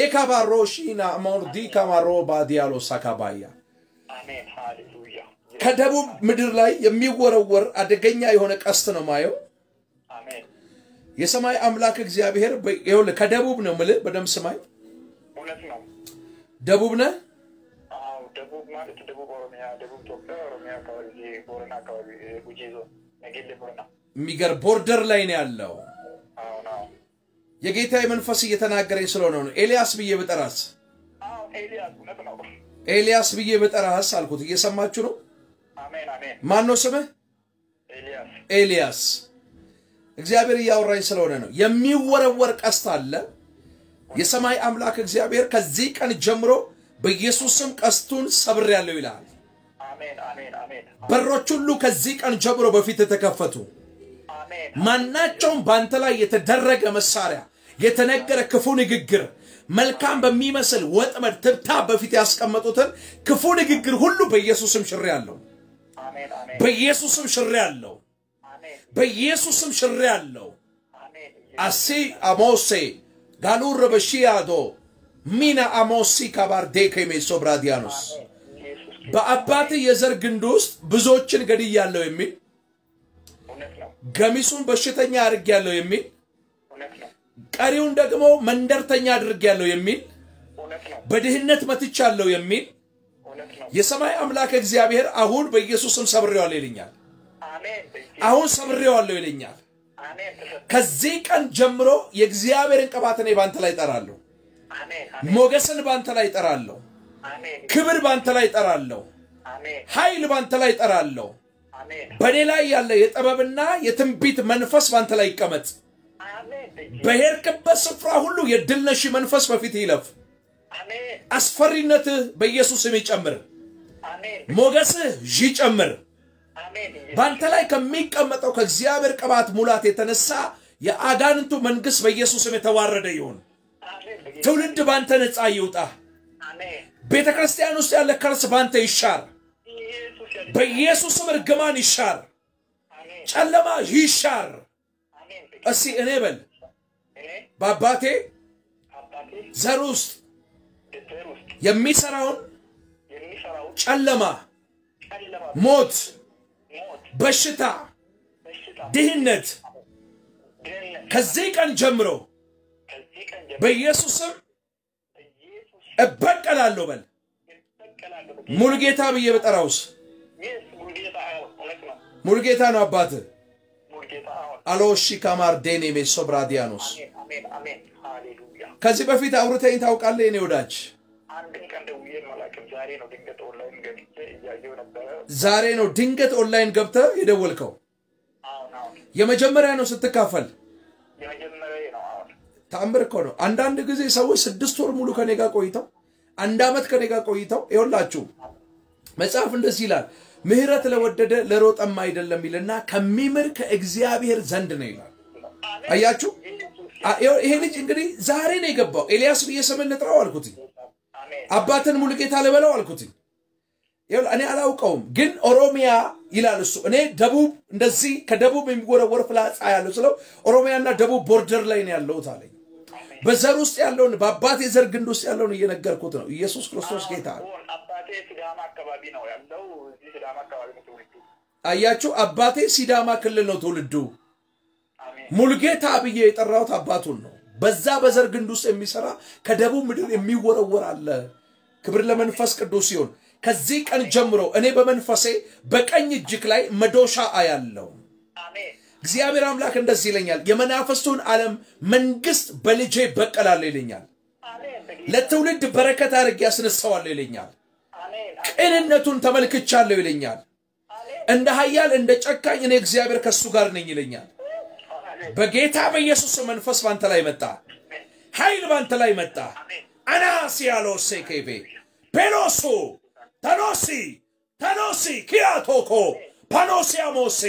[SPEAKER 1] ሌካባሮሺና ሞርዲ ካማሮ ባዲያሎ ሳካባያ
[SPEAKER 2] አሜን ሃሌሉያ
[SPEAKER 1] ከደቡብ ምድር ላይ የሚወረወር አደገኛ የሆነ ቀስት ነው ማየው።
[SPEAKER 2] አሜን
[SPEAKER 1] የሰማይ አምላክ እግዚአብሔር በ- ይኸውልህ ከደቡብ ነው ምልህ፣ በደንብ ስማኝ።
[SPEAKER 2] እውነት ነው።
[SPEAKER 1] ደቡብ ነህ።
[SPEAKER 2] አዎ ደቡብ ማለት ደቡብ ኦሮሚያ፣ ደቡብ ኢትዮጵያ፣ ኦሮሚያ አካባቢ ይሄ ቦረና አካባቢ ይሄ ጉጂ ዞን ነጌሌ ቦረና።
[SPEAKER 1] የሚገር ቦርደር ላይ ነው ያለው።
[SPEAKER 2] አሁን አዎ
[SPEAKER 1] የጌታ መንፈስ እየተናገረኝ ስለሆነ ነው። ኤልያስ ብዬ ብጠራስ
[SPEAKER 2] አዎ ኤልያስ እውነት ነው።
[SPEAKER 1] ኤልያስ ብዬ ብጠራስ አልኩት። እየሰማችሁ ነው።
[SPEAKER 2] አሜን አሜን
[SPEAKER 1] ማን ነው ስምህ?
[SPEAKER 2] ኤልያስ
[SPEAKER 1] ኤልያስ። እግዚአብሔር እያወራኝ ስለሆነ ነው። የሚወረወር ቀስት አለ። የሰማይ አምላክ እግዚአብሔር ከዚህ ቀን ጀምሮ በኢየሱስ ስም ቀስቱን ሰብሬያለሁ ይልሃል።
[SPEAKER 2] አሜን አሜን አሜን
[SPEAKER 1] በሮች ሁሉ ከዚህ ቀን ጀምሮ በፊት የተከፈቱ
[SPEAKER 2] አሜን
[SPEAKER 1] ማናቸውም በአንተ ላይ የተደረገ መሳሪያ የተነገረ ክፉ ንግግር መልካም በሚመስል ወጥመድ ትብታብ በፊት ያስቀመጡትን ክፉ ንግግር ሁሉ በኢየሱስም ሽሬ አለው።
[SPEAKER 2] አሜን አሜን
[SPEAKER 1] በኢየሱስም ሽሬ አለው።
[SPEAKER 2] አሜን
[SPEAKER 1] በኢየሱስም ሽሬ አለው።
[SPEAKER 2] አሜን
[SPEAKER 1] አሲ አሞሴ ጋሉር በሺያዶ ሚና አሞሲ ካባርዴ ከሜሶ ብራዲያኖስ
[SPEAKER 2] ኢየሱስ
[SPEAKER 1] በአባት የዘር ግንድ ውስጥ ብዙዎችን ገድያለሁ የሚል
[SPEAKER 2] እውነት ነው።
[SPEAKER 1] ገሚሱን በሽተኛ አድርጌያለሁ የሚል
[SPEAKER 2] እውነት ነው።
[SPEAKER 1] ቀሪውን ደግሞ መንደርተኛ አድርጌያለሁ የሚል
[SPEAKER 2] እውነት ነው።
[SPEAKER 1] በድህነት መትቻለሁ የሚል
[SPEAKER 2] እውነት ነው።
[SPEAKER 1] የሰማይ አምላክ እግዚአብሔር አሁን በኢየሱስም ሰብሬዋለሁ ይለኛል።
[SPEAKER 2] አሜን በኢየሱስ
[SPEAKER 1] አሁን ሰብሬዋለሁ ይለኛል።
[SPEAKER 2] አሜን ተሰ-
[SPEAKER 1] ከዚህ ቀን ጀምሮ የእግዚአብሔርን ቅባት እኔ ባንተ ላይ እጠራለሁ።
[SPEAKER 2] አሜን አሜን
[SPEAKER 1] ሞገስን ባንተ ላይ ጠራለሁ።
[SPEAKER 2] አሜን
[SPEAKER 1] ክብር ባንተ ላይ ጠራለሁ።
[SPEAKER 2] አሜን
[SPEAKER 1] ኃይል ባንተ ላይ ጠራለሁ።
[SPEAKER 2] አሜን
[SPEAKER 1] በእኔ ላይ ያለ የጥበብና የትንቢት መንፈስ ባንተ ላይ ይቀመጥ።
[SPEAKER 2] አሜን
[SPEAKER 1] በሄድክበት ስፍራ ሁሉ የድል ነሺ መንፈስ በፊት ይለፍ።
[SPEAKER 2] አሜን
[SPEAKER 1] አስፈሪነትህ በኢየሱስ ስም ይጨምር።
[SPEAKER 2] አሜን
[SPEAKER 1] ሞገስህ ይጨምር።
[SPEAKER 2] አሜን
[SPEAKER 1] በአንተ ላይ ከሚቀመጠው ከእግዚአብሔር ቅባት ሙላት የተነሳ የአጋንንቱ መንግሥት በኢየሱስ ስም የተዋረደ ይሁን።
[SPEAKER 2] አሜን
[SPEAKER 1] ትውልድ ባንተ ነፃ ይውጣ።
[SPEAKER 2] አሜን
[SPEAKER 1] ቤተ ክርስቲያን ውስጥ ያለ ከርስ ባንተ ይሻር።
[SPEAKER 2] ኢየሱስ ያድናል።
[SPEAKER 1] በኢየሱስ ስም እርግማን ይሻር፣
[SPEAKER 2] አሜን
[SPEAKER 1] ጨለማ ይሻር።
[SPEAKER 2] አሜን
[SPEAKER 1] እስቲ እኔ በል
[SPEAKER 2] እኔ
[SPEAKER 1] በአባቴ
[SPEAKER 2] አባቴ
[SPEAKER 1] ዘር ውስጥ
[SPEAKER 2] ድር ውስጥ
[SPEAKER 1] የሚሰራውን
[SPEAKER 2] የሚሰራው
[SPEAKER 1] ጨለማ፣
[SPEAKER 2] ጨለማ
[SPEAKER 1] ሞት፣
[SPEAKER 2] ሞት
[SPEAKER 1] በሽታ፣
[SPEAKER 2] በሽታ
[SPEAKER 1] ድህነት
[SPEAKER 2] ድህነት
[SPEAKER 1] ከዚህ ቀን ጀምሮ
[SPEAKER 2] ከዚህ ቀን ጀምሮ
[SPEAKER 1] በኢየሱስ ስም
[SPEAKER 2] ኢየሱስ
[SPEAKER 1] እበቀላለሁ በል።
[SPEAKER 2] ይበቀላለሁ
[SPEAKER 1] ሙሉጌታ ብዬ በጠራውስ
[SPEAKER 2] ይስ ሙልጌታ አሁን እውነት ነው
[SPEAKER 1] ሙሉጌታ ነው አባትህ።
[SPEAKER 2] ሙልጌታ አሁን
[SPEAKER 1] አሎሺ ካማር ዴኔሜ ሶብራዲያኖስ
[SPEAKER 2] አሜን አሜን አሜን ሃሌሉያ
[SPEAKER 1] ከዚህ በፊት አውርተኝ ታውቃለህ? የኔ ወዳጅ
[SPEAKER 2] አንድም ቀን ደውዬ አላውቅም ዛሬ ነው ድንገት ኦንላይን ገብቼ እያየሁ ነበረ
[SPEAKER 1] ዛሬ ነው ድንገት ኦንላይን ገብተህ የደወልከው።
[SPEAKER 2] አሁን አሁን
[SPEAKER 1] የመጀመሪያ ነው ስትካፈል።
[SPEAKER 2] የመጀመሪያ ነው አሁን
[SPEAKER 1] ተአምር እኮ ነው። አንዳንድ ጊዜ ሰዎች ስድስት ወር ሙሉ ከኔ ጋር ቆይተው አንድ ዓመት ከኔ ጋር ቆይተው ይኸውላችሁ መጽሐፍ እንደዚህ ይላል፣ ምሕረት ለወደደ ለሮጠም አይደለም ይልና ከሚምር ከእግዚአብሔር ዘንድ ነው ይላል። አያችሁ፣ አ- ይኸው ይሄ ልጅ እንግዲህ ዛሬ ነው የገባው። ኤልያስ ብዬ ስምን ልጥራው አልኩትኝ።
[SPEAKER 2] አሜን
[SPEAKER 1] አባትን ሙሉጌታ ልበለው አልኩትኝ። ይኸውልህ እኔ አላውቀውም፣ ግን ኦሮሚያ ይላል እሱ። እኔ ደቡብ እንደዚህ ከደቡብ የሚወረወር ፍላጻ ያለው ስለው ኦሮሚያና ደቡብ ቦርደር ላይ ነው ያለሁት አለኝ። በዘር ውስጥ ያለውን በአባቴ ዘር ግንድ ውስጥ ያለውን እየነገርኩት ነው። ኢየሱስ ክርስቶስ ጌታ ነው።
[SPEAKER 2] አሁን አባቴ ሲዳማ አካባቢ ነው ያለው እዚህ ሲዳማ አካባቢ ነው ትውልዱ
[SPEAKER 1] አያችሁ፣ አባቴ ሲዳማ ክልል ነው ትውልዱ።
[SPEAKER 2] አሜን
[SPEAKER 1] ሙሉጌታ ብዬ የጠራሁት አባቱን ነው። በዛ በዘር ግንድ ውስጥ የሚሰራ ከደቡብ ምድር የሚወረወር አለ። ክብር ለመንፈስ ቅዱስ ሲሆን ከዚህ ቀን ጀምሮ እኔ በመንፈሴ በቀኝ እጅግ ላይ መዶሻ አያለው።
[SPEAKER 2] አሜን
[SPEAKER 1] እግዚአብሔር አምላክ እንደዚህ ይለኛል፣ የመናፍስቱን ዓለም መንግስት በልጄ በቀላለሁ ይለኛል።
[SPEAKER 2] አሜን
[SPEAKER 1] ለትውልድ በረከት አድርጌ ያስነሳዋለሁ ይለኛል።
[SPEAKER 2] አሜን
[SPEAKER 1] ቅንነቱን ተመልክቻለሁ ይለኛል። እንደ ኃያል እንደ ጨካኝ እኔ እግዚአብሔር ከእሱ ጋር ነኝ ይለኛል። በጌታ በኢየሱስ ስም መንፈስ ባንተ ላይ መጣ፣ ኃይል ባንተ ላይ መጣ። አናሲ ያለው ሴኬቤ ፔሎሱ ተኖሲ ተኖሲ ኪያቶኮ ፓኖሲያሞሴ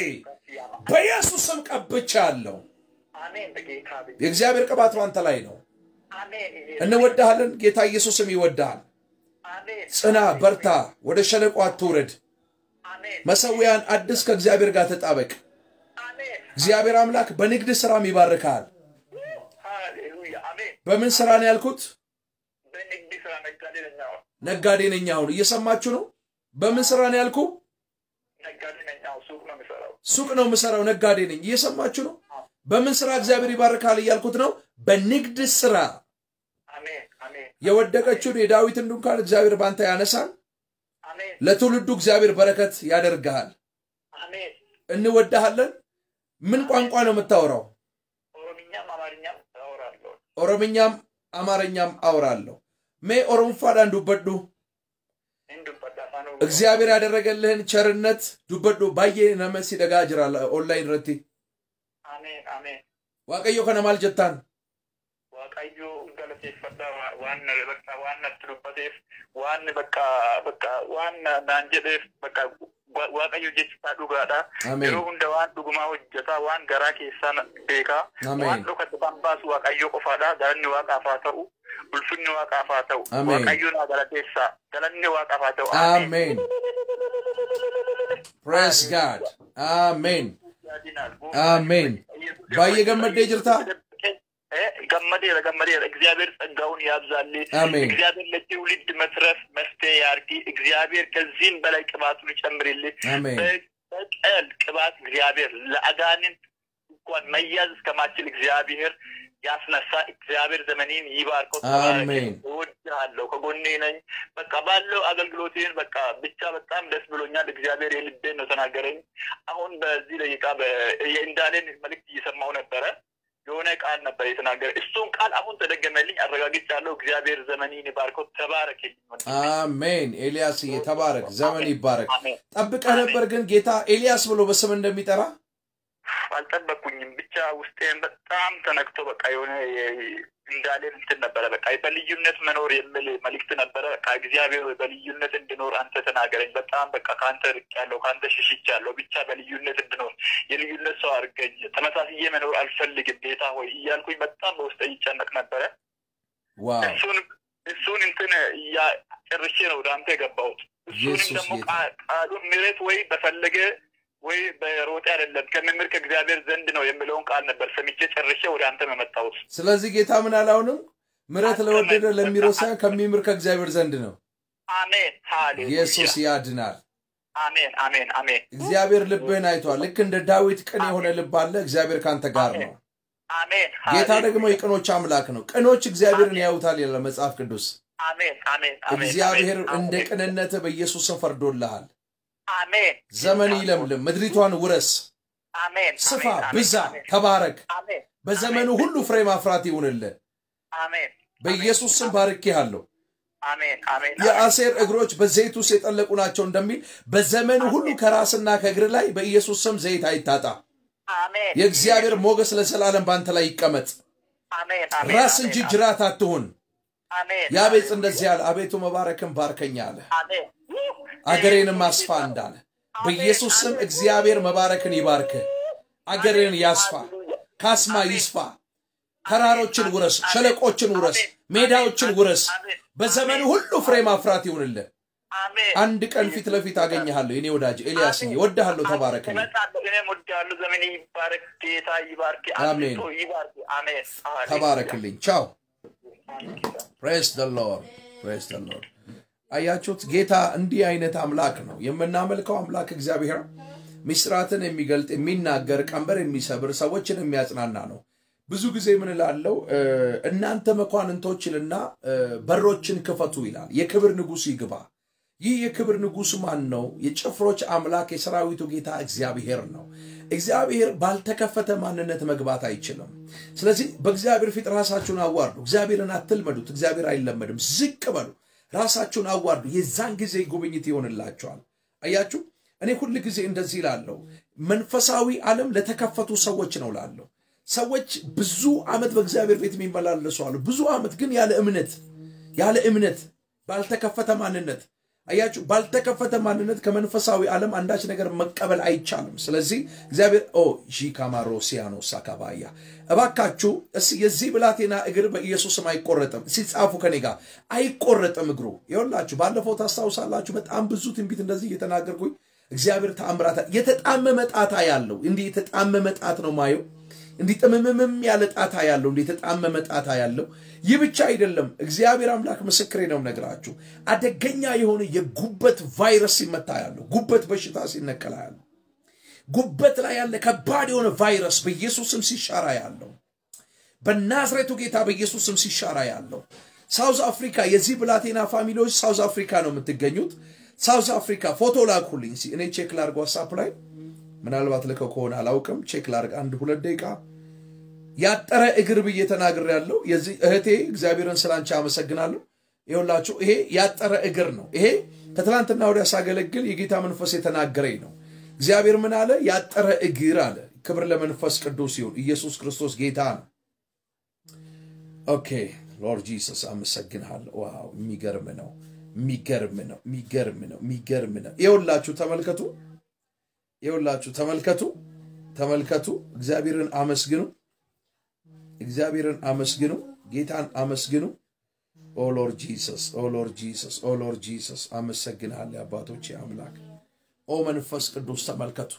[SPEAKER 1] በኢየሱስ ስም ቀብቻለሁ።
[SPEAKER 2] አሜን በጌታ ብዬ
[SPEAKER 1] የእግዚአብሔር ቅባት ባንተ ላይ ነው።
[SPEAKER 2] አሜን
[SPEAKER 1] እንወድሃለን። ጌታ ኢየሱስም ይወድሃል።
[SPEAKER 2] አሜን
[SPEAKER 1] ጽና፣ በርታ፣ ወደ ሸለቆ አትውረድ።
[SPEAKER 2] አሜን
[SPEAKER 1] መሰዊያን አዲስ ከእግዚአብሔር ጋር ተጣበቅ።
[SPEAKER 2] አሜን
[SPEAKER 1] እግዚአብሔር አምላክ በንግድ ስራም ይባርካል።
[SPEAKER 2] ሃሌሉያ አሜን
[SPEAKER 1] በምን ስራ ነው ያልኩት?
[SPEAKER 2] በንግድ ስራ ነጋዴ ነኝ አሁን
[SPEAKER 1] ነጋዴ ነኝ። አሁን እየሰማችሁ ነው። በምን ስራ ነው ያልኩ?
[SPEAKER 2] ነጋዴ ነኝ አሁን ሱቅ ነው የሚሰራው
[SPEAKER 1] ሱቅ ነው የምሰራው፣ ነጋዴ ነኝ። እየሰማችሁ ነው። በምን ስራ እግዚአብሔር ይባርካል እያልኩት ነው። በንግድ ስራ
[SPEAKER 2] አሜን አሜን
[SPEAKER 1] የወደቀችውን የዳዊትን ድንኳን እግዚአብሔር ባንተ ያነሳል።
[SPEAKER 2] አሜን
[SPEAKER 1] ለትውልዱ እግዚአብሔር በረከት ያደርግሃል።
[SPEAKER 2] አሜን
[SPEAKER 1] እንወዳሃለን። ምን ቋንቋ ነው የምታወራው?
[SPEAKER 2] ኦሮምኛም አማርኛም አወራለሁ
[SPEAKER 1] ኦሮምኛም አማርኛም አወራለሁ። ሜ ኦሮምፋዳን ዱበዱ
[SPEAKER 2] እንዱበዳ አፋን
[SPEAKER 1] እግዚአብሔር ያደረገልህን ቸርነት ዱበዱ ባዬ ነመሲ ደጋ ጅራ ኦንላይን ረቲ
[SPEAKER 2] አሜን አሜን
[SPEAKER 1] ዋቀዮ ከነማል ጀታን
[SPEAKER 2] waaqayyo galateeffadha waan bakka waan natti dubbateef waan bakka bakka waan naan jedheef bakka waaqayyo jechisaa dhugaadha
[SPEAKER 1] አሜን
[SPEAKER 2] yeroo hunda waan dhugumaa hojjetaa waan garaa keessaa beekaa
[SPEAKER 1] Ameen.
[SPEAKER 2] waan dhokate waan baasu waaqayyo qofaadha galanni waaqaaf haa ta'u ulfinni waaqaaf haa ta'u
[SPEAKER 1] Ameen.
[SPEAKER 2] waaqayyo naa galateessaa galanni waaqaaf haa ta'u
[SPEAKER 1] አሜን ፕሬስ ጋድ አሜን አሜን ባየ ገመዴ ጅርታ
[SPEAKER 2] ገመዴራ ገመዴራ እግዚአብሔር ጸጋውን ያብዛልህ
[SPEAKER 1] አሜን
[SPEAKER 2] እግዚአብሔር ለትውልድ መትረፍ መፍትሄ ያርጊ እግዚአብሔር ከዚህም በላይ ቅባቱን ይጨምርልህ
[SPEAKER 1] አሜን
[SPEAKER 2] በቀል ቅባት እግዚአብሔር ለአጋንንት እንኳን መያዝ እስከማችል እግዚአብሔር ያስነሳ እግዚአብሔር ዘመኔን ይባርከው
[SPEAKER 1] አሜን።
[SPEAKER 2] እወድሃለሁ ከጎኔ ነኝ በቃ ባለው አገልግሎቴን በቃ ብቻ በጣም ደስ ብሎኛል እግዚአብሔር የልቤን ነው ተናገረኝ አሁን በዚህ ደቂቃ በ- የእንዳለን መልእክት እየሰማሁ ነበረ የሆነ ቃል ነበር የተናገረ። እሱን ቃል አሁን ተደገመልኝ፣ አረጋግጫለሁ። እግዚአብሔር ዘመኔን ይባርከው። ተባረክልኝ።
[SPEAKER 1] አሜን። ኤልያስዬ ተባረክ፣ ዘመን ይባረክ።
[SPEAKER 2] አሜን።
[SPEAKER 1] ጠብቀህ ነበር ግን ጌታ ኤልያስ ብሎ በስም እንደሚጠራ
[SPEAKER 2] አልጠበቅኩኝም። ብቻ ውስጤን በጣም ተነክቶ በቃ የሆነ እንዳለን እንትን ነበረ። በቃ በልዩነት መኖር የሚል መልእክት ነበረ። በቃ እግዚአብሔር ሆይ በልዩነት እንድኖር አንተ ተናገረኝ። በጣም በቃ ከአንተ ርቄያለሁ፣ ከአንተ ሽሽቻለሁ። ብቻ በልዩነት እንድኖር የልዩነት ሰው አድርገኝ። ተመሳስዬ መኖር አልፈልግም ጌታ ሆይ እያልኩኝ በጣም በውስጤ ይጨነቅ ነበረ።
[SPEAKER 1] ዋው
[SPEAKER 2] እሱን እሱን እንትን እያ- ጨርሼ ነው ወደ አንተ የገባሁት። እሱንም
[SPEAKER 1] ኢየሱስ
[SPEAKER 2] ደግሞ
[SPEAKER 1] ጌታ።
[SPEAKER 2] ቃ- ቃሉን ምሕረት ወይ በፈለገ ወይ በሮጤ አይደለም ከመምህር ከእግዚአብሔር ዘንድ ነው የሚለውን ቃል ነበር ሰምቼ ጨርሼ ወደ አንተ መመጣሁት።
[SPEAKER 1] ስለዚህ ጌታ ምን አላውንም ምሕረት ለወደደ ለሚሮጥ ሳይሆን ከሚምር ከእግዚአብሔር ዘንድ ነው።
[SPEAKER 2] አሜን ሃሌሉያ
[SPEAKER 1] ኢየሱስ ያድናል።
[SPEAKER 2] አሜን አሜን አሜን
[SPEAKER 1] እግዚአብሔር ልብህን አይቷል። ልክ እንደ ዳዊት ቅን የሆነ ልብ አለ። እግዚአብሔር ካንተ ጋር ነው።
[SPEAKER 2] አሜን
[SPEAKER 1] ጌታ
[SPEAKER 2] ሃሌሉያ።
[SPEAKER 1] ደግሞ የቅኖች አምላክ ነው። ቅኖች እግዚአብሔርን ያዩታል ይላል መጽሐፍ ቅዱስ።
[SPEAKER 2] አሜን አሜን አሜን
[SPEAKER 1] እግዚአብሔር
[SPEAKER 2] አሜን፣
[SPEAKER 1] እንደ
[SPEAKER 2] አሜን፣
[SPEAKER 1] ቅንነትህ በኢየሱስ ስም ፈርዶልሃል።
[SPEAKER 2] አሜን
[SPEAKER 1] ዘመን ይለምልም፣ ምድሪቷን ውረስ፣
[SPEAKER 2] አሜን
[SPEAKER 1] ስፋ፣
[SPEAKER 2] አሜን፣ አሜን፣
[SPEAKER 1] ብዛ፣
[SPEAKER 2] አሜን፣
[SPEAKER 1] ተባረክ።
[SPEAKER 2] አሜን
[SPEAKER 1] በዘመኑ ሁሉ ፍሬ ማፍራት ይሁንልህ።
[SPEAKER 2] አሜን
[SPEAKER 1] በኢየሱስ ስም ባርኬሃለሁ።
[SPEAKER 2] አሜን አሜን
[SPEAKER 1] የአሴር እግሮች በዘይት ውስጥ የጠለቁ ናቸው እንደሚል በዘመኑ ሁሉ ከራስና ከእግር ላይ በኢየሱስ ስም ዘይት አይታጣ።
[SPEAKER 2] አሜን
[SPEAKER 1] የእግዚአብሔር ሞገስ ለዘላለም ባንተ ላይ ይቀመጥ።
[SPEAKER 2] አሜን አሜን
[SPEAKER 1] ራስ
[SPEAKER 2] አሜን፣
[SPEAKER 1] እንጂ ጅራት አትሁን።
[SPEAKER 2] አሜን
[SPEAKER 1] ያቤጽ እንደዚህ ያለ አቤቱ መባረክን ባርከኛ አለ።
[SPEAKER 2] አሜን
[SPEAKER 1] አገሬንም አስፋ እንዳለ በኢየሱስ ስም እግዚአብሔር መባረክን ይባርክ። አገሬን ያስፋ፣ ካስማ ይስፋ፣ ተራሮችን ውረስ፣ ሸለቆችን ውረስ፣ ሜዳዎችን ውረስ። በዘመኑ ሁሉ ፍሬ ማፍራት ይሁንልህ።
[SPEAKER 2] አሜን
[SPEAKER 1] አንድ ቀን ፊት ለፊት አገኘሃለሁ የኔ ወዳጅ ኤልያስ እወድሃለሁ። ተባረክልኝ።
[SPEAKER 2] እመጣለሁ። እኔም ወዳለሁ። ዘመን ይባረክ። ጌታ ይባርክ።
[SPEAKER 1] አሜን።
[SPEAKER 2] አብዝቶ ይባርክ። አሜን
[SPEAKER 1] ተባረክልኝ። ቻው። ፕሬስ ደ ሎርድ ፕሬስ ደ ሎርድ። አያችሁት? ጌታ እንዲህ አይነት አምላክ ነው የምናመልከው። አምላክ እግዚአብሔር ሚስጥራትን የሚገልጥ የሚናገር፣ ቀንበር የሚሰብር፣ ሰዎችን የሚያጽናና ነው። ብዙ ጊዜ ምን እላለሁ? እ፣ እናንተ መኳንንቶች ይልና እ፣ በሮችን ክፈቱ ይላል። የክብር ንጉሥ ይግባ። ይህ የክብር ንጉሥ ማን ነው? የጭፍሮች አምላክ የሰራዊቱ ጌታ እግዚአብሔር ነው። እግዚአብሔር ባልተከፈተ ማንነት መግባት አይችልም። ስለዚህ በእግዚአብሔር ፊት ራሳችሁን አዋርዱ። እግዚአብሔርን አትልመዱት። እግዚአብሔር አይለመድም። ዝቅ በሉ፣ ራሳችሁን አዋርዱ። የዛን ጊዜ ጉብኝት ይሆንላቸዋል። አያችሁ፣ እኔ ሁል ጊዜ እንደዚህ ላለሁ መንፈሳዊ ዓለም ለተከፈቱ ሰዎች ነው ላለሁ። ሰዎች ብዙ ዓመት በእግዚአብሔር ቤት የሚመላለሱ አሉ። ብዙ ዓመት ግን ያለ እምነት ያለ እምነት ባልተከፈተ ማንነት አያችሁ፣ ባልተከፈተ ማንነት ከመንፈሳዊ ዓለም አንዳች ነገር መቀበል አይቻልም። ስለዚህ እግዚአብሔር ኦ ሺካማሮ ሲያኖ ሳካባያ እባካችሁ እስ የዚህ ብላቴና እግር በኢየሱስም አይቆረጥም። ሲጻፉ ከኔ ጋር አይቆረጥም እግሩ። ይኸውላችሁ ባለፈው ታስታውሳላችሁ፣ በጣም ብዙ ትንቢት እንደዚህ እየተናገርኩኝ እግዚአብሔር ተአምራታ የተጣመመ ጣታ ያለው እንዲህ የተጣመመ ጣት ነው ማየው እንዲህ ጥምምምም ያለ ጣታ ያለው እንዲህ የተጣመመ ጣታ ያለው። ይህ ብቻ አይደለም፣ እግዚአብሔር አምላክ ምስክሬ ነው ነግራችሁ፣ አደገኛ የሆነ የጉበት ቫይረስ ሲመታ ያለው፣ ጉበት በሽታ ሲነቀላ ያለው፣ ጉበት ላይ ያለ ከባድ የሆነ ቫይረስ በኢየሱስም ሲሻራ ያለው፣ በናዝሬቱ ጌታ በኢየሱስም ሲሻራ ያለው። ሳውዝ አፍሪካ የዚህ ብላቴና ፋሚሊዎች ሳውዝ አፍሪካ ነው የምትገኙት። ሳውዝ አፍሪካ ፎቶ ላኩልኝ። እስኪ እኔ ቼክ ላርግ ዋትሳፕ ላይ ምናልባት ልከው ከሆነ አላውቅም። ቼክ ላርግ አንድ ሁለት ደቂቃ ያጠረ እግር ብዬ ተናግር ያለው የዚህ እህቴ እግዚአብሔርን ስላንቺ አመሰግናለሁ። ይኸውላችሁ ይሄ ያጠረ እግር ነው። ይሄ ከትላንትና ወዲያ ሳገለግል የጌታ መንፈስ የተናገረኝ ነው። እግዚአብሔር ምን አለ? ያጠረ እግር አለ። ክብር ለመንፈስ ቅዱስ ይሁን። ኢየሱስ ክርስቶስ ጌታ ነው። ኦኬ ሎርድ ጂሰስ አመሰግንሃለሁ። ዋው የሚገርም ነው፣ የሚገርም ነው፣ የሚገርም ነው፣ የሚገርም ነው። ይኸውላችሁ ተመልከቱ፣ ይኸውላችሁ ተመልከቱ፣ ተመልከቱ። እግዚአብሔርን አመስግኑ፣ እግዚአብሔርን አመስግኑ፣ ጌታን አመስግኑ። ኦ ሎርድ ጂሰስ፣ ኦ ሎርድ ጂሰስ፣ ኦ ሎርድ ጂሰስ አመሰግንሃለሁ አባቶቼ አምላክ። ኦ መንፈስ ቅዱስ ተመልከቱ።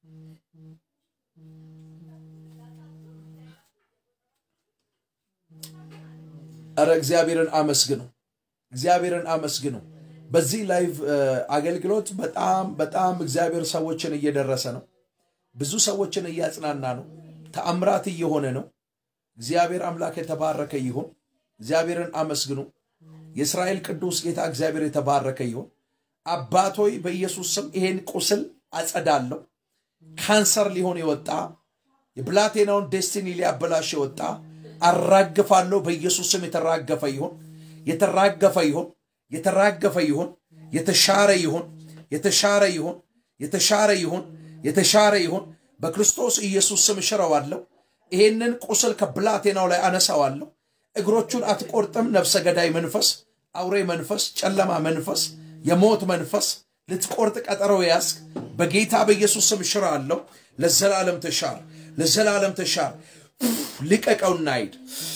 [SPEAKER 1] እረ እግዚአብሔርን አመስግኑ፣ እግዚአብሔርን አመስግኑ። በዚህ ላይቭ አገልግሎት በጣም በጣም እግዚአብሔር ሰዎችን እየደረሰ ነው። ብዙ ሰዎችን እያጽናና ነው። ተአምራት እየሆነ ነው። እግዚአብሔር አምላክ የተባረከ ይሁን። እግዚአብሔርን አመስግኑ። የእስራኤል ቅዱስ ጌታ እግዚአብሔር የተባረከ ይሁን። አባቶይ በኢየሱስ ስም ይሄን ቁስል አጸዳለሁ። ካንሰር ሊሆን የወጣ የብላቴናውን ዴስቲኒ ሊያበላሽ የወጣ አራግፋለሁ። በኢየሱስ ስም የተራገፈ ይሁን፣ የተራገፈ ይሁን፣ የተራገፈ ይሁን፣ የተሻረ ይሁን፣ የተሻረ ይሁን፣ የተሻረ ይሁን፣ የተሻረ ይሁን። በክርስቶስ ኢየሱስ ስም እሽረዋለሁ። ይሄንን ቁስል ከብላቴናው ላይ አነሳዋለሁ። እግሮቹን አትቆርጥም። ነፍሰ ገዳይ መንፈስ፣ አውሬ መንፈስ፣ ጨለማ መንፈስ፣ የሞት መንፈስ ልትቆርጥ ቀጠሮ ያዝክ። በጌታ በኢየሱስ ስም እሽራለሁ። ለዘላለም ተሻር፣ ለዘላለም ተሻር። ልቀቀውና ሂድ፣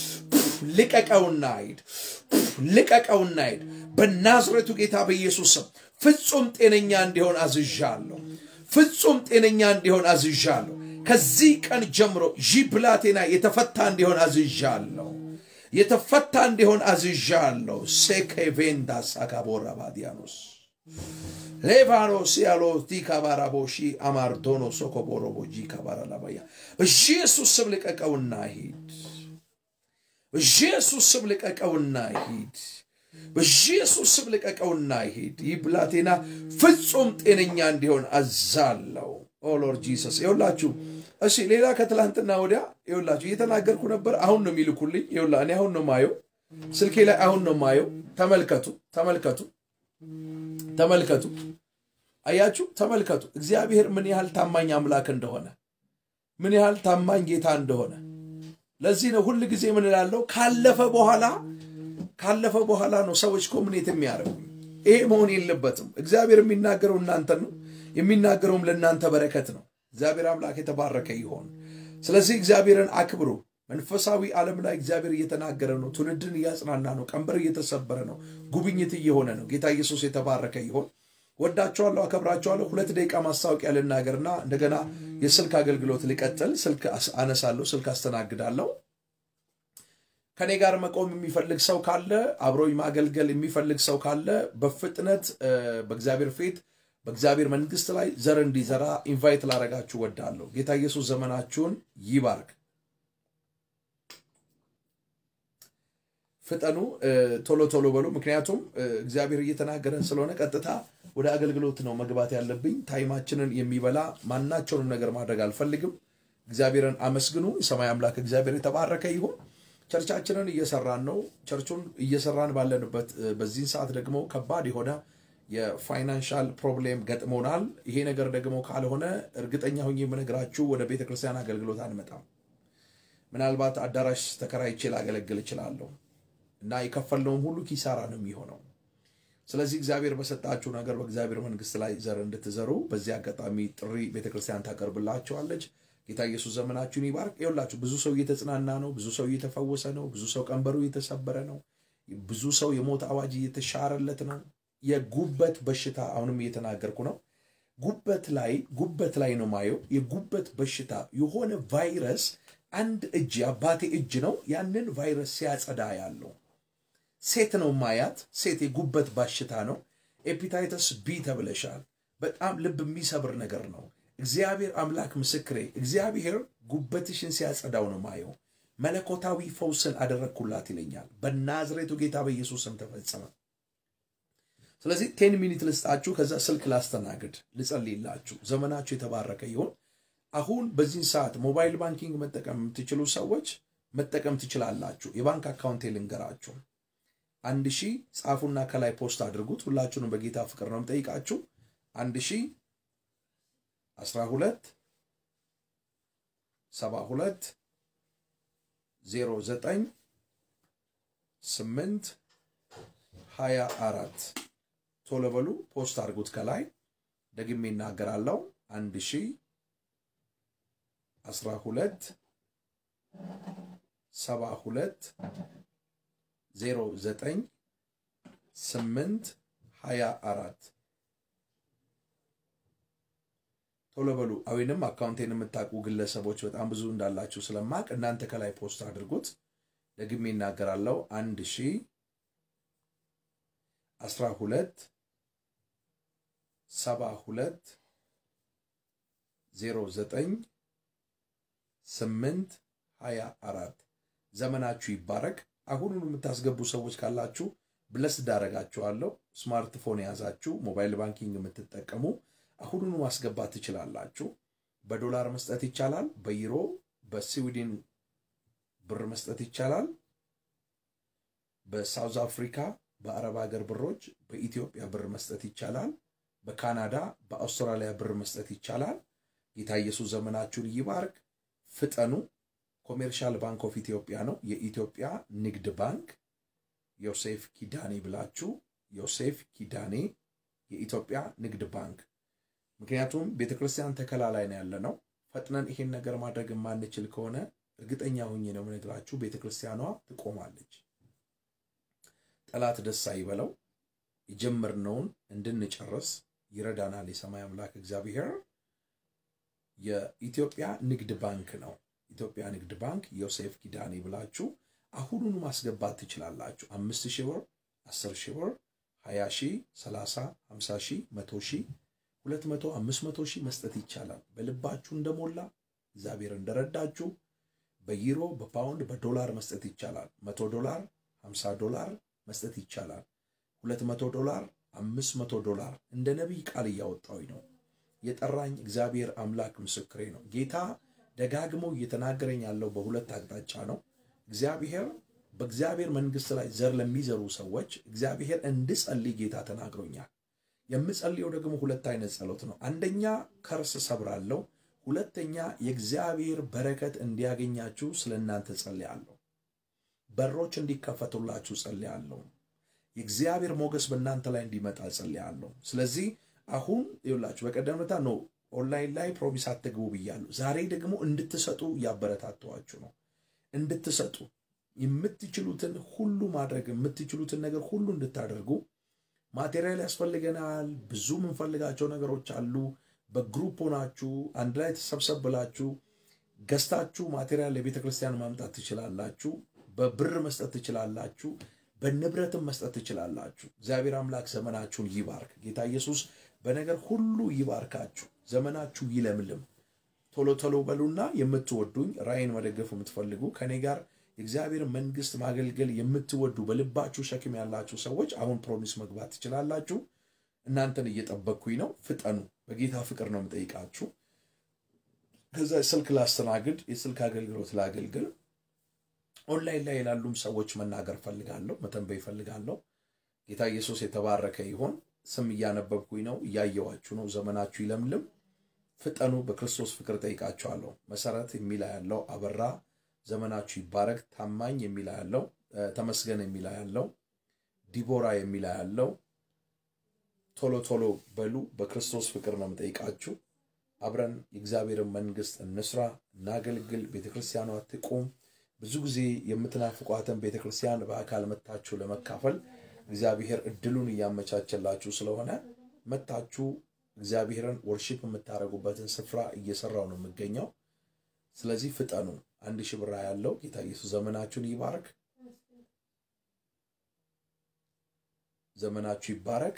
[SPEAKER 1] ልቀቀውና ሂድ፣ ልቀቀውና ሂድ። በናዝሬቱ ጌታ በኢየሱስ ስም ፍጹም ጤነኛ እንዲሆን አዝዣለሁ። ፍጹም ጤነኛ እንዲሆን አዝዣለሁ። ከዚህ ቀን ጀምሮ ይህ ብላቴና የተፈታ እንዲሆን አዝዣለሁ። የተፈታ እንዲሆን አዝዣለሁ። ሴኬቬንዳ ሳካቦራ ባዲያኖስ ሌቫኖስ ያሎ ዲካባራቦሺ አማርዶኖ ሶኮቦሮቦጂ ካባራላባያ በኢየሱስ ስም ልቀቀውና ሂድ። በኢየሱስ ስም ልቀቀውና ሂድ። በኢየሱስ ስም ልቀቀውና ሂድ። ይህ ብላቴና ፍጹም ጤነኛ እንዲሆን አዛለው። ኦ ሎርድ ጂሰስ ይኸውላችሁ። እሺ ሌላ ከትላንትና ወዲያ ይኸውላችሁ እየተናገርኩ ነበር። አሁን ነው የሚልኩልኝ። ይኸውላ እኔ አሁን ነው ማየው፣ ስልኬ ላይ አሁን ነው ማየው። ተመልከቱ፣ ተመልከቱ፣ ተመልከቱ። አያችሁ፣ ተመልከቱ። እግዚአብሔር ምን ያህል ታማኝ አምላክ እንደሆነ፣ ምን ያህል ታማኝ ጌታ እንደሆነ። ለዚህ ነው ሁል ጊዜ ምን እላለሁ፣ ካለፈ በኋላ ካለፈ በኋላ ነው ሰዎች ኮሚኒት የሚያደርጉ። ይሄ መሆን የለበትም። እግዚአብሔር የሚናገረው እናንተን ነው የሚናገረውም ለእናንተ በረከት ነው። እግዚአብሔር አምላክ የተባረከ ይሆን። ስለዚህ እግዚአብሔርን አክብሩ። መንፈሳዊ ዓለም ላይ እግዚአብሔር እየተናገረ ነው። ትውልድን እያጽናና ነው። ቀንበር እየተሰበረ ነው። ጉብኝት እየሆነ ነው። ጌታ ኢየሱስ የተባረከ ይሆን። ወዳቸዋለሁ፣ አከብራቸዋለሁ። ሁለት ደቂቃ ማስታወቂያ ልናገርና እንደገና የስልክ አገልግሎት ልቀጥል። ስልክ አነሳለሁ፣ ስልክ አስተናግዳለሁ። ከኔ ጋር መቆም የሚፈልግ ሰው ካለ አብሮኝ ማገልገል የሚፈልግ ሰው ካለ በፍጥነት በእግዚአብሔር ፊት በእግዚአብሔር መንግስት ላይ ዘር እንዲዘራ ኢንቫይት ላረጋችሁ ወዳለሁ። ጌታ ኢየሱስ ዘመናችሁን ይባርክ። ፍጠኑ፣ ቶሎ ቶሎ በሉ። ምክንያቱም እግዚአብሔር እየተናገረን ስለሆነ ቀጥታ ወደ አገልግሎት ነው መግባት ያለብኝ። ታይማችንን የሚበላ ማናቸውንም ነገር ማድረግ አልፈልግም። እግዚአብሔርን አመስግኑ። የሰማይ አምላክ እግዚአብሔር የተባረከ ይሁን። ቸርቻችንን እየሰራን ነው። ቸርቹን እየሰራን ባለንበት በዚህን ሰዓት ደግሞ ከባድ የሆነ የፋይናንሻል ፕሮብሌም ገጥሞናል። ይሄ ነገር ደግሞ ካልሆነ እርግጠኛ ሁኜ የምነግራችሁ ወደ ቤተ ክርስቲያን አገልግሎት አንመጣም። ምናልባት አዳራሽ ተከራይቼ ላገለግል እችላለሁ እና የከፈልነውም ሁሉ ኪሳራ ነው የሚሆነው። ስለዚህ እግዚአብሔር በሰጣችሁ ነገር በእግዚአብሔር መንግስት ላይ ዘር እንድትዘሩ በዚህ አጋጣሚ ጥሪ ቤተ ክርስቲያን ታቀርብላችኋለች። ጌታ ኢየሱስ ዘመናችሁን ይባርክ። ይኸውላችሁ ብዙ ሰው እየተጽናና ነው። ብዙ ሰው እየተፈወሰ ነው። ብዙ ሰው ቀንበሩ እየተሰበረ ነው። ብዙ ሰው የሞት አዋጅ እየተሻረለት ነው። የጉበት በሽታ አሁንም እየተናገርኩ ነው። ጉበት ላይ ጉበት ላይ ነው ማየው። የጉበት በሽታ የሆነ ቫይረስ አንድ እጅ የአባቴ እጅ ነው ያንን ቫይረስ ሲያጸዳ ያለው ሴት ነው ማያት። ሴት የጉበት በሽታ ነው። ኤፒታይተስ ቢ ተብለሻል። በጣም ልብ የሚሰብር ነገር ነው። እግዚአብሔር አምላክ ምስክሬ፣ እግዚአብሔር ጉበትሽን ሲያጸዳው ነው ማየው። መለኮታዊ ፈውስን አደረግኩላት ይለኛል። በናዝሬቱ ጌታ በኢየሱስ ስም ተፈጸመ። ስለዚህ ቴን ሚኒት ልስጣችሁ፣ ከዛ ስልክ ላስተናግድ፣ ልጸልይላችሁ። ዘመናችሁ የተባረከ ይሁን። አሁን በዚህን ሰዓት ሞባይል ባንኪንግ መጠቀም የምትችሉ ሰዎች መጠቀም ትችላላችሁ። የባንክ አካውንቴ ልንገራችሁ። አንድ ሺህ ጻፉና ከላይ ፖስት አድርጉት። ሁላችሁንም በጌታ ፍቅር ነው የምጠይቃችሁ። አንድ ሺህ አስራ ሁለት ሰባ ሁለት ዜሮ ዘጠኝ ስምንት ሀያ አራት ቶሎ በሉ ፖስት አድርጉት። ከላይ ደግሜ እናገራለሁ። አንድ ሺህ አስራ ሁለት ሰባ ሁለት ዜሮ ዘጠኝ ስምንት ሀያ አራት ቶሎ በሉ። ወይንም አካውንቴን የምታውቁ ግለሰቦች በጣም ብዙ እንዳላችሁ ስለማቅ እናንተ ከላይ ፖስት አድርጉት። ደግሜ እናገራለሁ። አንድ ሺህ አስራ ሁለት ሰባ ሁለት ዜሮ ዘጠኝ ስምንት ሀያ አራት ዘመናችሁ ይባረክ። አሁኑን የምታስገቡ ሰዎች ካላችሁ ብለስ ዳረጋችኋለሁ። ስማርትፎን የያዛችሁ ሞባይል ባንኪንግ የምትጠቀሙ አሁኑኑ ማስገባት ትችላላችሁ። በዶላር መስጠት ይቻላል፣ በዩሮ በስዊድን ብር መስጠት ይቻላል። በሳውዝ አፍሪካ በአረብ ሀገር ብሮች በኢትዮጵያ ብር መስጠት ይቻላል። በካናዳ በአውስትራሊያ ብር መስጠት ይቻላል። ጌታ ኢየሱስ ዘመናችሁን ይባርክ። ፍጠኑ። ኮሜርሻል ባንክ ኦፍ ኢትዮጵያ ነው። የኢትዮጵያ ንግድ ባንክ ዮሴፍ ኪዳኔ ብላችሁ ዮሴፍ ኪዳኔ የኢትዮጵያ ንግድ ባንክ። ምክንያቱም ቤተ ክርስቲያን ተከላ ላይ ነው ያለ ነው። ፈጥነን ይሄን ነገር ማድረግ የማንችል ከሆነ እርግጠኛ ሁኜ ነው የምነግራችሁ ቤተ ክርስቲያኗ ትቆማለች። ጠላት ደስ አይበለው። የጀመርነውን እንድንጨርስ ይረዳናል የሰማይ አምላክ እግዚአብሔር። የኢትዮጵያ ንግድ ባንክ ነው። ኢትዮጵያ ንግድ ባንክ ዮሴፍ ኪዳኔ ብላችሁ አሁኑኑ ማስገባት ትችላላችሁ። አምስት ሺህ ብር፣ አስር ሺህ ብር፣ ሀያ ሺህ፣ ሰላሳ፣ ሀምሳ ሺህ፣ መቶ ሺህ፣ ሁለት መቶ፣ አምስት መቶ ሺህ መስጠት ይቻላል። በልባችሁ እንደሞላ እግዚአብሔር እንደረዳችሁ በዩሮ በፓውንድ በዶላር መስጠት ይቻላል። መቶ ዶላር፣ ሀምሳ ዶላር መስጠት ይቻላል። ሁለት መቶ ዶላር፣ አምስት መቶ ዶላር እንደ ነቢይ ቃል እያወጣሁኝ ነው። የጠራኝ እግዚአብሔር አምላክ ምስክሬ ነው። ጌታ ደጋግሞ እየተናገረኝ ያለው በሁለት አቅጣጫ ነው። እግዚአብሔር በእግዚአብሔር መንግሥት ላይ ዘር ለሚዘሩ ሰዎች እግዚአብሔር እንድጸልይ ጌታ ተናግሮኛል። የምጸልየው ደግሞ ሁለት አይነት ጸሎት ነው። አንደኛ ከርስ ሰብራለሁ፣ ሁለተኛ የእግዚአብሔር በረከት እንዲያገኛችሁ ስለ እናንተ ጸልያለሁ። በሮች እንዲከፈቱላችሁ ጸልያለሁ። የእግዚአብሔር ሞገስ በእናንተ ላይ እንዲመጣ ጸልያለሁ። ስለዚህ አሁን ይኸውላችሁ በቀደምታ ነው ኦንላይን ላይ ፕሮሚስ አትግቡ ብያለሁ። ዛሬ ደግሞ እንድትሰጡ እያበረታተዋችሁ ነው። እንድትሰጡ የምትችሉትን ሁሉ ማድረግ የምትችሉትን ነገር ሁሉ እንድታደርጉ ማቴሪያል ያስፈልገናል። ብዙ የምንፈልጋቸው ነገሮች አሉ። በግሩፕ ሆናችሁ አንድ ላይ ተሰብሰብ ብላችሁ ገዝታችሁ ማቴሪያል ለቤተ ክርስቲያን ማምጣት ትችላላችሁ። በብር መስጠት ትችላላችሁ። በንብረትም መስጠት ትችላላችሁ። እግዚአብሔር አምላክ ዘመናችሁን ይባርክ። ጌታ ኢየሱስ በነገር ሁሉ ይባርካችሁ። ዘመናችሁ ይለምልም። ቶሎ ቶሎ በሉና የምትወዱኝ ራእይን መደገፍ የምትፈልጉ ከኔ ጋር የእግዚአብሔር መንግስት ማገልገል የምትወዱ በልባችሁ ሸክም ያላችሁ ሰዎች አሁን ፕሮሚስ መግባት ትችላላችሁ። እናንተን እየጠበቅኩኝ ነው። ፍጠኑ። በጌታ ፍቅር ነው የምጠይቃችሁ። ከዛ ስልክ ላስተናግድ፣ የስልክ አገልግሎት ላገልግል። ኦንላይን ላይ ላሉም ሰዎች መናገር ፈልጋለሁ፣ መተንበይ ፈልጋለሁ። ጌታ ኢየሱስ የተባረከ ይሆን። ስም እያነበብኩኝ ነው፣ እያየዋችሁ ነው። ዘመናችሁ ይለምልም። ፍጠኑ። በክርስቶስ ፍቅር ጠይቃችኋለሁ። መሰረት የሚላ ያለው አበራ ዘመናችሁ ይባረክ። ታማኝ የሚላ ያለው ተመስገን የሚላ ያለው ዲቦራ የሚላ ያለው ቶሎ ቶሎ በሉ። በክርስቶስ ፍቅር ነው የምጠይቃችሁ። አብረን የእግዚአብሔርን መንግስት እንስራ፣ እናገልግል። ቤተክርስቲያኗ ትቁም። ብዙ ጊዜ የምትናፍቋትን ቤተክርስቲያን በአካል መታችሁ ለመካፈል እግዚአብሔር እድሉን እያመቻቸላችሁ ስለሆነ መታችሁ እግዚአብሔርን ወርሺፕ የምታደርጉበትን ስፍራ እየሰራው ነው የምገኘው። ስለዚህ ፍጠኑ። አንድ ሺህ ብር ያለው ጌታ ኢየሱስ ዘመናችሁን ይባርክ። ዘመናችሁ ይባረክ።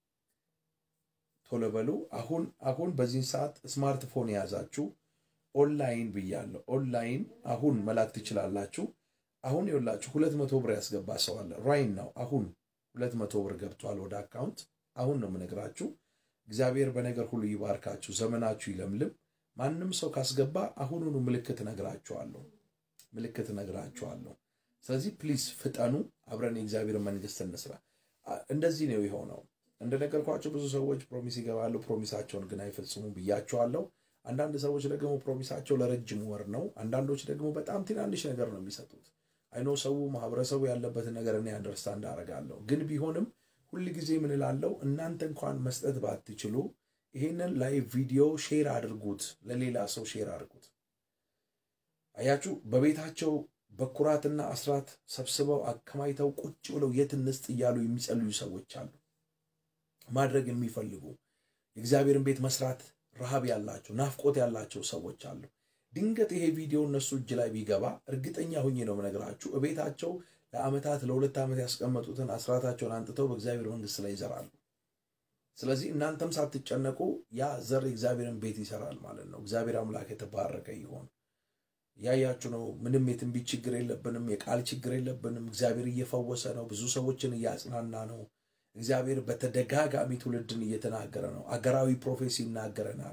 [SPEAKER 1] ቶሎ በሉ። አሁን አሁን በዚህ ሰዓት ስማርትፎን የያዛችሁ ኦንላይን ብያለሁ። ኦንላይን አሁን መላክ ትችላላችሁ። አሁን ይኸውላችሁ ሁለት መቶ ብር ያስገባ ሰው አለ። ራይን ነው አሁን ሁለት መቶ ብር ገብቷል ወደ አካውንት። አሁን ነው የምነግራችሁ። እግዚአብሔር በነገር ሁሉ ይባርካችሁ፣ ዘመናችሁ ይለምልም። ማንም ሰው ካስገባ አሁኑኑ ምልክት እነግራችኋለሁ፣ ምልክት እነግራችኋለሁ። ስለዚህ ፕሊዝ ፍጠኑ፣ አብረን የእግዚአብሔር መንግስት እንስራ። እንደዚህ ነው የሆነው። እንደነገርኳቸው ብዙ ሰዎች ፕሮሚስ ይገባሉ፣ ፕሮሚሳቸውን ግን አይፈጽሙም ብያቸዋለሁ። አንዳንድ ሰዎች ደግሞ ፕሮሚሳቸው ለረጅም ወር ነው። አንዳንዶች ደግሞ በጣም ትናንሽ ነገር ነው የሚሰጡት። አይኖ ሰው ማህበረሰቡ ያለበትን ነገር እኔ አንደርስታንድ አደርጋለሁ። ግን ቢሆንም ሁል ጊዜ ምን እላለሁ፣ እናንተ እንኳን መስጠት ባትችሉ ይሄንን ላይቭ ቪዲዮ ሼር አድርጉት፣ ለሌላ ሰው ሼር አድርጉት። አያችሁ፣ በቤታቸው በኩራትና አስራት ሰብስበው አከማይተው ቁጭ ብለው የት እንስጥ እያሉ የሚጸልዩ ሰዎች አሉ። ማድረግ የሚፈልጉ የእግዚአብሔርን ቤት መስራት ረሃብ ያላቸው ናፍቆት ያላቸው ሰዎች አሉ። ድንገት ይሄ ቪዲዮ እነሱ እጅ ላይ ቢገባ እርግጠኛ ሁኜ ነው የምነግራችሁ እቤታቸው ለዓመታት ለሁለት ዓመት ያስቀመጡትን አስራታቸውን አንጥተው በእግዚአብሔር መንግስት ላይ ይዘራሉ። ስለዚህ እናንተም ሳትጨነቁ ያ ዘር የእግዚአብሔርን ቤት ይሰራል ማለት ነው። እግዚአብሔር አምላክ የተባረከ ይሆን። ያያችሁ ነው። ምንም የትንቢት ችግር የለብንም፣ የቃል ችግር የለብንም። እግዚአብሔር እየፈወሰ ነው። ብዙ ሰዎችን እያጽናና ነው። እግዚአብሔር በተደጋጋሚ ትውልድን እየተናገረ ነው። አገራዊ ፕሮፌሲ ይናገረናል።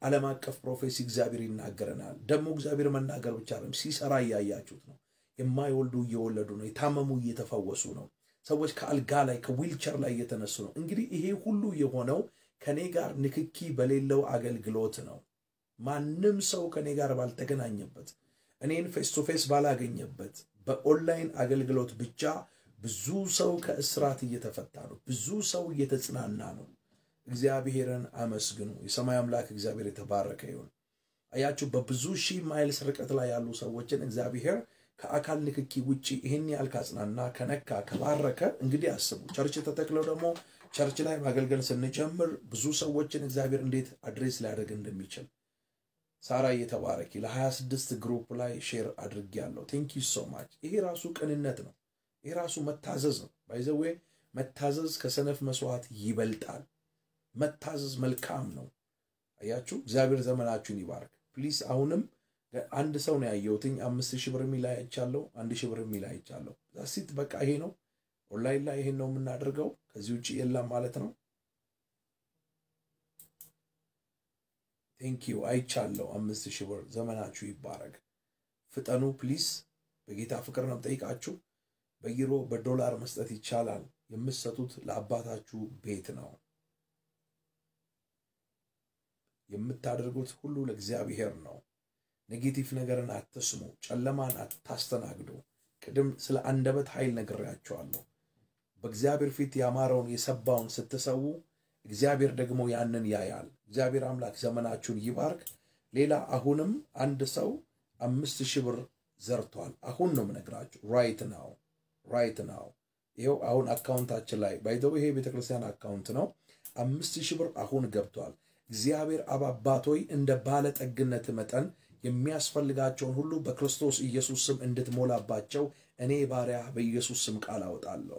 [SPEAKER 1] ዓለም አቀፍ ፕሮፌሲ እግዚአብሔር ይናገረናል። ደግሞ እግዚአብሔር መናገር ብቻ አይደለም፣ ሲሰራ እያያችሁት ነው። የማይወልዱ እየወለዱ ነው። የታመሙ እየተፈወሱ ነው። ሰዎች ከአልጋ ላይ ከዊልቸር ላይ እየተነሱ ነው። እንግዲህ ይሄ ሁሉ የሆነው ከኔ ጋር ንክኪ በሌለው አገልግሎት ነው። ማንም ሰው ከኔ ጋር ባልተገናኘበት፣ እኔን ፌስ ቱ ፌስ ባላገኘበት በኦንላይን አገልግሎት ብቻ ብዙ ሰው ከእስራት እየተፈታ ነው። ብዙ ሰው እየተጽናና ነው። እግዚአብሔርን አመስግኑ። የሰማይ አምላክ እግዚአብሔር የተባረከ ይሁን። አያችሁ፣ በብዙ ሺህ ማይልስ ርቀት ላይ ያሉ ሰዎችን እግዚአብሔር ከአካል ንክኪ ውጭ ይህን ያህል ካጽናና፣ ከነካ፣ ከባረከ እንግዲህ አስቡ። ቸርች ተተክለው ደግሞ ቸርች ላይ ማገልገል ስንጀምር ብዙ ሰዎችን እግዚአብሔር እንዴት አድሬስ ሊያደርግ እንደሚችል ሳራ እየተባረኪ ለ26 ግሩፕ ላይ ሼር አድርጌያለሁ። ቴንክ ዩ ሶ ማች። ይሄ ራሱ ቅንነት ነው። ይሄ ራሱ መታዘዝ ነው። ባይዘዌ መታዘዝ ከሰነፍ መስዋዕት ይበልጣል። መታዘዝ መልካም ነው። አያችሁ፣ እግዚአብሔር ዘመናችሁን ይባርክ። ፕሊስ አሁንም አንድ ሰው ነው ያየሁትኝ። አምስት ሺህ ብር የሚል አይቻለሁ። አንድ ሺህ ብር የሚል አይቻለሁ። ዛሲት በቃ ይሄ ነው። ኦንላይን ላይ ይሄን ነው የምናደርገው። ከዚህ ውጭ የለም ማለት ነው። ቴንኪዩ አይቻለሁ። አምስት ሺህ ብር ዘመናችሁ ይባረግ። ፍጠኑ ፕሊስ። በጌታ ፍቅር ነው ጠይቃችሁ። በዩሮ በዶላር መስጠት ይቻላል። የምትሰጡት ለአባታችሁ ቤት ነው። የምታደርጉት ሁሉ ለእግዚአብሔር ነው። ኔጌቲቭ ነገርን አትስሙ። ጨለማን አታስተናግዱ። ቅድም ስለ አንደበት ኃይል ነግሬያቸዋለሁ። በእግዚአብሔር ፊት ያማረውን የሰባውን ስትሰዉ እግዚአብሔር ደግሞ ያንን ያያል። እግዚአብሔር አምላክ ዘመናችሁን ይባርክ። ሌላ አሁንም አንድ ሰው አምስት ሺህ ብር ዘርቷል። አሁን ነው የምነግራችሁ። ራይት ናው ራይት ናው። ይኸው አሁን አካውንታችን ላይ ባይዘው ይሄ ቤተክርስቲያን አካውንት ነው። አምስት ሺህ ብር አሁን ገብቷል። እግዚአብሔር አብ አባቶይ እንደ ባለጠግነት መጠን የሚያስፈልጋቸውን ሁሉ በክርስቶስ ኢየሱስ ስም እንድትሞላባቸው እኔ ባሪያ በኢየሱስ ስም ቃል አወጣለሁ።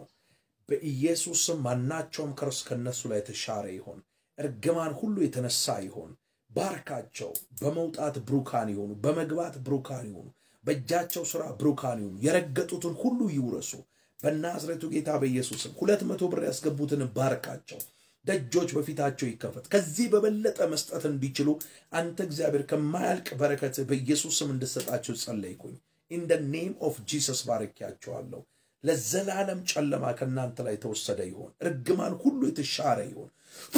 [SPEAKER 1] በኢየሱስ ስም ማናቸውም ከርስ ከነሱ ላይ የተሻረ ይሆን፣ እርግማን ሁሉ የተነሳ ይሆን። ባርካቸው። በመውጣት ብሩካን ይሆኑ፣ በመግባት ብሩካን ይሆኑ፣ በእጃቸው ሥራ ብሩካን ይሆኑ፣ የረገጡትን ሁሉ ይውረሱ። በናዝሬቱ ጌታ በኢየሱስ ስም ሁለት መቶ ብር ያስገቡትን ባርካቸው። ደጆች በፊታቸው ይከፈት። ከዚህ በበለጠ መስጠት እንዲችሉ አንተ እግዚአብሔር ከማያልቅ በረከት በኢየሱስ ስም እንድሰጣቸው ጸለይኩኝ። ኢን ደ ኔም ኦፍ ጂሰስ ባርኪያቸዋለሁ። ለዘላለም ጨለማ ከእናንተ ላይ የተወሰደ ይሆን፣ እርግማን ሁሉ የተሻረ ይሆን።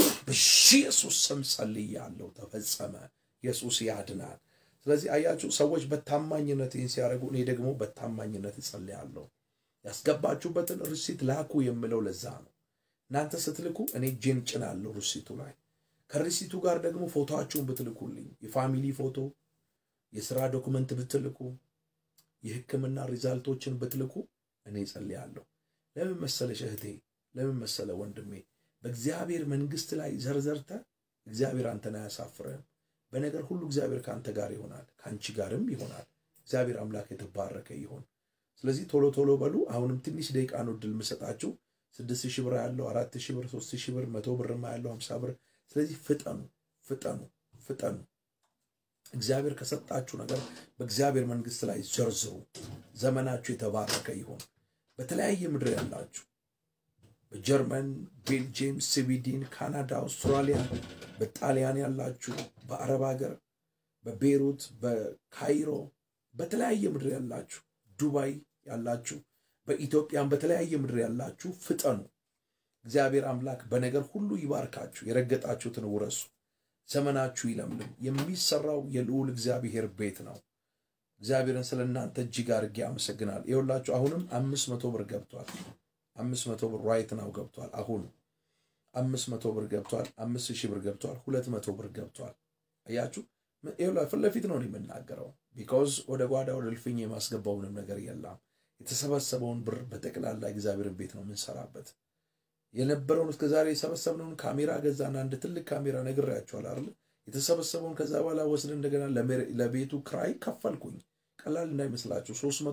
[SPEAKER 1] በኢየሱስ ስም ጸልያለሁ። ተፈጸመ። ኢየሱስ ያድናል። ስለዚህ አያችሁ ሰዎች በታማኝነት ይህን ሲያደርጉ፣ እኔ ደግሞ በታማኝነት እጸልያለሁ። ያስገባችሁበትን ርሲት ላኩ የምለው ለዛ ነው። እናንተ ስትልኩ እኔ እጄን ጭናለሁ ርሲቱ ላይ። ከርሲቱ ጋር ደግሞ ፎቶአችሁን ብትልኩልኝ የፋሚሊ ፎቶ፣ የስራ ዶክመንት ብትልኩ፣ የሕክምና ሪዛልቶችን ብትልኩ እኔ ጸልያለሁ። ለምን መሰለሽ እህቴ፣ ለምን መሰለ ወንድሜ፣ በእግዚአብሔር መንግስት ላይ ዘርዘርተ እግዚአብሔር አንተን አያሳፍርህም። በነገር ሁሉ እግዚአብሔር ከአንተ ጋር ይሆናል፣ ከአንቺ ጋርም ይሆናል። እግዚአብሔር አምላክ የተባረከ ይሆን። ስለዚህ ቶሎ ቶሎ በሉ። አሁንም ትንሽ ደቂቃ ነው እድል የምሰጣችሁ። ስድስት ሺህ ብር ያለው አራት ሺህ ብር ሶስት ሺህ ብር መቶ ብርማ ያለው ሀምሳ ብር። ስለዚህ ፍጠኑ ፍጠኑ ፍጠኑ። እግዚአብሔር ከሰጣችሁ ነገር በእግዚአብሔር መንግስት ላይ ዘርዝሩ። ዘመናችሁ የተባረከ ይሆን። በተለያየ ምድር ያላችሁ በጀርመን፣ ቤልጅየም፣ ስዊድን፣ ካናዳ፣ አውስትራሊያ፣ በጣሊያን ያላችሁ፣ በአረብ ሀገር፣ በቤሩት፣ በካይሮ፣ በተለያየ ምድር ያላችሁ፣ ዱባይ ያላችሁ በኢትዮጵያም በተለያየ ምድር ያላችሁ ፍጠኑ። እግዚአብሔር አምላክ በነገር ሁሉ ይባርካችሁ። የረገጣችሁትን ውረሱ። ዘመናችሁ ይለምልም። የሚሰራው የልዑል እግዚአብሔር ቤት ነው። እግዚአብሔርን ስለ እናንተ እጅግ አድርጌ አመሰግናል። ይኸውላችሁ አሁንም አምስት መቶ ብር ገብቷል። አምስት መቶ ብር ራይት ናው ገብቷል። አሁን አምስት መቶ ብር ገብቷል። አምስት ሺህ ብር ገብቷል። ሁለት መቶ ብር ገብቷል። አያችሁ፣ ፊት ለፊት ነው የምናገረው። ቢካውዝ ወደ ጓዳ ወደ እልፍኝ የማስገባው ምንም ነገር የለም። የተሰበሰበውን ብር በጠቅላላ እግዚአብሔርን ቤት ነው የምንሰራበት። የነበረውን እስከ ዛሬ የሰበሰብነውን ካሜራ ገዛና አንድ ትልቅ ካሜራ ነግሬያቸዋል አይደል? የተሰበሰበውን ከዛ በኋላ ወስድ እንደገና ለቤቱ ክራይ ከፈልኩኝ። ቀላል እንዳይመስላችሁ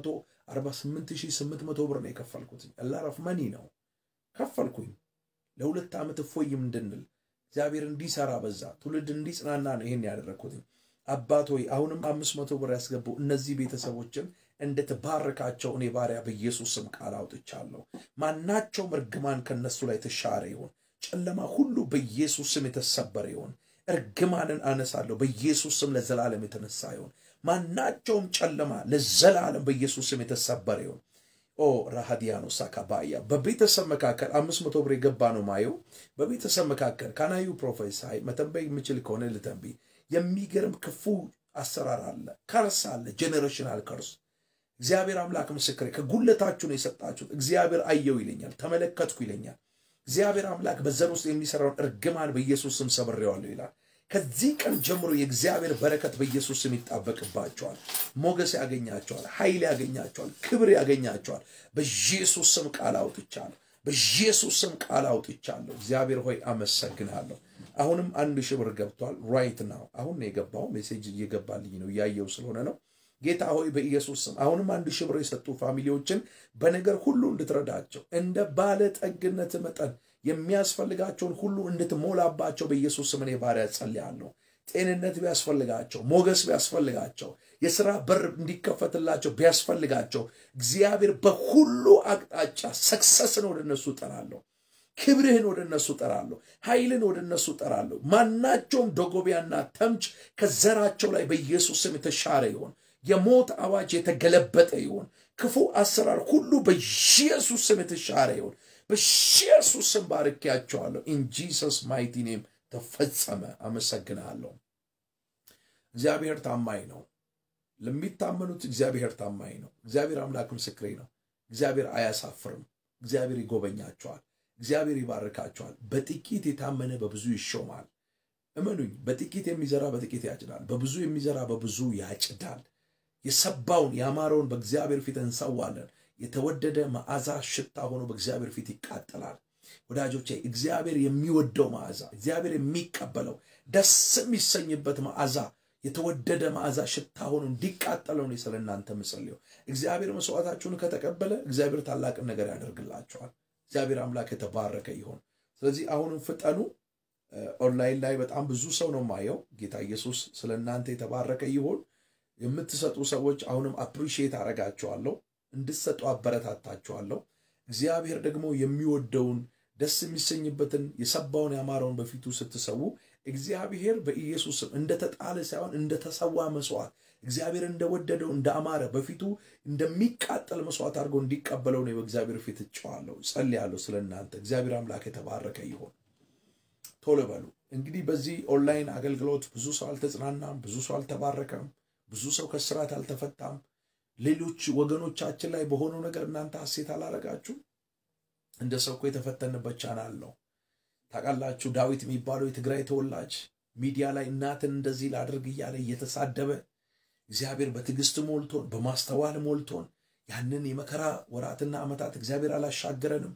[SPEAKER 1] 348800 ብር ነው የከፈልኩት። አላረፍ መኒ ነው ከፈልኩኝ። ለሁለት ዓመት እፎይም እንድንል እግዚአብሔር እንዲሰራ በዛ ትውልድ እንዲጽናና ነው ይሄን ያደረግኩትኝ። አባት ሆይ አሁንም አምስት መቶ ብር ያስገቡ እነዚህ ቤተሰቦችን እንድትባርካቸው እኔ ባሪያ በኢየሱስ ስም ቃል አውጥቻለሁ። ማናቸውም እርግማን ከነሱ ላይ ተሻረ ይሆን፣ ጨለማ ሁሉ በኢየሱስ ስም የተሰበረ ይሆን። እርግማንን አነሳለሁ በኢየሱስ ስም ለዘላለም የተነሳ ይሁን። ማናቸውም ጨለማ ለዘላለም በኢየሱስ ስም የተሰበረ ይሁን። ኦ ራሃዲያኖ ሳካባያ በቤተሰብ መካከል አምስት መቶ ብር የገባ ነው ማየው። በቤተሰብ መካከል ካናዩ ፕሮፌሳይ መተንበይ የምችል ከሆነ ልተንብይ። የሚገርም ክፉ አሰራር አለ፣ ከርስ አለ፣ ጄኔሬሽናል ከርስ። እግዚአብሔር አምላክ ምስክሬ፣ ከጉለታችሁ ነው የሰጣችሁት። እግዚአብሔር አየው ይለኛል፣ ተመለከትኩ ይለኛል። እግዚአብሔር አምላክ በዘር ውስጥ የሚሰራውን እርግማን በኢየሱስ ስም ሰብሬዋለሁ ይላል። ከዚህ ቀን ጀምሮ የእግዚአብሔር በረከት በኢየሱስ ስም ይጣበቅባቸዋል። ሞገስ ያገኛቸዋል፣ ኃይል ያገኛቸዋል፣ ክብር ያገኛቸዋል። በኢየሱስ ስም ቃል አውጥቻለሁ። በኢየሱስ ስም ቃል አውጥቻለሁ። እግዚአብሔር ሆይ አመሰግናለሁ። አሁንም አንድ ሺህ ብር ገብቷል። ራይት ናው አሁን ነው የገባው። ሜሴጅ እየገባልኝ ነው እያየው ስለሆነ ነው። ጌታ ሆይ በኢየሱስ ስም አሁንም አንድ ሺህ ብር የሰጡ ፋሚሊዎችን በነገር ሁሉ እንድትረዳቸው እንደ ባለጠግነት መጠን የሚያስፈልጋቸውን ሁሉ እንድትሞላባቸው በኢየሱስ ስም እኔ ባሪያ ጸልያለሁ። ጤንነት ቢያስፈልጋቸው፣ ሞገስ ቢያስፈልጋቸው፣ የሥራ በር እንዲከፈትላቸው ቢያስፈልጋቸው እግዚአብሔር በሁሉ አቅጣጫ ሰክሰስን ወደ እነሱ እጠራለሁ። ክብርህን ወደ እነሱ እጠራለሁ። ኃይልን ወደ እነሱ እጠራለሁ። ማናቸውም ደጎቢያና ተምች ከዘራቸው ላይ በኢየሱስ ስም የተሻረ ይሆን። የሞት አዋጅ የተገለበጠ ይሆን። ክፉ አሰራር ሁሉ በኢየሱስ ስም የተሻረ ይሆን። በኢየሱስ ስም ባርኬያቸዋለሁ። ኢን ጂሰስ ማይቲ ኔም ተፈጸመ። አመሰግንሃለሁ። እግዚአብሔር ታማኝ ነው። ለሚታመኑት እግዚአብሔር ታማኝ ነው። እግዚአብሔር አምላክ ምስክሬ ነው። እግዚአብሔር አያሳፍርም። እግዚአብሔር ይጎበኛቸዋል። እግዚአብሔር ይባርካቸዋል። በጥቂት የታመነ በብዙ ይሾማል። እመኑኝ፣ በጥቂት የሚዘራ በጥቂት ያጭዳል፣ በብዙ የሚዘራ በብዙ ያጭዳል። የሰባውን ያማረውን በእግዚአብሔር ፊት እንሰዋለን። የተወደደ መዓዛ ሽታ ሆኖ በእግዚአብሔር ፊት ይቃጠላል። ወዳጆቼ እግዚአብሔር የሚወደው መዓዛ፣ እግዚአብሔር የሚቀበለው ደስ የሚሰኝበት መዓዛ፣ የተወደደ መዓዛ ሽታ ሆኖ እንዲቃጠለው ነው ስለ እናንተ ምጸልየው። እግዚአብሔር መስዋዕታችሁን ከተቀበለ እግዚአብሔር ታላቅን ነገር ያደርግላቸዋል። እግዚአብሔር አምላክ የተባረከ ይሆን። ስለዚህ አሁንም ፍጠኑ። ኦንላይን ላይ በጣም ብዙ ሰው ነው ማየው። ጌታ ኢየሱስ ስለ እናንተ የተባረከ ይሆን። የምትሰጡ ሰዎች አሁንም አፕሪሺየት አረጋቸዋለሁ፣ እንድትሰጡ አበረታታቸዋለሁ። እግዚአብሔር ደግሞ የሚወደውን ደስ የሚሰኝበትን የሰባውን ያማረውን በፊቱ ስትሰዉ እግዚአብሔር በኢየሱስ ስም እንደተጣለ ሳይሆን እንደተሰዋ መስዋዕት እግዚአብሔር እንደወደደው እንዳማረ በፊቱ እንደሚቃጠል መስዋዕት አድርጎ እንዲቀበለው ነው በእግዚአብሔር ፊት እጨዋለሁ፣ ጸልያለሁ ስለ እናንተ። እግዚአብሔር አምላክ የተባረከ ይሆን። ቶሎ በሉ እንግዲህ በዚህ ኦንላይን አገልግሎት ብዙ ሰው አልተጽናናም፣ ብዙ ሰው አልተባረከም፣ ብዙ ሰው ከስራት አልተፈታም። ሌሎች ወገኖቻችን ላይ በሆነው ነገር እናንተ ሐሴት አላረጋችሁ? እንደ ሰው እኮ የተፈተንበት ቻናል ነው። ታውቃላችሁ፣ ዳዊት የሚባለው የትግራይ ተወላጅ ሚዲያ ላይ እናትን እንደዚህ ላድርግ እያለ እየተሳደበ እግዚአብሔር በትዕግስት ሞልቶን በማስተዋል ሞልቶን ያንን የመከራ ወራትና ዓመታት እግዚአብሔር አላሻገረንም።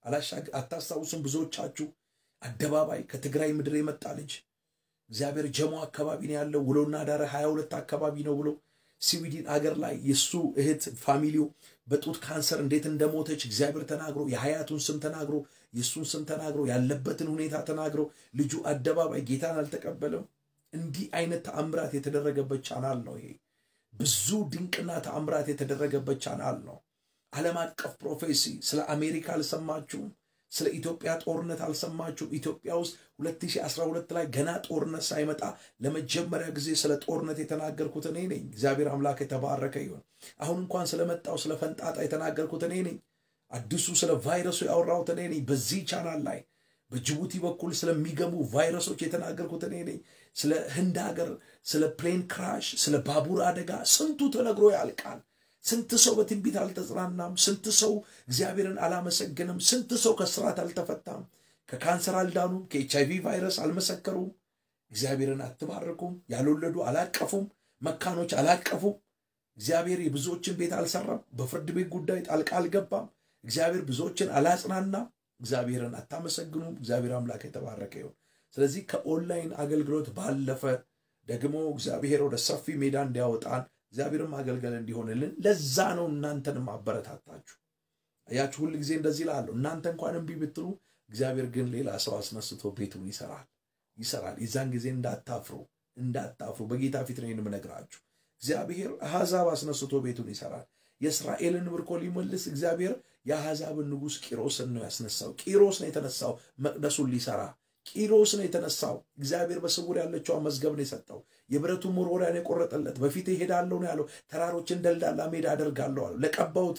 [SPEAKER 1] አታስታውሱም? ብዙዎቻችሁ አደባባይ ከትግራይ ምድር የመጣ ልጅ እግዚአብሔር ጀሞ አካባቢ ነው ያለው ውሎና ዳረ ሀያ ሁለት አካባቢ ነው ብሎ ስዊድን አገር ላይ የእሱ እህት ፋሚሊው በጡት ካንሰር እንዴት እንደሞተች እግዚአብሔር ተናግሮ የሀያቱን ስም ተናግሮ የእሱን ስም ተናግሮ ያለበትን ሁኔታ ተናግሮ ልጁ አደባባይ ጌታን አልተቀበለም። እንዲህ አይነት ተአምራት የተደረገበት ቻናል ነው ይሄ። ብዙ ድንቅና ተአምራት የተደረገበት ቻናል ነው። ዓለም አቀፍ ፕሮፌሲ ስለ አሜሪካ አልሰማችሁም? ስለ ኢትዮጵያ ጦርነት አልሰማችሁም? ኢትዮጵያ ውስጥ 2012 ላይ ገና ጦርነት ሳይመጣ ለመጀመሪያ ጊዜ ስለ ጦርነት የተናገርኩት እኔ ነኝ። እግዚአብሔር አምላክ የተባረከ ይሁን። አሁን እንኳን ስለመጣው ስለ ፈንጣጣ የተናገርኩት እኔ ነኝ። አዲሱ ስለ ቫይረሱ ያወራሁት እኔ ነኝ። በዚህ ቻናል ላይ በጅቡቲ በኩል ስለሚገቡ ቫይረሶች የተናገርኩት እኔ ነኝ። ስለ ህንድ ሀገር፣ ስለ ፕሌን ክራሽ፣ ስለ ባቡር አደጋ ስንቱ ተነግሮ ያልቃል። ስንት ሰው በትንቢት አልተጽናናም። ስንት ሰው እግዚአብሔርን አላመሰግንም። ስንት ሰው ከስርዓት አልተፈታም። ከካንሰር አልዳኑም። ከኤች አይቪ ቫይረስ አልመሰከሩም። እግዚአብሔርን አትባርኩም። ያልወለዱ አላቀፉም። መካኖች አላቀፉም። እግዚአብሔር የብዙዎችን ቤት አልሰራም። በፍርድ ቤት ጉዳይ ጣልቃ አልገባም። እግዚአብሔር ብዙዎችን አላጽናናም። እግዚአብሔርን አታመሰግኑም። እግዚአብሔር አምላክ የተባረከ ይሁን። ስለዚህ ከኦንላይን አገልግሎት ባለፈ ደግሞ እግዚአብሔር ወደ ሰፊ ሜዳ እንዲያወጣን እግዚአብሔርም ማገልገል እንዲሆንልን ለዛ ነው እናንተንም አበረታታችሁ። አያችሁ፣ ሁል ጊዜ እንደዚህ ላለሁ እናንተ እንኳን እምቢ ብትሉ እግዚአብሔር ግን ሌላ ሰው አስነስቶ ቤቱን ይሰራል ይሰራል። የዛን ጊዜ እንዳታፍሩ እንዳታፍሩ። በጌታ ፊት ነው የምነግራችሁ። እግዚአብሔር አሕዛብ አስነስቶ ቤቱን ይሰራል። የእስራኤልን ምርኮ ሊመልስ እግዚአብሔር የአሕዛብን ንጉሥ ቂሮስን ነው ያስነሳው። ቂሮስ ነው የተነሳው መቅደሱን ሊሰራ ቂሮስ ነው የተነሳው። እግዚአብሔር በስውር ያለችዋ መዝገብ ነው የሰጠው። የብረቱ መወርወሪያን የቆረጠለት በፊት እሄዳለሁ ነው ያለው። ተራሮችን ደልዳላ ሜዳ አደርጋለሁ አለው። ለቀባውት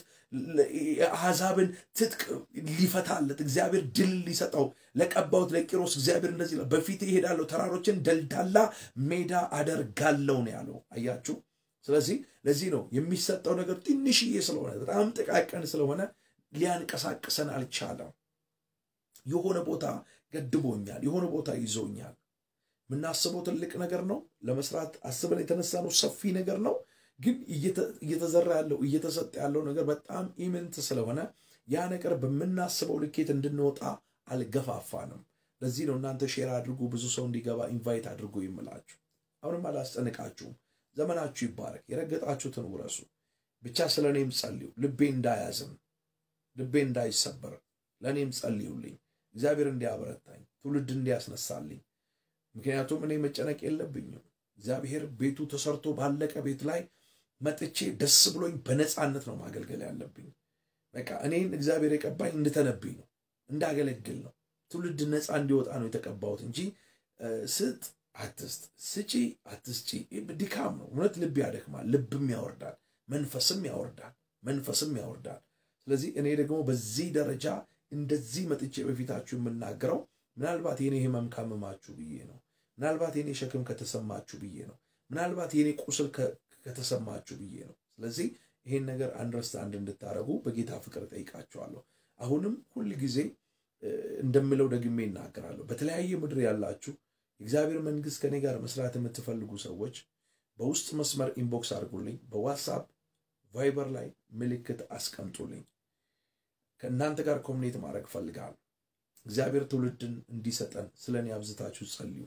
[SPEAKER 1] አሕዛብን ትጥቅ ሊፈታለት እግዚአብሔር ድል ሊሰጠው ለቀባውት ለቂሮስ እግዚአብሔር እንደዚህ ነው፣ በፊት እሄዳለሁ ተራሮችን ደልዳላ ሜዳ አደርጋለሁ ነው ያለው። አያችሁ። ስለዚህ ለዚህ ነው የሚሰጠው ነገር ትንሽዬ ስለሆነ በጣም ጥቃቅን ስለሆነ ሊያንቀሳቅሰን አልቻለም። የሆነ ቦታ ገድቦኛል፣ የሆነ ቦታ ይዞኛል። የምናስበው ትልቅ ነገር ነው። ለመስራት አስበን የተነሳ ነው ሰፊ ነገር ነው። ግን እየተዘራ ያለው እየተሰጠ ያለው ነገር በጣም ኢምንት ስለሆነ ያ ነገር በምናስበው ልኬት እንድንወጣ አልገፋፋንም። ለዚህ ነው እናንተ ሼር አድርጉ፣ ብዙ ሰው እንዲገባ ኢንቫይት አድርጉ ይምላችሁ። አሁንም አላስጨንቃችሁም። ዘመናችሁ ይባረክ። የረገጣችሁትን ውረሱ። ብቻ ስለ እኔም ጸልዩ። ልቤ እንዳያዝን፣ ልቤ እንዳይሰበር ለእኔም ጸልዩልኝ። እግዚአብሔር እንዲያበረታኝ፣ ትውልድ እንዲያስነሳልኝ። ምክንያቱም እኔ መጨነቅ የለብኝም። እግዚአብሔር ቤቱ ተሰርቶ ባለቀ ቤት ላይ መጥቼ ደስ ብሎኝ በነፃነት ነው ማገልገል ያለብኝ። በቃ እኔን እግዚአብሔር የቀባኝ እንድተነብኝ ነው፣ እንዳገለግል ነው። ትውልድ ነፃ እንዲወጣ ነው የተቀባሁት እንጂ ስጥ አትስጥ፣ ስጪ አትስጪ ድካም ነው። እውነት ልብ ያደክማል፣ ልብም ያወርዳል፣ መንፈስም ያወርዳል፣ መንፈስም ያወርዳል። ስለዚህ እኔ ደግሞ በዚህ ደረጃ እንደዚህ መጥቼ በፊታችሁ የምናገረው ምናልባት የኔ ህመም ካመማችሁ ብዬ ነው። ምናልባት የኔ ሸክም ከተሰማችሁ ብዬ ነው። ምናልባት የኔ ቁስል ከተሰማችሁ ብዬ ነው። ስለዚህ ይሄን ነገር አንደርስታንድ እንድታደርጉ በጌታ ፍቅር ጠይቃችኋለሁ። አሁንም ሁል ጊዜ እንደምለው ደግሜ ይናገራለሁ። በተለያየ ምድር ያላችሁ የእግዚአብሔር መንግስት ከኔ ጋር መስራት የምትፈልጉ ሰዎች በውስጥ መስመር ኢንቦክስ አድርጉልኝ። በዋትሳፕ ቫይበር ላይ ምልክት አስቀምጡልኝ። ከእናንተ ጋር ኮሚኒት ማድረግ ፈልጋለሁ። እግዚአብሔር ትውልድን እንዲሰጠን ስለ እኔ አብዝታችሁ ጸልዩ።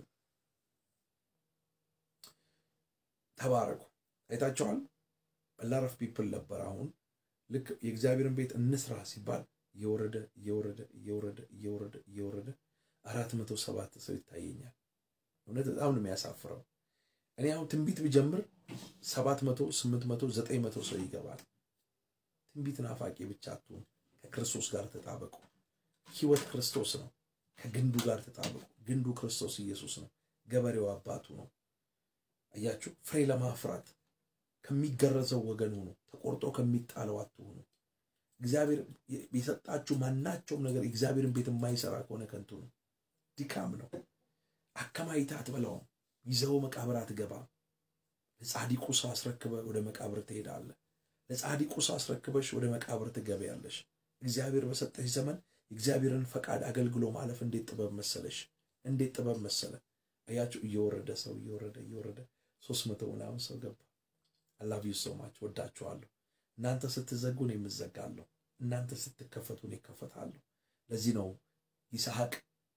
[SPEAKER 1] ተባረኩ። አይታችኋል። በላረፍ ፒፕል ነበር። አሁን ልክ የእግዚአብሔርን ቤት እንስራ ሲባል እየወረደ እየወረደ እየወረደ እየወረደ እየወረደ አራት መቶ ሰባት ሰው ይታየኛል። እውነት በጣም ነው የሚያሳፍረው። እኔ አሁን ትንቢት ብጀምር ሰባት መቶ ስምንት መቶ ዘጠኝ መቶ ሰው ይገባል። ትንቢት ናፋቂ ብቻ አትሁን። ከክርስቶስ ጋር ተጣበቁ። ህይወት ክርስቶስ ነው። ከግንዱ ጋር ተጣበቁ። ግንዱ ክርስቶስ ኢየሱስ ነው። ገበሬው አባቱ ነው። አያችሁ፣ ፍሬ ለማፍራት ከሚገረዘው ወገን ሁኑ። ተቆርጦ ከሚጣለው አትሁኑ። እግዚአብሔር የሰጣችሁ ማናቸውም ነገር የእግዚአብሔርን ቤት የማይሰራ ከሆነ ከንቱ ነው፣ ድካም ነው። አከማይተህ አትበላውም። ይዘው መቃብር አትገባም። ለጻዲቁ ሰው አስረክበ ወደ መቃብር ትሄዳለህ። ለጻዲቁ ሰው አስረክበሽ ወደ መቃብር ትገበያለሽ። እግዚአብሔር በሰጠሽ ዘመን የእግዚአብሔርን ፈቃድ አገልግሎ ማለፍ እንዴት ጥበብ መሰለሽ! እንዴት ጥበብ መሰለ! አያችሁ፣ እየወረደ ሰው እየወረደ እየወረደ ሶስት መቶ ምናምን ሰው ገባ። አላቪ ሰማች ወዳችኋለሁ። እናንተ ስትዘጉ እኔ የምዘጋለሁ፣ እናንተ ስትከፈቱ እኔ እከፈታለሁ። ለዚህ ነው ይስሐቅ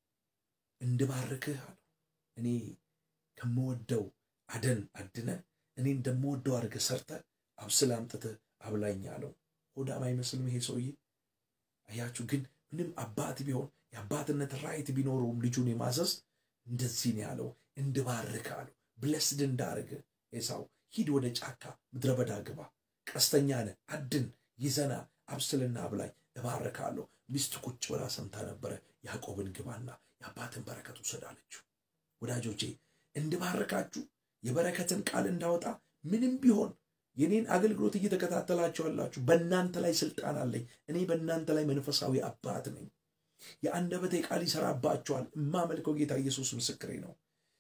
[SPEAKER 1] እንድባርክህ አለው። እኔ ከምወደው አደን አድነ እኔ እንደምወደው አድርገህ ሰርተህ አብስል አምጥተህ አብላኝ አለው። ሆዳም አይመስልም ይሄ ሰውዬ? አያችሁ ግን ምንም አባት ቢሆን የአባትነት ራይት ቢኖረውም ልጁን የማዘዝ እንደዚህ ነው ያለው፣ እንድባርክ አለው። ብለስድ እንዳርግ ኤሳው ሂድ ወደ ጫካ ምድረ በዳ ግባ፣ ቀስተኛ ነህ፣ አድን፣ ይዘና፣ አብስልና አብላኝ፣ እባርካለሁ። ሚስት ቁጭ ብላ ሰምታ ነበረ። ያዕቆብን ግባና የአባትን በረከት ውሰድ አለችው። ወዳጆቼ እንድባርካችሁ የበረከትን ቃል እንዳወጣ ምንም ቢሆን የኔን አገልግሎት እየተከታተላችሁ ያላችሁ በእናንተ ላይ ስልጣን አለኝ። እኔ በእናንተ ላይ መንፈሳዊ አባት ነኝ። የአንደበቴ ቃል ይሰራባችኋል። የማመልከው ጌታ ኢየሱስ ምስክሬ ነው።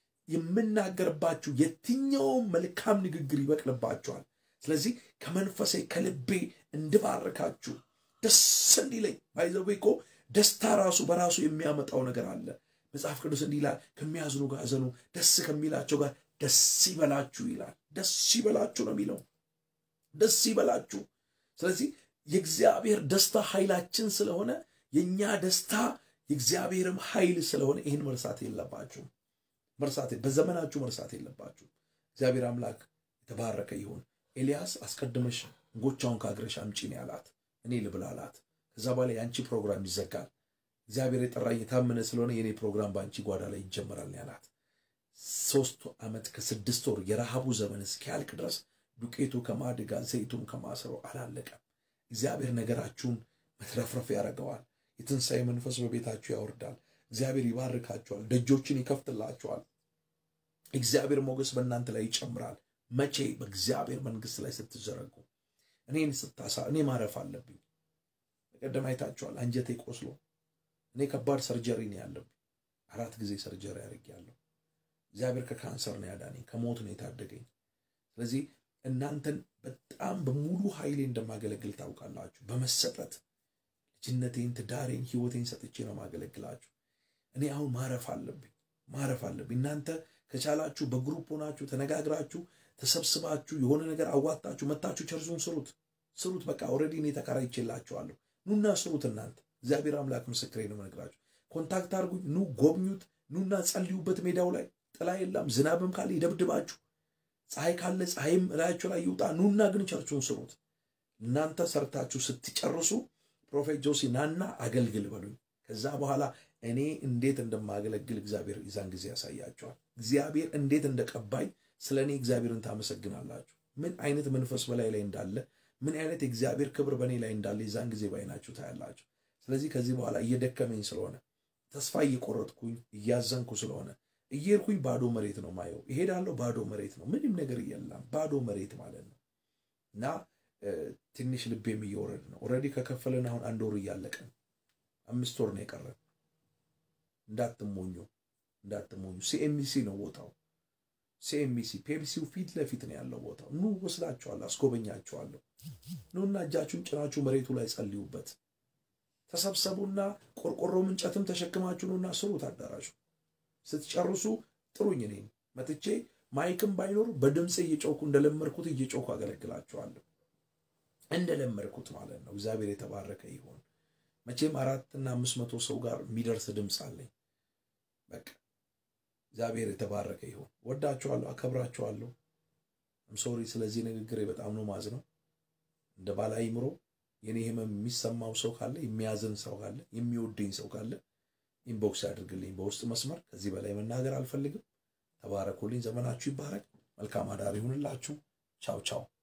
[SPEAKER 1] የምናገርባችሁ የትኛውም መልካም ንግግር ይበቅልባችኋል። ስለዚህ ከመንፈሴ ከልቤ እንድባርካችሁ ደስ እንዲለኝ ባይዘዌ እኮ ደስታ ራሱ በራሱ የሚያመጣው ነገር አለ። መጽሐፍ ቅዱስ እንዲህ ይላል፣ ከሚያዝኑ ጋር እዘኑ፣ ደስ ከሚላቸው ጋር ደስ ይበላችሁ ይላል። ደስ ይበላችሁ ነው የሚለው ደስ ይበላችሁ። ስለዚህ የእግዚአብሔር ደስታ ኃይላችን ስለሆነ የእኛ ደስታ የእግዚአብሔርም ኃይል ስለሆነ ይህን መርሳት የለባችሁም። መርሳት በዘመናችሁ መርሳት የለባችሁም። እግዚአብሔር አምላክ የተባረከ ይሁን። ኤልያስ አስቀድመሽ እንጎቻውን ከአግረሽ አምጪ ነው ያላት። እኔ ልብላ አላት። ከዛ በኋላ የአንቺ ፕሮግራም ይዘጋል። እግዚአብሔር የጠራኝ የታመነ ስለሆነ የእኔ ፕሮግራም በአንቺ ጓዳ ላይ ይጀመራል ያላት። ሶስት ዓመት ከስድስት ወር የረሃቡ ዘመን እስኪያልቅ ድረስ ዱቄቱ ከማድጋ ዘይቱም ከማሰሮ አላለቀም። እግዚአብሔር ነገራችሁን መትረፍረፍ ያደርገዋል። የትንሣኤ መንፈስ በቤታችሁ ያወርዳል። እግዚአብሔር ይባርካችኋል፣ ደጆችን ይከፍትላችኋል። እግዚአብሔር ሞገስ በእናንተ ላይ ይጨምራል። መቼ በእግዚአብሔር መንግስት ላይ ስትዘረጉ እኔን ስታሳ እኔ ማረፍ አለብኝ። በቀደም አይታችኋል። አንጀቴ ቆስሎ እኔ ከባድ ሰርጀሪ ነው ያለብኝ። አራት ጊዜ ሰርጀሪ አድርጌያለሁ። እግዚአብሔር ከካንሰር ነው ያዳነኝ፣ ከሞት ነው የታደገኝ። ስለዚህ እናንተን በጣም በሙሉ ኃይሌ እንደማገለግል ታውቃላችሁ። በመሰጠት ልጅነቴን፣ ትዳሬን፣ ህይወቴን ሰጥቼ ነው ማገለግላችሁ። እኔ አሁን ማረፍ አለብኝ፣ ማረፍ አለብኝ። እናንተ ከቻላችሁ በግሩፕ ሆናችሁ ተነጋግራችሁ ተሰብስባችሁ የሆነ ነገር አዋጣችሁ መታችሁ ቸርቹን ስሩት፣ ስሩት። በቃ ኦልሬዲ እኔ ተከራይቼላችኋለሁ። ኑና ስሩት። እናንተ እግዚአብሔር አምላክ ምስክሬ ነው የምነግራችሁ። ኮንታክት አድርጉኝ፣ ኑ ጎብኙት፣ ኑና ጸልዩበት። ሜዳው ላይ ጥላ የለም፣ ዝናብም ካለ ይደብድባችሁ፣ ፀሐይ ካለ ፀሐይም እላያችሁ ላይ ይውጣ። ኑና ግን ቸርቹን ስሩት። እናንተ ሰርታችሁ ስትጨርሱ ፕሮፌት ጆሲ ናና አገልግል በሉኝ። ከዛ በኋላ እኔ እንዴት እንደማገለግል እግዚአብሔር ይዛን ጊዜ ያሳያቸዋል። እግዚአብሔር እንዴት እንደቀባኝ ስለ እኔ እግዚአብሔርን ታመሰግናላችሁ። ምን አይነት መንፈስ በላይ ላይ እንዳለ፣ ምን አይነት የእግዚአብሔር ክብር በእኔ ላይ እንዳለ ይዛን ጊዜ ባይናችሁ ታያላችሁ። ስለዚህ ከዚህ በኋላ እየደከመኝ ስለሆነ ተስፋ እየቆረጥኩኝ እያዘንኩ ስለሆነ እየሄድኩኝ ባዶ መሬት ነው ማየው። እሄዳለሁ፣ ባዶ መሬት ነው፣ ምንም ነገር የለም፣ ባዶ መሬት ማለት ነው እና ትንሽ ልቤም እየወረድ ነው። ኦልሬዲ ከከፈለን አሁን አንድ ወር እያለቀን አምስት ወር ነው የቀረን። እንዳትሞኙ እንዳትሞኙ። ሲኤምሲ ነው ቦታው። ሲኤምሲ ፔፕሲው ፊት ለፊት ነው ያለው ቦታው። ኑ ወስዳችኋለሁ፣ አስጎበኛችኋለሁ። ኑና እጃችሁን ጭናችሁ መሬቱ ላይ ጸልዩበት። ተሰብሰቡና ቆርቆሮም እንጨትም ተሸክማችሁ ኑና ስሩት። አዳራሹ ስትጨርሱ ጥሩኝ። እኔ መጥቼ ማይክም ባይኖር በድምፅ እየጮኩ እንደለመድኩት እየጮኩ አገለግላችኋለሁ። እንደለመድኩት ማለት ነው። እግዚአብሔር የተባረከ ይሁን። መቼም አራትና አምስት መቶ ሰው ጋር የሚደርስ ድምፅ አለኝ። በቃ እግዚአብሔር የተባረከ ይሁን። ወዳችኋለሁ፣ አከብራችኋለሁ። ሶሪ ስለዚህ ንግግሬ በጣም ነው ማዝ ነው። እንደ ባለ አእምሮ የኔ ህመም የሚሰማው ሰው ካለ የሚያዝን ሰው ካለ የሚወደኝ ሰው ካለ ኢንቦክስ ያድርግልኝ በውስጥ መስመር። ከዚህ በላይ መናገር አልፈልግም። ተባረኩልኝ። ዘመናችሁ ይባረክ። መልካም አዳር ይሁንላችሁ። ቻው ቻው።